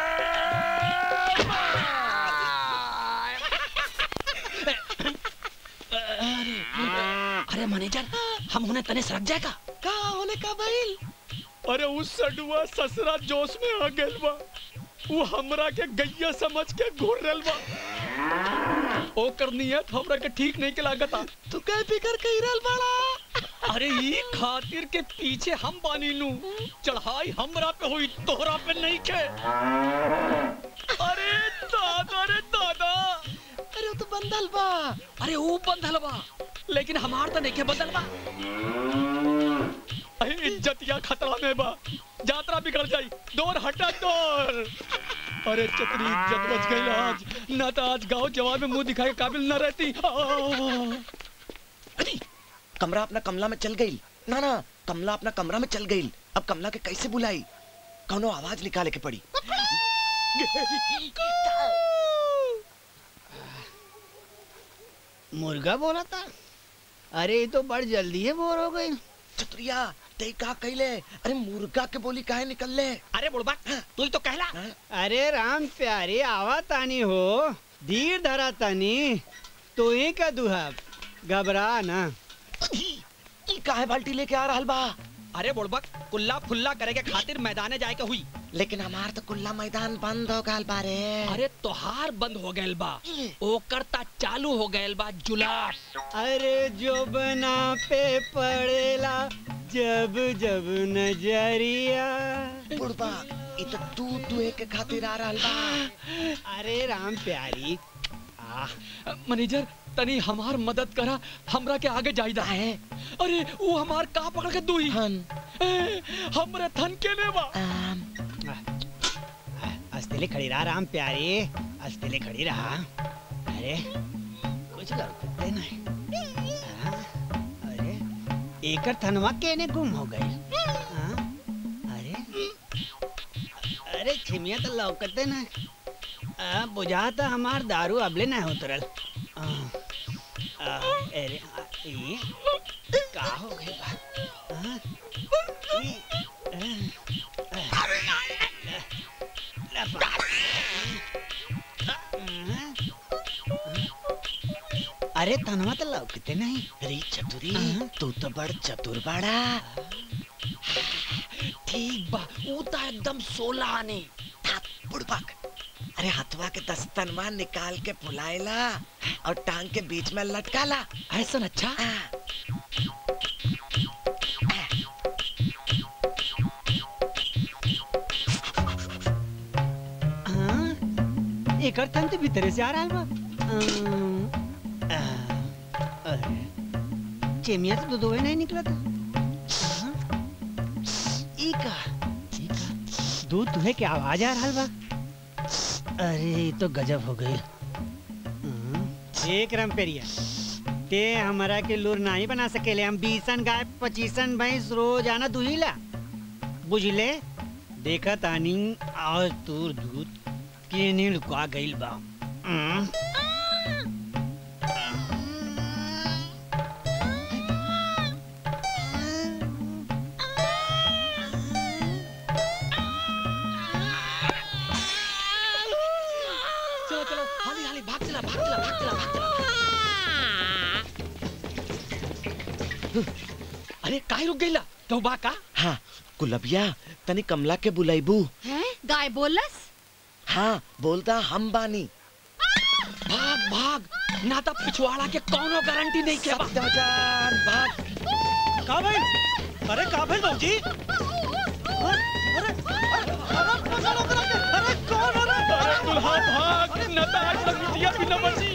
[SPEAKER 20] अरे मैनेजर हम उन्हें तने सड़क जाएगा
[SPEAKER 18] का होने का भाई
[SPEAKER 19] अरे उस सडुआ ससरा जोश में आ गइल बा वो हमरा के गैया समझ के घूर रहल बा ओकर नियत हमरा के ठीक नहीं के लागता
[SPEAKER 18] तू काय फिकर कही रहल बाड़ा
[SPEAKER 19] अरे ई खातिर के पीछे हम बानी लू चढ़ाई हमरा पे हुई तोहरा पे नहीं के अरे दादा रे दादा
[SPEAKER 18] अरे वो तो
[SPEAKER 20] बंधल बा अरे वो बंधल बा लेकिन हमार तो नहीं के बंधल बा
[SPEAKER 19] अरे इज्जतिया खतरा में बा यात्रा बिगड़ जाई दूर हटा दूर अरे चतरी इज्जत बच गई आज ना तो आज गांव जवान में मुंह दिखाए के काबिल न रहती आ!
[SPEAKER 18] कमरा अपना कमला में चल गई ना ना कमला अपना कमरा में चल गई अब कमला के कैसे बुलाई कौनो आवाज निकाले के पड़ी
[SPEAKER 15] मुर्गा बोला था अरे ये तो बड़ जल्दी है बोर हो गई
[SPEAKER 18] चतुरिया ते का कहले अरे मुर्गा के बोली काहे निकल ले
[SPEAKER 20] अरे बुढ़बा तू ही तो कहला
[SPEAKER 12] अरे राम प्यारे आवा तानी हो धीर धरा तानी तो ही का दुहाब घबरा ना
[SPEAKER 18] ई काहे बाल्टी लेके आ रहल बा
[SPEAKER 20] अरे बुढ़बक कुल्ला फुल्ला करे के खातिर मैदाने जाए के हुई
[SPEAKER 18] लेकिन हमार तो कुल्ला मैदान बंद हो गल बारे
[SPEAKER 20] अरे तोहार बंद हो गइल बा ओकर ता चालू हो गइल बा जुलाब
[SPEAKER 12] अरे जो बना पे पड़ेला जब जब नजरिया
[SPEAKER 18] बुढ़बा ई तो तू दुए के खातिर आ रहल बा
[SPEAKER 12] अरे राम प्यारी
[SPEAKER 19] मैनेजर तनी हमार मदद करा हमरा के आगे जाइदा है अरे वो हमार का पकड़ के दुई ए, हमरे थन के ले बा
[SPEAKER 12] अस्तिले खड़ी रहा राम प्यारे अस्तिले खड़ी रहा अरे कुछ लड़कते नहीं हाँ, अरे एकर थनवा केने गुम हो गई हाँ, अरे अरे छिमिया तो लौकते ना आ, बुझाता हमार दारू अबले ना उतरल आ, आ, अरे आ, ये का हो गई बा हाँ, ई, आ, आ, लपा। अरे तनवा तो लौकते नहीं
[SPEAKER 18] अरे चतुरी तू तो बड़ चतुर बाड़ा
[SPEAKER 20] ठीक बा ऊ ता एकदम सोला आने
[SPEAKER 18] बुड़बक अरे हथवा के दस्तनवा निकाल के फुलाएला और टांग के बीच में लटकाला
[SPEAKER 20] ऐसा अच्छा
[SPEAKER 12] हाँ, एकर थन तो भीतरे से आ रहा है बा अम, आ, अरे चेमिया तो दूधवे नहीं निकला था हाँ, ई का ई का दूध दुहे के आवाज आ रहा बा अरे ये तो गजब हो गई हाँ, एक रमपेरिया ते हमारा के लूर नहीं बना सकेले हम बीसन गाय पचीसन भैंस रोज आना दुहिला बुझले देखा तानी आज तोर दूध केने लुका गइल बा हम्म,
[SPEAKER 20] चलो चलो हाली हाली भाग चला भाग चला भाग चला भाग चला अरे काहे रुक गइला तो बा का
[SPEAKER 18] हाँ गुलबिया तनी कमला के बुलाइबू
[SPEAKER 17] हैं गाय बोलस
[SPEAKER 18] हाँ बोलता हम बानी
[SPEAKER 20] भाग भाग ना तो पिछवाड़ा के कोनो गारंटी नहीं के बा
[SPEAKER 18] जान भाग
[SPEAKER 8] का भाई अरे का भाई बाबूजी
[SPEAKER 19] अरे दुल्हा भाग न तो आज तक बिटिया भी न बची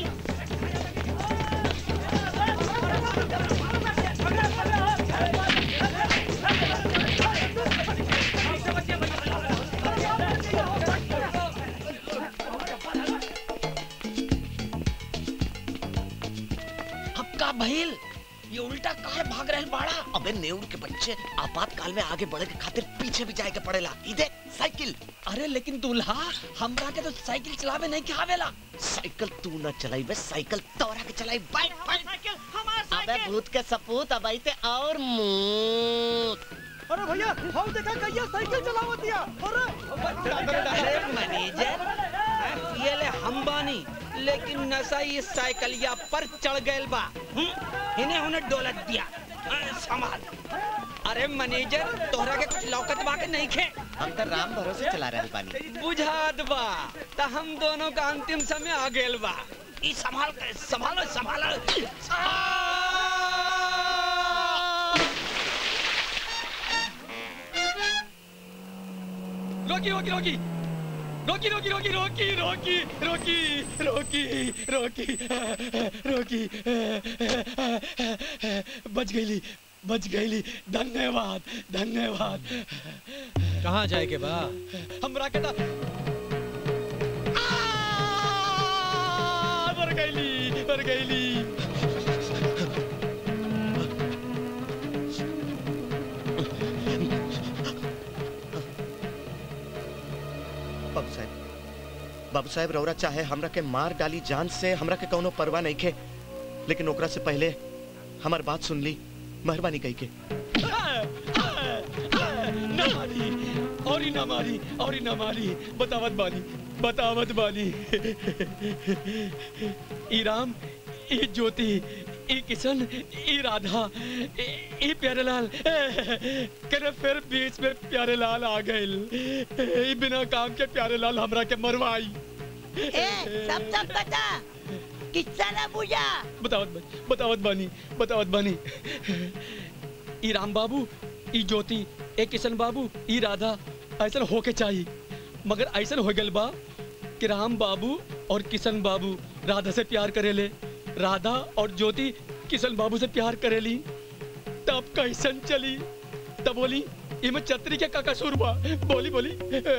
[SPEAKER 20] अब का भइल ये उल्टा काहे भाग रहल बाड़ा
[SPEAKER 18] अबे नेउर के बच्चे आपातकाल में आगे बढ़े के खातिर पीछे भी जाए के पड़ेला इधे साइकिल
[SPEAKER 20] अरे लेकिन दूल्हा हमरा के तो साइकिल चलावे नहीं के आवेला
[SPEAKER 18] साइकिल तू न चलाई बे साइकिल तोरा के चलाई बाइक बाइक अबे भूत के सपूत अब आईते और मूत
[SPEAKER 8] अरे भैया हम देखा कहिया साइकिल चलावत दिया
[SPEAKER 11] अरे मैनेजर ये ले हम बानी लेकिन नशा ये साइकिलिया पर चढ़ गइल बा हम्म, इन्हें उन्हें डोलत दिया अरे, संभाल अरे मैनेजर तोहरा के कुछ लौकत बा के नहीं खे
[SPEAKER 18] हम तो राम भरोसे चला रहे पानी
[SPEAKER 11] बुझात बा त हम दोनों का अंतिम समय आ गेल बा ई संभाल के संभालो संभालो
[SPEAKER 19] रोकी रोकी रोकी रोकी रोकी रोकी रोकी रोकी रोकी रोकी रोकी रोकी बच गईली बच गईली धन्यवाद धन्यवाद
[SPEAKER 11] कहाँ जाए के बा
[SPEAKER 19] हमरा के ता आ, मर गईली मर गईली
[SPEAKER 18] बाबू साहब बाबू साहब रौरा चाहे हमरा के मार डाली जान से हमरा के कौनो परवाह नहीं खे लेकिन ओकरा से पहले हमार बात सुन ली मेहरबानी कही के
[SPEAKER 19] ना मारी और ही ना मारी और ही ना मारी बतावत बानी बतावत बानी ई राम ई ज्योति ई किशन ई राधा ई ई प्यारेलाल करे फिर बीच में प्यारेलाल आ गइल ई बिना काम के प्यारेलाल हमरा के मरवाई
[SPEAKER 15] ए सब सब बता किस्सा ना बुझा
[SPEAKER 19] बतावत बानी बतावत बानी बतावत बानी ई राम बाबू ई ज्योति ए किशन बाबू ई राधा ऐसा होके चाहिए मगर ऐसा हो गल बा कि राम बाबू और किशन बाबू राधा से प्यार करेले राधा और ज्योति किशन बाबू से प्यार करेली तब कैसन चली तब बोली इमे छतरी के का कसूर बा बोली बोली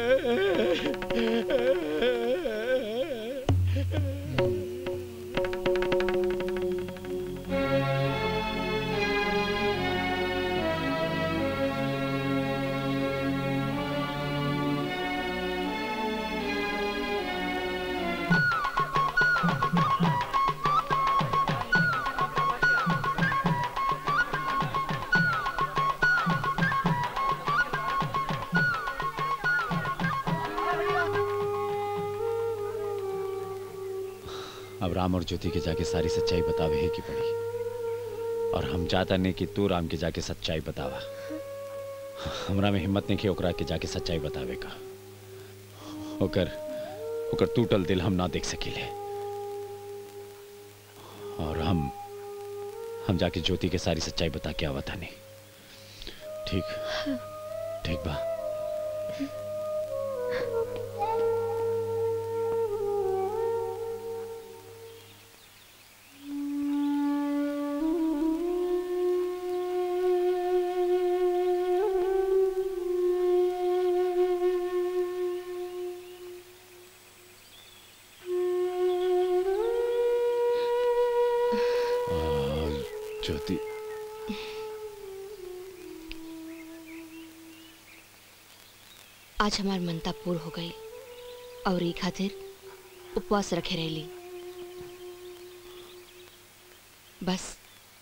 [SPEAKER 10] अब राम और ज्योति के जाके सारी सच्चाई बतावे ही की पड़ी और हम चाहता नहीं कि तू राम के जाके सच्चाई बतावा हमरा में हिम्मत नहीं कि ओकरा के जाके सच्चाई बतावे का ओकर ओकर टूटल दिल हम ना देख सकीले और हम हम जाके ज्योति के सारी सच्चाई बता के आवा नहीं ठीक ठीक बा ज्योति
[SPEAKER 4] आज हमार मनता पूर्ण हो गई और ई खातिर उपवास रखे रहली बस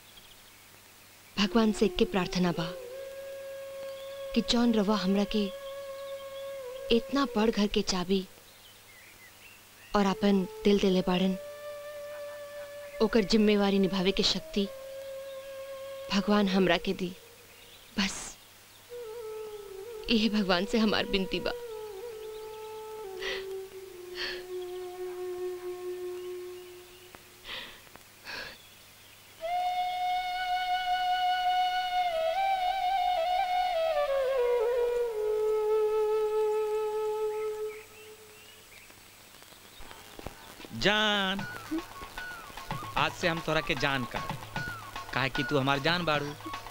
[SPEAKER 4] भगवान से के प्रार्थना बा कि जौन रवा हमरा के इतना बड़ घर के चाबी और अपन दिल दिले बाड़न ओकर जिम्मेवारी निभावे के शक्ति भगवान हमरा के दी बस यही भगवान से हमार बिनती बा
[SPEAKER 20] जान आज से हम तोरा के जान का काहे कि तू हमार जान बाड़ू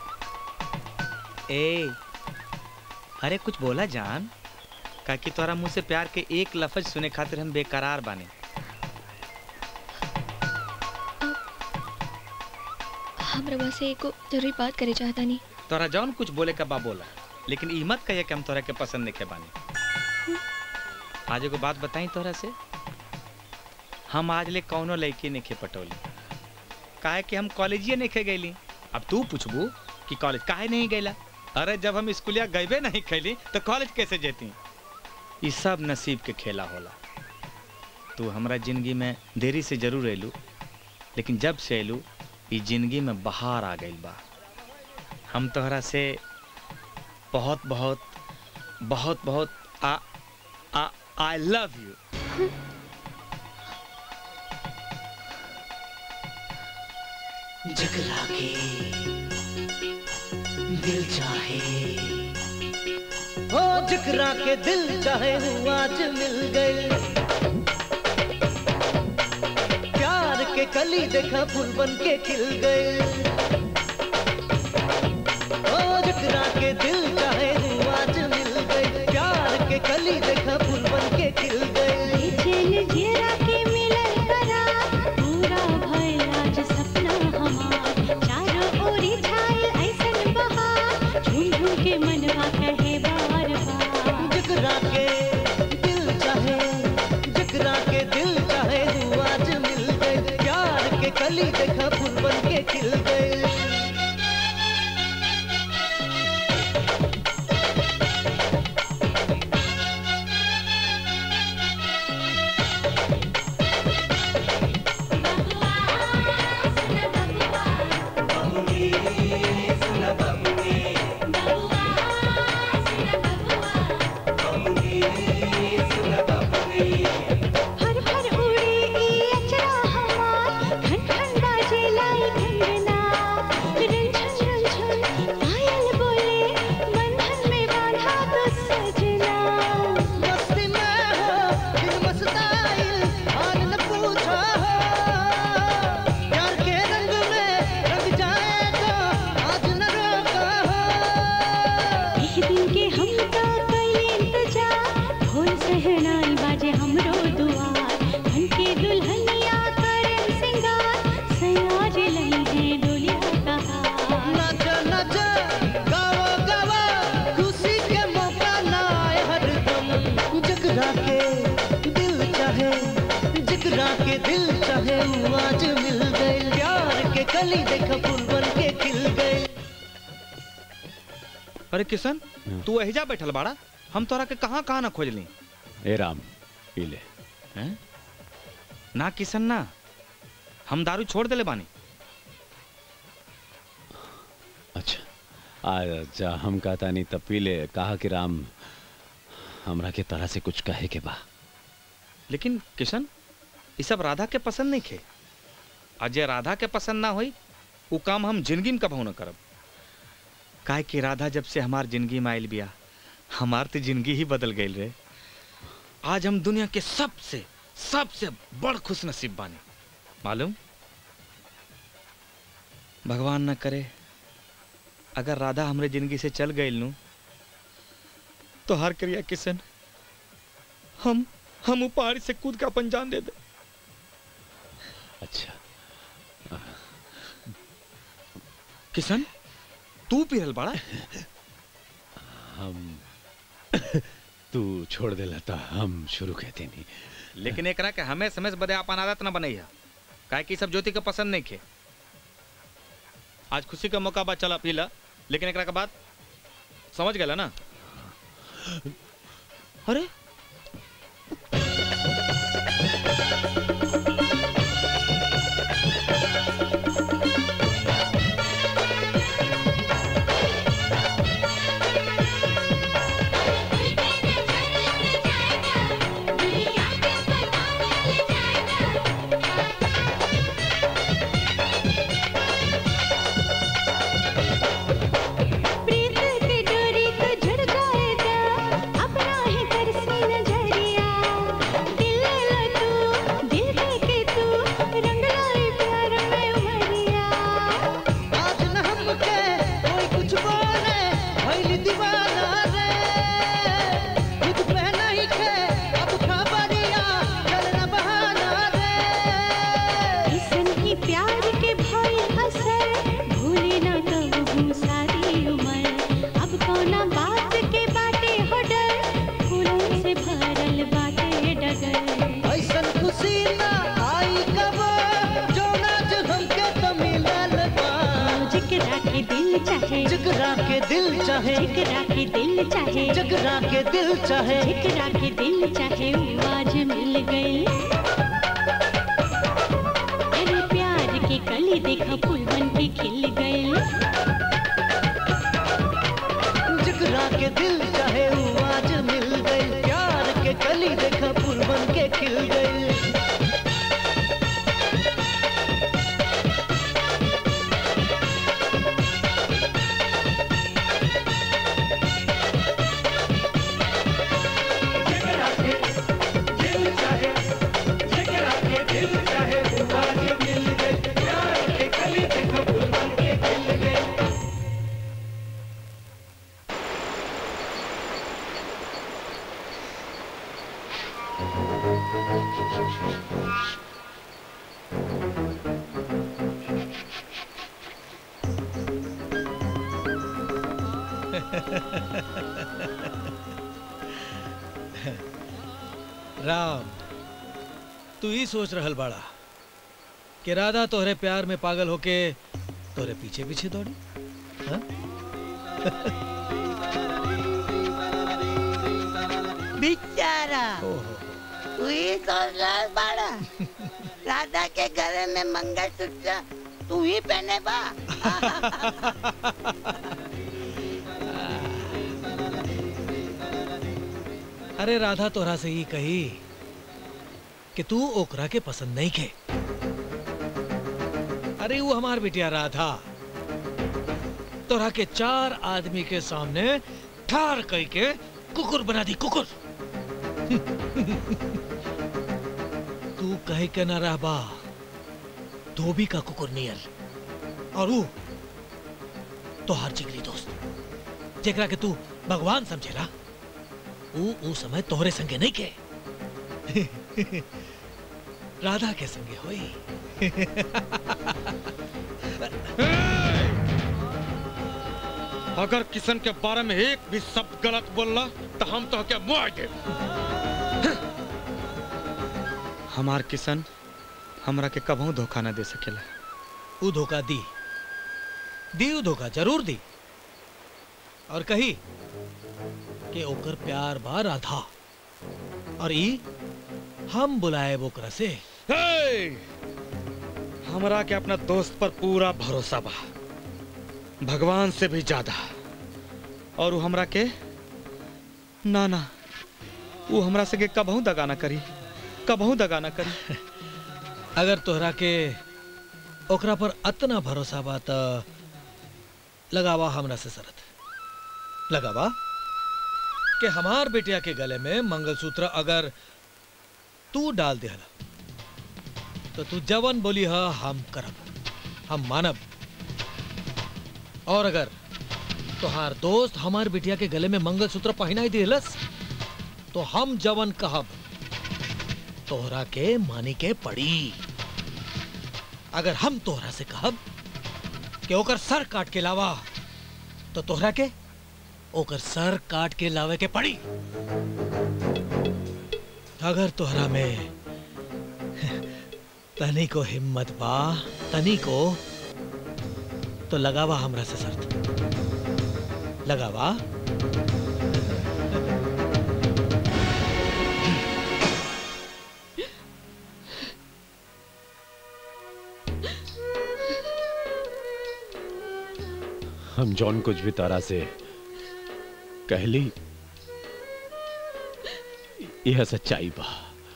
[SPEAKER 20] ए अरे कुछ बोला जान काहे कि तोरा मुंह से प्यार के एक लफ्ज सुने खातिर हम बेकरार बाने
[SPEAKER 13] हम रवा से एको जरूरी बात करे चाहता नहीं
[SPEAKER 20] तोरा जौन कुछ बोले का बा बोला लेकिन ई मत कहिए कि हम तोरा के पसंद नहीं के बानी आज एगो बात बताई तोरा से हम आज ले कौनो लड़की नहीं खे पटौली काहे कि हम कॉलेजिए नहीं खे गईली अब तू पूछबू कि कॉलेज काहे नहीं गईला अरे जब हम स्कूलिया गईबे नहीं खैली तो कॉलेज कैसे जेती ई सब नसीब के खेला होला तू हमरा जिंदगी में देरी से जरूर अयलू लेकिन जब से अयलू ई जिंदगी में बहार आ गई बा हम तोहरा से बहुत बहुत बहुत बहुत आ आ आई लव यू
[SPEAKER 3] जगला के दिल चाहे
[SPEAKER 2] हो जिकरा के दिल चाहे वो आज मिल गई प्यार के कली देखा फूल बन के खिल गए ओ जिकरा के दिल चाहे वो आज मिल गई प्यार के कली देखा फूल बन के खिल गए
[SPEAKER 1] चैन घेरा के मिलन करा पूरा भइल आज सपना हमार चारों ओरी छायल ऐसन बहार झूम झूम के मनवा कहे बार बार
[SPEAKER 2] जिकरा के दिल चाहे जिकरा के दिल चाहे वो आज मिल गए प्यार के कली देखा फूल बन के खिल गए
[SPEAKER 1] हर हर उड़े ई अचरा हमार खन खन बाजे लाई घंगना रंझन रंझन पायल बोले बंधन में बांधा तो सजना
[SPEAKER 2] मस्ती में हो दिल मस्ताइल हाल न पूछो हो प्यार के रंग में रंग जाएगा आज न रोको हो
[SPEAKER 1] एक दिन के हम तो कई इंतजार ढोल सहनाई बाजे हमरो दुआर धन के दुल्हनिया करन सिंगार सयाज लई है डोलिया कहार
[SPEAKER 2] नच नच गाओ गाओ खुशी के मौका ना आए हरदम जगरा के दिल चाहे जगरा के दिल चाहे वो आज मिल गए प्यार के कली देखा फूल बन के खिल गए
[SPEAKER 20] अरे किशन तू एहिजा बैठल बाड़ा हम तोरा के कहाँ कहाँ ना खोजली
[SPEAKER 10] ए राम पी ले
[SPEAKER 20] हैं ना किशन ना हम दारू छोड़ देले बानी
[SPEAKER 10] अच्छा आज हम कहता नहीं तब पी ले कहा कि राम हमरा के तरह से कुछ कहे के बा
[SPEAKER 20] लेकिन किशन ये सब राधा के पसंद नहीं खे अजय राधा के पसंद ना होई वो काम हम जिंदगी में कबहू न करब काहे कि राधा जब से हमार जिंदगी में आयल बिया हमार तो जिंदगी ही बदल गई रे आज हम दुनिया के सबसे सबसे बड़ खुश नसीब बानी मालूम भगवान न करे अगर राधा हमरे जिंदगी से चल गई नू
[SPEAKER 5] तो हर क्रिया किशन हम हम ऊ पहाड़ी से कूद के अपन जान दे दे
[SPEAKER 10] अच्छा
[SPEAKER 20] किशन तू पिरल बड़ा
[SPEAKER 10] हम तू छोड़ देला था हम शुरू कहते नहीं
[SPEAKER 20] लेकिन एकरा के हमें समय से बदे अपन आदत न बनई है काहे कि ई सब ज्योति के पसंद नहीं खे आज खुशी का मौका बा चला पीला लेकिन एकरा के बाद समझ गया ना अरे
[SPEAKER 1] प्रीत के डोरी को झड़ जाए दा अपना ही तरसी नजरिया दिल ले लो तू दिल दे के तू रंग लाई प्यार में उमरिया
[SPEAKER 2] आज न हमके कोई कुछ बोले भइल दीवाना रे खुद पे नहीं खे अब खबरिया चलना बहाना रे
[SPEAKER 1] किसन की प्यार के भाई असर भूले ना कबू सारी उम्र अब कौना बात के बाटे हो डर फूलों से भरल बाटे डगर
[SPEAKER 2] ऐसन खुशी ना आई कब जो नाच हमके तो मिलल बा
[SPEAKER 1] जिकरा के दिल चाहे
[SPEAKER 2] जिकरा के दिल चाहे
[SPEAKER 1] जिकरा के दिल चाहे
[SPEAKER 2] जिकरा के दिल चाहे
[SPEAKER 1] जिकरा के दिल चाहे वो आज मिल गई अरे प्यार के कली देखा फूल बन के खिल गए
[SPEAKER 2] जिकरा के दिल चाहे वो आज मिल गई प्यार के कली देखा फूल बन के खिल गई
[SPEAKER 11] राम तू ही सोच रहल बाड़ा कि राधा तोहरे प्यार में पागल होके तोहरे पीछे पीछे दौड़ी हाँ?
[SPEAKER 15] बेचारा तू ही सोच रहा बाड़ा राधा के गले में मंगलसूत्र तू ही पहने बा
[SPEAKER 11] अरे राधा तोहरा से ही कही कि तू ओकरा के पसंद नहीं खे अरे वो हमार बिटिया राधा तोहरा के चार आदमी के सामने ठार कई के कुकुर बना दी कुकुर तू कहे के ना रह बा धोबी का कुकुर नियल और वो तोहार जिगरी दोस्त जेकरा के तू भगवान समझेला ऊ ऊ समय तोहरे संगे नहीं के राधा के संगे होई
[SPEAKER 6] अगर किशन के बारे में एक भी शब्द गलत बोलला तो हम तो के मुआ दे हमार किशन हमरा के कबहू धोखा न दे सकेला
[SPEAKER 11] ऊ धोखा दी दी ऊ धोखा जरूर दी और कही कि ओकर प्यार बा राधा और ई हम बुलाए ओकरा से
[SPEAKER 6] हे! हमरा के अपना दोस्त पर पूरा भरोसा बा भगवान से भी ज्यादा और वो हमरा के ना ना वो हमरा से के कबहू दगा ना करी कबहू दगा ना करी
[SPEAKER 11] अगर तोहरा के ओकरा पर अतना भरोसा बा त लगावा हमरा से शरत लगावा कि हमार बेटिया के गले में मंगलसूत्र अगर तू डाल दिहला तो तू जवन बोली हा हम करब हम मानब और अगर तोहार दोस्त हमार बिटिया के गले में मंगलसूत्र पहनाई दिलस तो हम जवन कहब तोहरा के मानी के पड़ी अगर हम तोहरा से कहब कि ओकर सर काट के लावा तो तोहरा के ओकर सर काट के लावे के पड़ी अगर तोहरा में तनी को हिम्मत बा तनी को तो लगावा हमरा से शर्त लगावा
[SPEAKER 10] हम जॉन कुछ भी तारा से कहली यह सच्चाई बा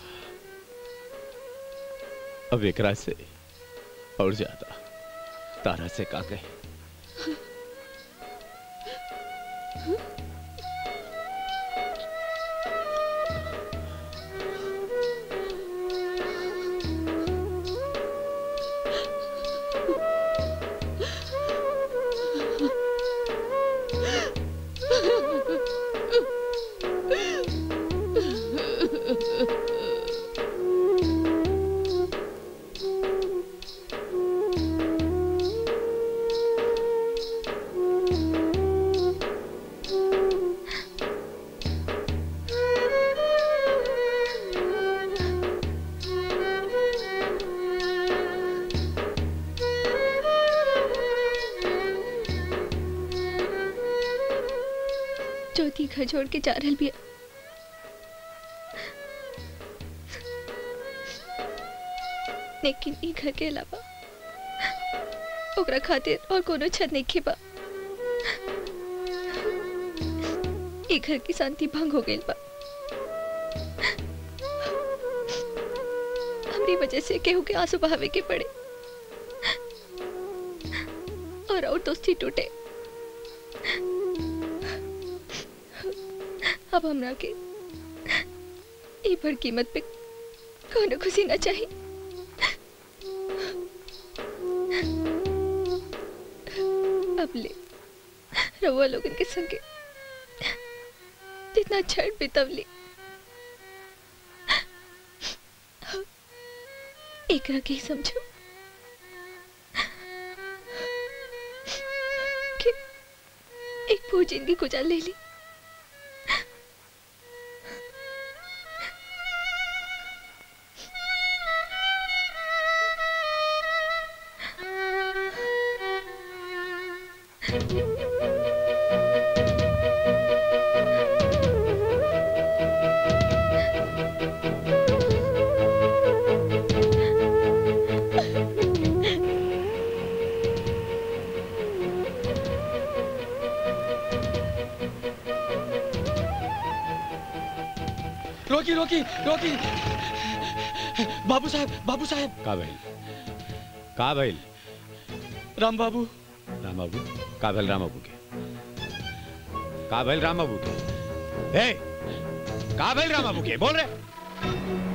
[SPEAKER 10] अब एकरा से और ज्यादा तारा से का कहे
[SPEAKER 13] ज्योति घर छोड़ के जा रहल बिया लेकिन ई घर के अलावा ओकरा खातिर और कोनो छत नहीं खेबा ई घर की शांति भंग हो गई बा हमरी वजह से केहू के आंसू बहावे के पड़े और और दोस्ती टूटे अब हमरा के ई बड़ कीमत पे कोनो खुशी ना चाहिए अब ले रउआ लोगन के संगे जितना क्षण बितवली एकरा के ही समझो कि एक पूरी जिंदगी गुजार ले ली
[SPEAKER 19] रोकी रोकी रोकी बाबू साहब बाबू साहब
[SPEAKER 10] का भइल का भइल
[SPEAKER 19] राम बाबू
[SPEAKER 10] राम बाबू का भइल राम बाबू के का भइल राम बाबू के हे का भइल राम बाबू के बोल रे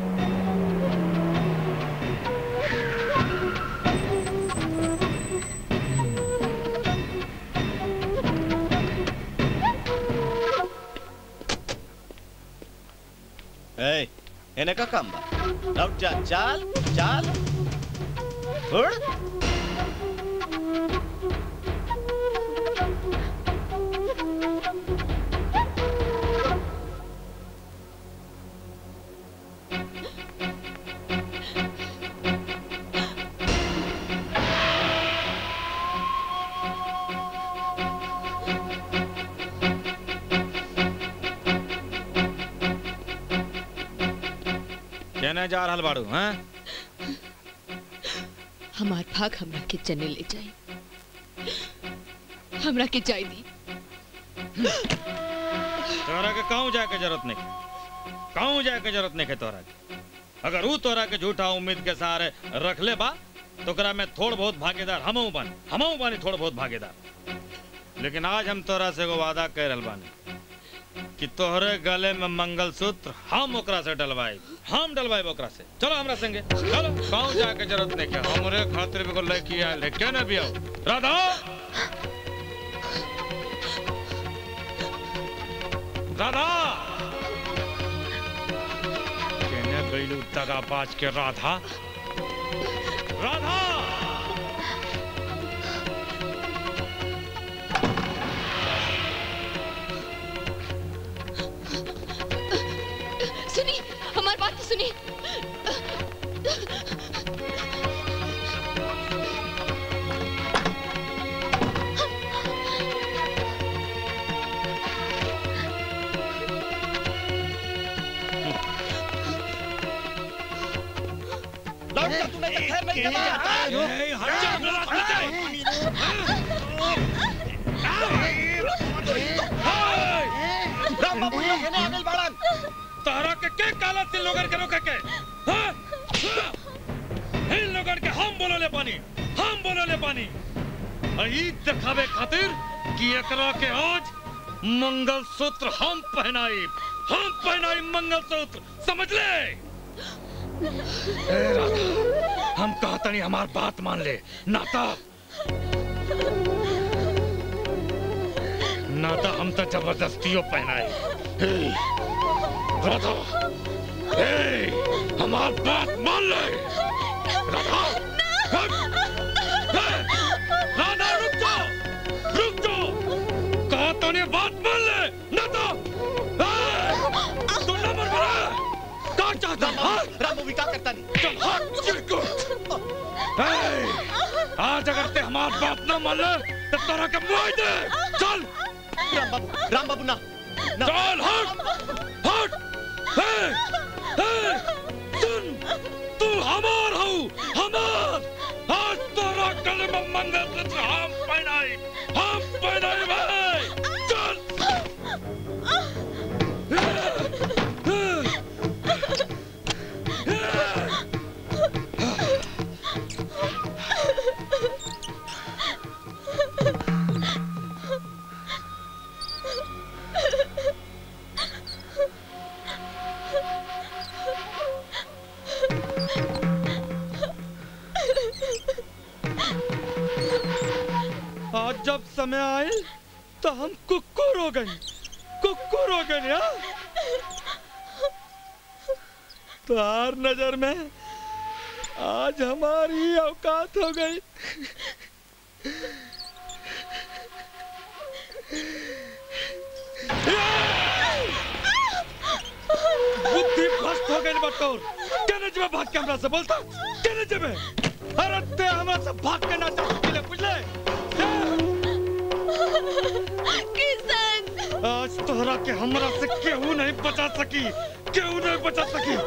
[SPEAKER 18] ए एने का काम बा लौट जा चाल चाल उड़
[SPEAKER 6] कहने जा रहल बाड़ू हैं
[SPEAKER 22] हमार भाग हमरा के जने ले जाई हमरा के जाई दी
[SPEAKER 6] तोरा के कहूँ जाए के जरूरत नहीं कहूँ जाए के जरूरत नहीं है तोरा के अगर ऊ तोरा के झूठा उम्मीद के सहारे रख ले बा तो ओकरा में थोड़ बहुत भागीदार हमहू बानी हमहू बानी थोड़ बहुत भागीदार लेकिन आज हम तोरा से एगो वादा कह रहल बानी कि तोहरे गले में मंगलसूत्र हम ओकरा से डलवाई हम डलवाई ओकरा से चलो हमरा संगे चलो कहूँ जाए के जरूरत नहीं है हमरे खातिर भी एगो लड़की आयल है क्या ना भी आओ राधा राधा कहने गईलू दगाबाज के राधा राधा
[SPEAKER 22] सुनी हमारी बात तो सुनी
[SPEAKER 18] लौट जा तू नहीं तो खैर नहीं जमा राम बाबू लोग एने आगल बाड़न
[SPEAKER 6] तहरा के के काला तिल लोगन के रोके के हाँ? इन लोगन के हम बोलोले पानी हम बोलोले पानी और ई दिखावे खातिर कि एकरा के आज मंगलसूत्र हम पहनाई हम पहनाई मंगलसूत्र समझ ले ए राधा हम कहता नहीं हमार बात मान ले नाता नाता हम तो जबरदस्तियों पहनाए हे, राधा ए, हमार बात मान ले राधा हट, हे, राधा रुक जाओ रुक जाओ कहा तो ने बात मान ले ना तो ए, तू नंबर बना क्या चाहता है हाँ?
[SPEAKER 18] राम बाबू का करता नहीं
[SPEAKER 6] चल हट चिरकुट ए, आज अगर ते हमार बात ना मान ले तो तेरा के मुआई दे चल
[SPEAKER 18] राम बाबू राम बाबू ना
[SPEAKER 6] चल हट हट हे हे सुन तू हमार हो हमार आज तोरा गले में मंगलसूत्र हम पहनाई हम पहनाई भाई चल
[SPEAKER 5] आज जब समय आए तो हम कुक्कुर हो गए कुक्कुर हो गए यार तो हर नजर में आज हमारी औकात हो गई बुद्धि भ्रष्ट हो गई बटोर कहने जब भाग के हमरा से बोलता कहने जब अरे ते हमरा से भाग के ना जा सकिले बुझले
[SPEAKER 22] किशन
[SPEAKER 5] आज तोहरा के हमरा से केहू नहीं बचा सकी केहू नहीं बचा सकी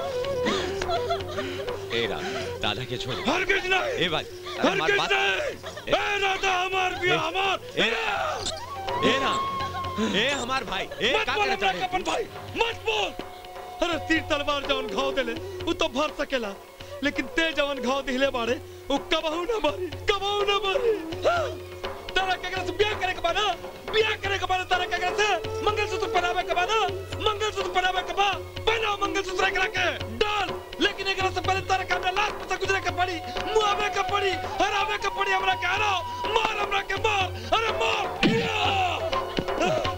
[SPEAKER 7] ए राम दादा के छोड़
[SPEAKER 5] हरगिज नहीं
[SPEAKER 7] ए भाई अरे हमार
[SPEAKER 5] हरगिज
[SPEAKER 7] बात
[SPEAKER 5] नहीं ए राधा हमार भी
[SPEAKER 7] ए,
[SPEAKER 5] हमार
[SPEAKER 7] ए ए राम ए हमार भाई ए
[SPEAKER 5] मत
[SPEAKER 7] का
[SPEAKER 5] बोल
[SPEAKER 7] करे
[SPEAKER 5] हमरा
[SPEAKER 7] तारे
[SPEAKER 5] के अपन भाई मत बोल अरे तीर तलवार जवन घाव देले उ तो भर सकेला लेकिन ते जवन घाव दिले बाड़े उ कबहू ना मारी कबहू ना मारी हाँ। तारा केकरा से ब्याह करे के बा ना ब्याह करे के बा ना तारा केकरा से मंगलसूत्र पहनावे के बा ना मंगलसूत्र पहनावे के बा पहनाओ मंगलसूत्र एकरा के डाल लेकिन एकरा से पहले तारा के हमरा लाश पे से गुजरे के पड़ी मुआवे के पड़ी हरावे के पड़ी हमरा के हराओ मार हमरा के मार अरे मार या!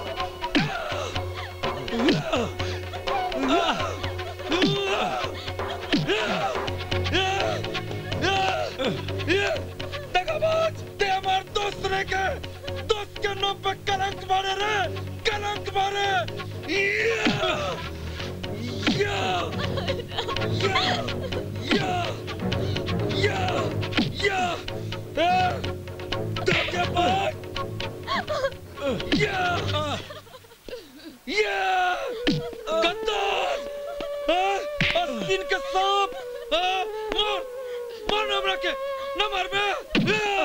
[SPEAKER 5] दगाबाज ते हमार दोस्त रे के दोस्त के नाम पे कलंक मारे रे कलंक मारे या! या! या! या! या! या! ए! दगाबाज! या! या! गद्दार! हाँ? अस्तीन के सांप! हाँ? मार! मार ना हमरा के! ना मार बे! या!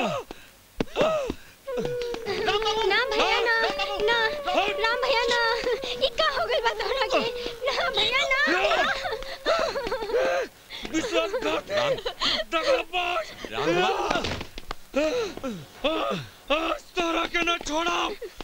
[SPEAKER 9] ना भैया ना ना राम भैया ना ई का हो गइल बा तोहरा के ना भैया ना
[SPEAKER 5] विश्वासघाती! दगाबाज!
[SPEAKER 7] राम
[SPEAKER 5] आज तोरा के न छोड़ा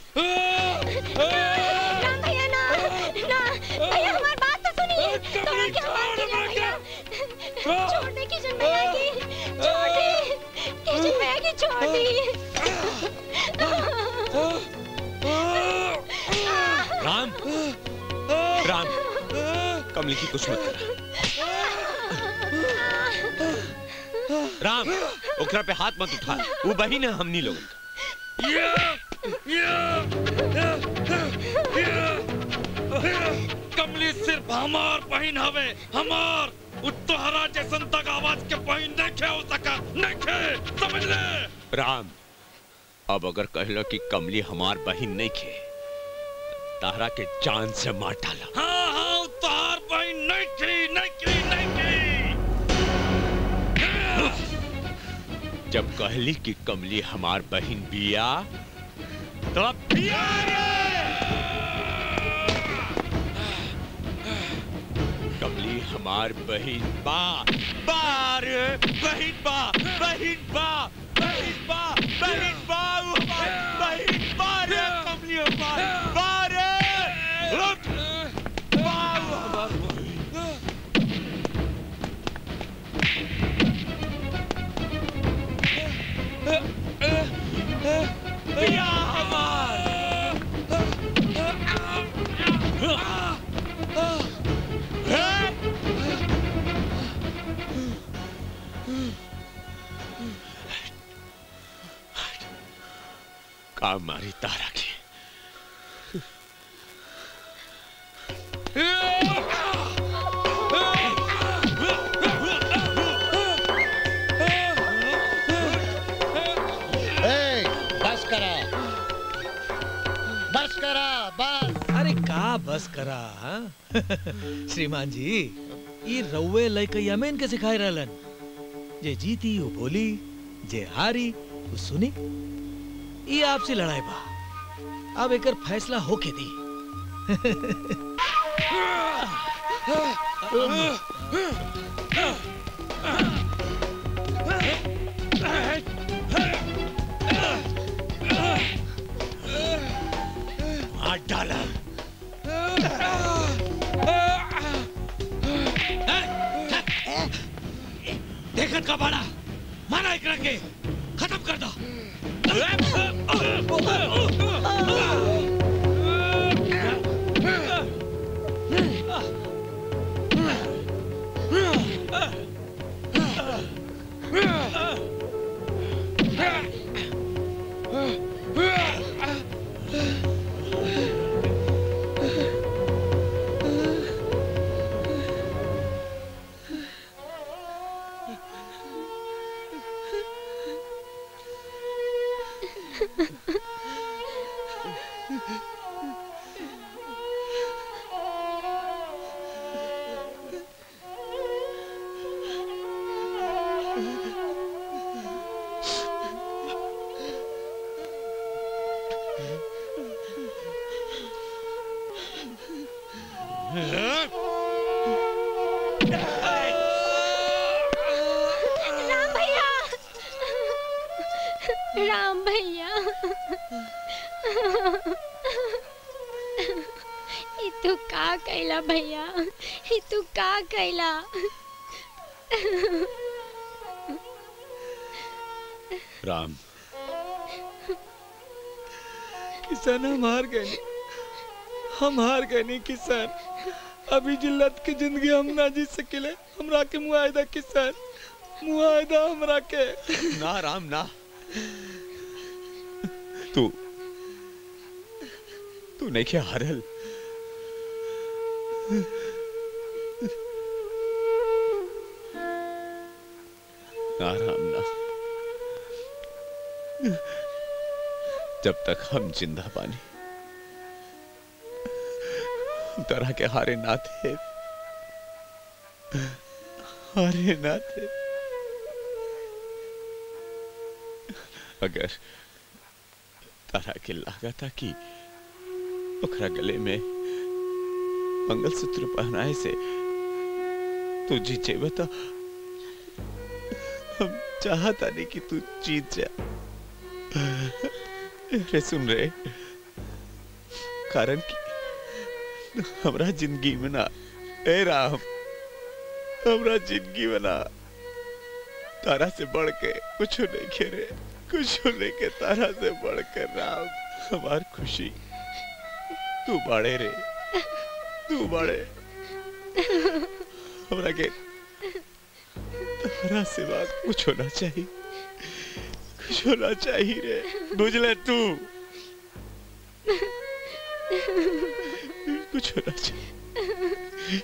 [SPEAKER 9] राम भैया ना ना भैया हमारी बात तो सुनिए तोहरा के हमार किशन भैया छोड़ दे किशन भैया की छोड़ दे किशन भैया की छोड़ दे
[SPEAKER 7] राम राम कमली की कुछ मत कर राम ओकरा पे हाथ मत उठा वो बहिन है हमनी लोग
[SPEAKER 5] कमली सिर्फ हमार बहन हवे हमार उ तोहरा जैसन तक आवाज के बहन नहीं हो सका नहीं समझ ले
[SPEAKER 7] राम अब अगर कहलो कि कमली हमार बहिन नहीं खे तारा के जान से मार डाला
[SPEAKER 5] हाँ हाँ उ तोहार बहन नहीं थी नहीं थी नहीं
[SPEAKER 7] जब कहली कि कमली हमार बहिन बिया तो अब बिया कमली हमार बहिन बा बार बहिन बा बहिन बा बहिन बा बहिन बा वो हमार बहिन बा रे कमली हमार बा रे रुक बा वो हमार बहिन बिया हमार काम मारी तारा की
[SPEAKER 16] ए, बस करा बस करा बस
[SPEAKER 11] अरे का बस करा हाँ? श्रीमान जी ये रउए लइकैया में इनके सिखाए रहलन जे जीती वो बोली जे हारी वो सुनी ये आपसे लड़ाई बा अब एकर फैसला होके दी
[SPEAKER 7] मार डाला
[SPEAKER 11] देखत का बाड़ा मारा एकरा के खत्म कर दो
[SPEAKER 9] राम भैया राम भैया ई तू का कैला भैया ई तू का कैला
[SPEAKER 10] राम
[SPEAKER 5] किसान हम हार गए नहीं। हम हार गए नहीं किसान अभी जिल्लत की जिंदगी हम ना जी सकिले हमरा के मुआयदा किसान मुआयदा हमरा के
[SPEAKER 10] ना राम ना तू तू नहीं क्या हारल ना राम ना जब तक हम जिंदा पानी हम तरह के हारे ना थे हारे ना थे अगर तारा के लागा था कि ओकरा गले में मंगलसूत्र पहनाए से तू जीत जेब तो हम चाहता नहीं कि तू जीत जा रे सुन रे कारण कि हमरा जिंदगी में ना ए राम हमरा जिंदगी में ना तारा से बढ़ के कुछ नहीं खेरे कुछ नहीं के तारा से बढ़ कर राम हमार खुशी तू बड़े रे तू बड़े हमरा के तारा से बात कुछ होना चाहिए कुछ होना चाहिए रे बुझले तू कुछ होना चाहिए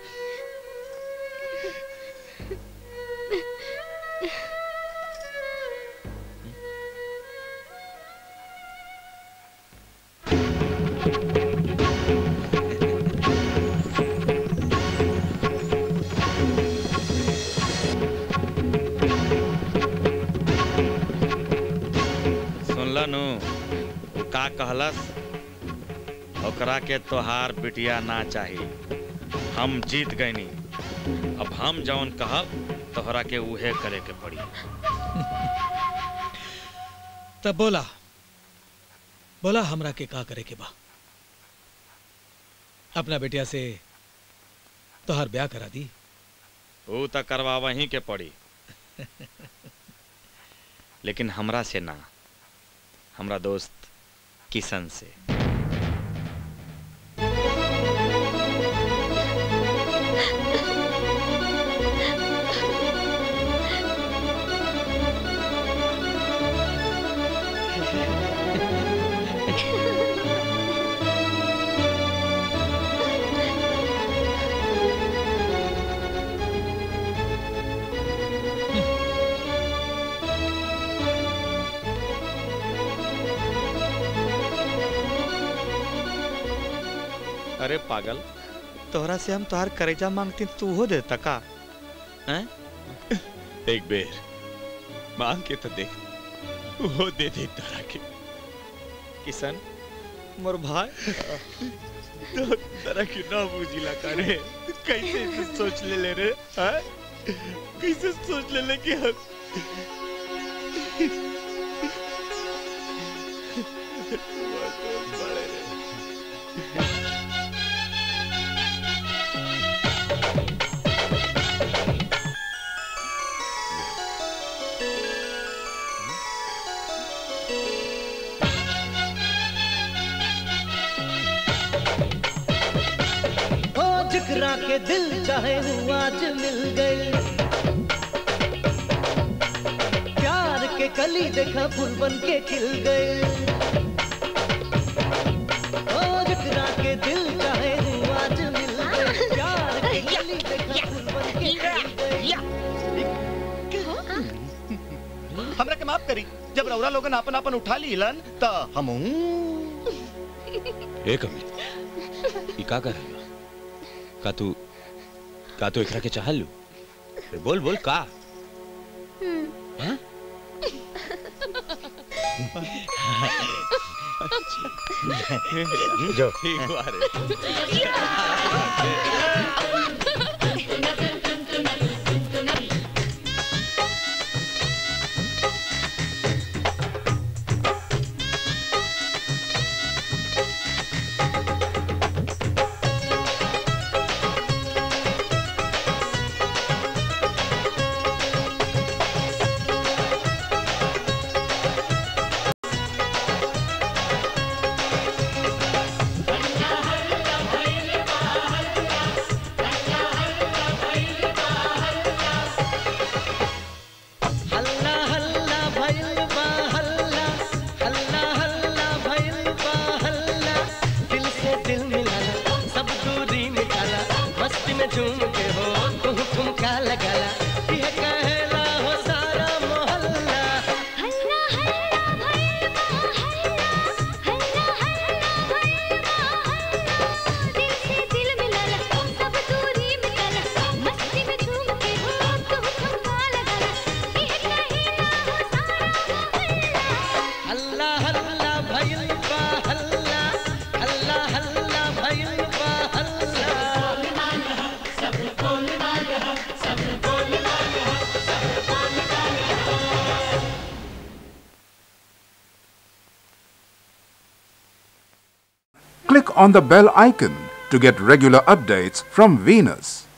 [SPEAKER 6] सुनला नु वो का कहलस ओकरा के तोहार बिटिया ना चाहिए हम जीत गईनी अब हम जौन कहब तोहरा के उहे करे के पड़ी
[SPEAKER 11] तब बोला बोला हमरा के का करे के बा अपना बेटिया से तोहर ब्याह करा दी
[SPEAKER 6] वो तो करवा वहीं के पड़ी लेकिन हमरा से ना हमरा दोस्त किशन से अरे पागल तोहरा से हम तोहार करेजा मांगती तू हो देता का हैं
[SPEAKER 10] एक बेर मांग के तो देख वो दे दे तारा के
[SPEAKER 6] किशन मोर भाई
[SPEAKER 10] तो तरह की ना बुझिला करे कैसे से सोच ले ले रे हैं कैसे सोच ले ले कि हम बड़े रे
[SPEAKER 2] ओ जिगरा के दिल चाहे वो आज मिल गई प्यार के कली देखा फूल बन के खिल गए ओ जिगरा के दिल चाहे वो आज मिल गई प्यार के कली देखा फूल बन के खिल
[SPEAKER 18] हमरा के माफ करी जब रौरा लोगन आपन आपन उठा लीलन त हम
[SPEAKER 10] एक मिनट ई का कर रहा का तू का तू एकरा के चाहल लू अरे बोल बोल का हैं? जो ठीक बारे
[SPEAKER 2] हल्ला हल्ला भइल बा हल्ला हल्ला हल्ला भइल बा हल्ला दिल से दिल मिलाला सब दूरी मिटाला मस्ती में झूम के हो तुम ठुमका लगाला ये कहला हो सारा मोहल्ला
[SPEAKER 1] हल्ला हल्ला भइल बा हल्ला हल्ला हल्ला भइल बा हल्ला दिल से दिल मिलाला सब दूरी मिटाला मस्ती में झूम के हो तुम ठुमका लगाला ये कहेला हो सारा
[SPEAKER 2] हल्ला हल्ला भइल बा हल्ला हल्ला हल्ला भइल बा हल्ला
[SPEAKER 14] Click on the bell icon to get regular updates from Venus.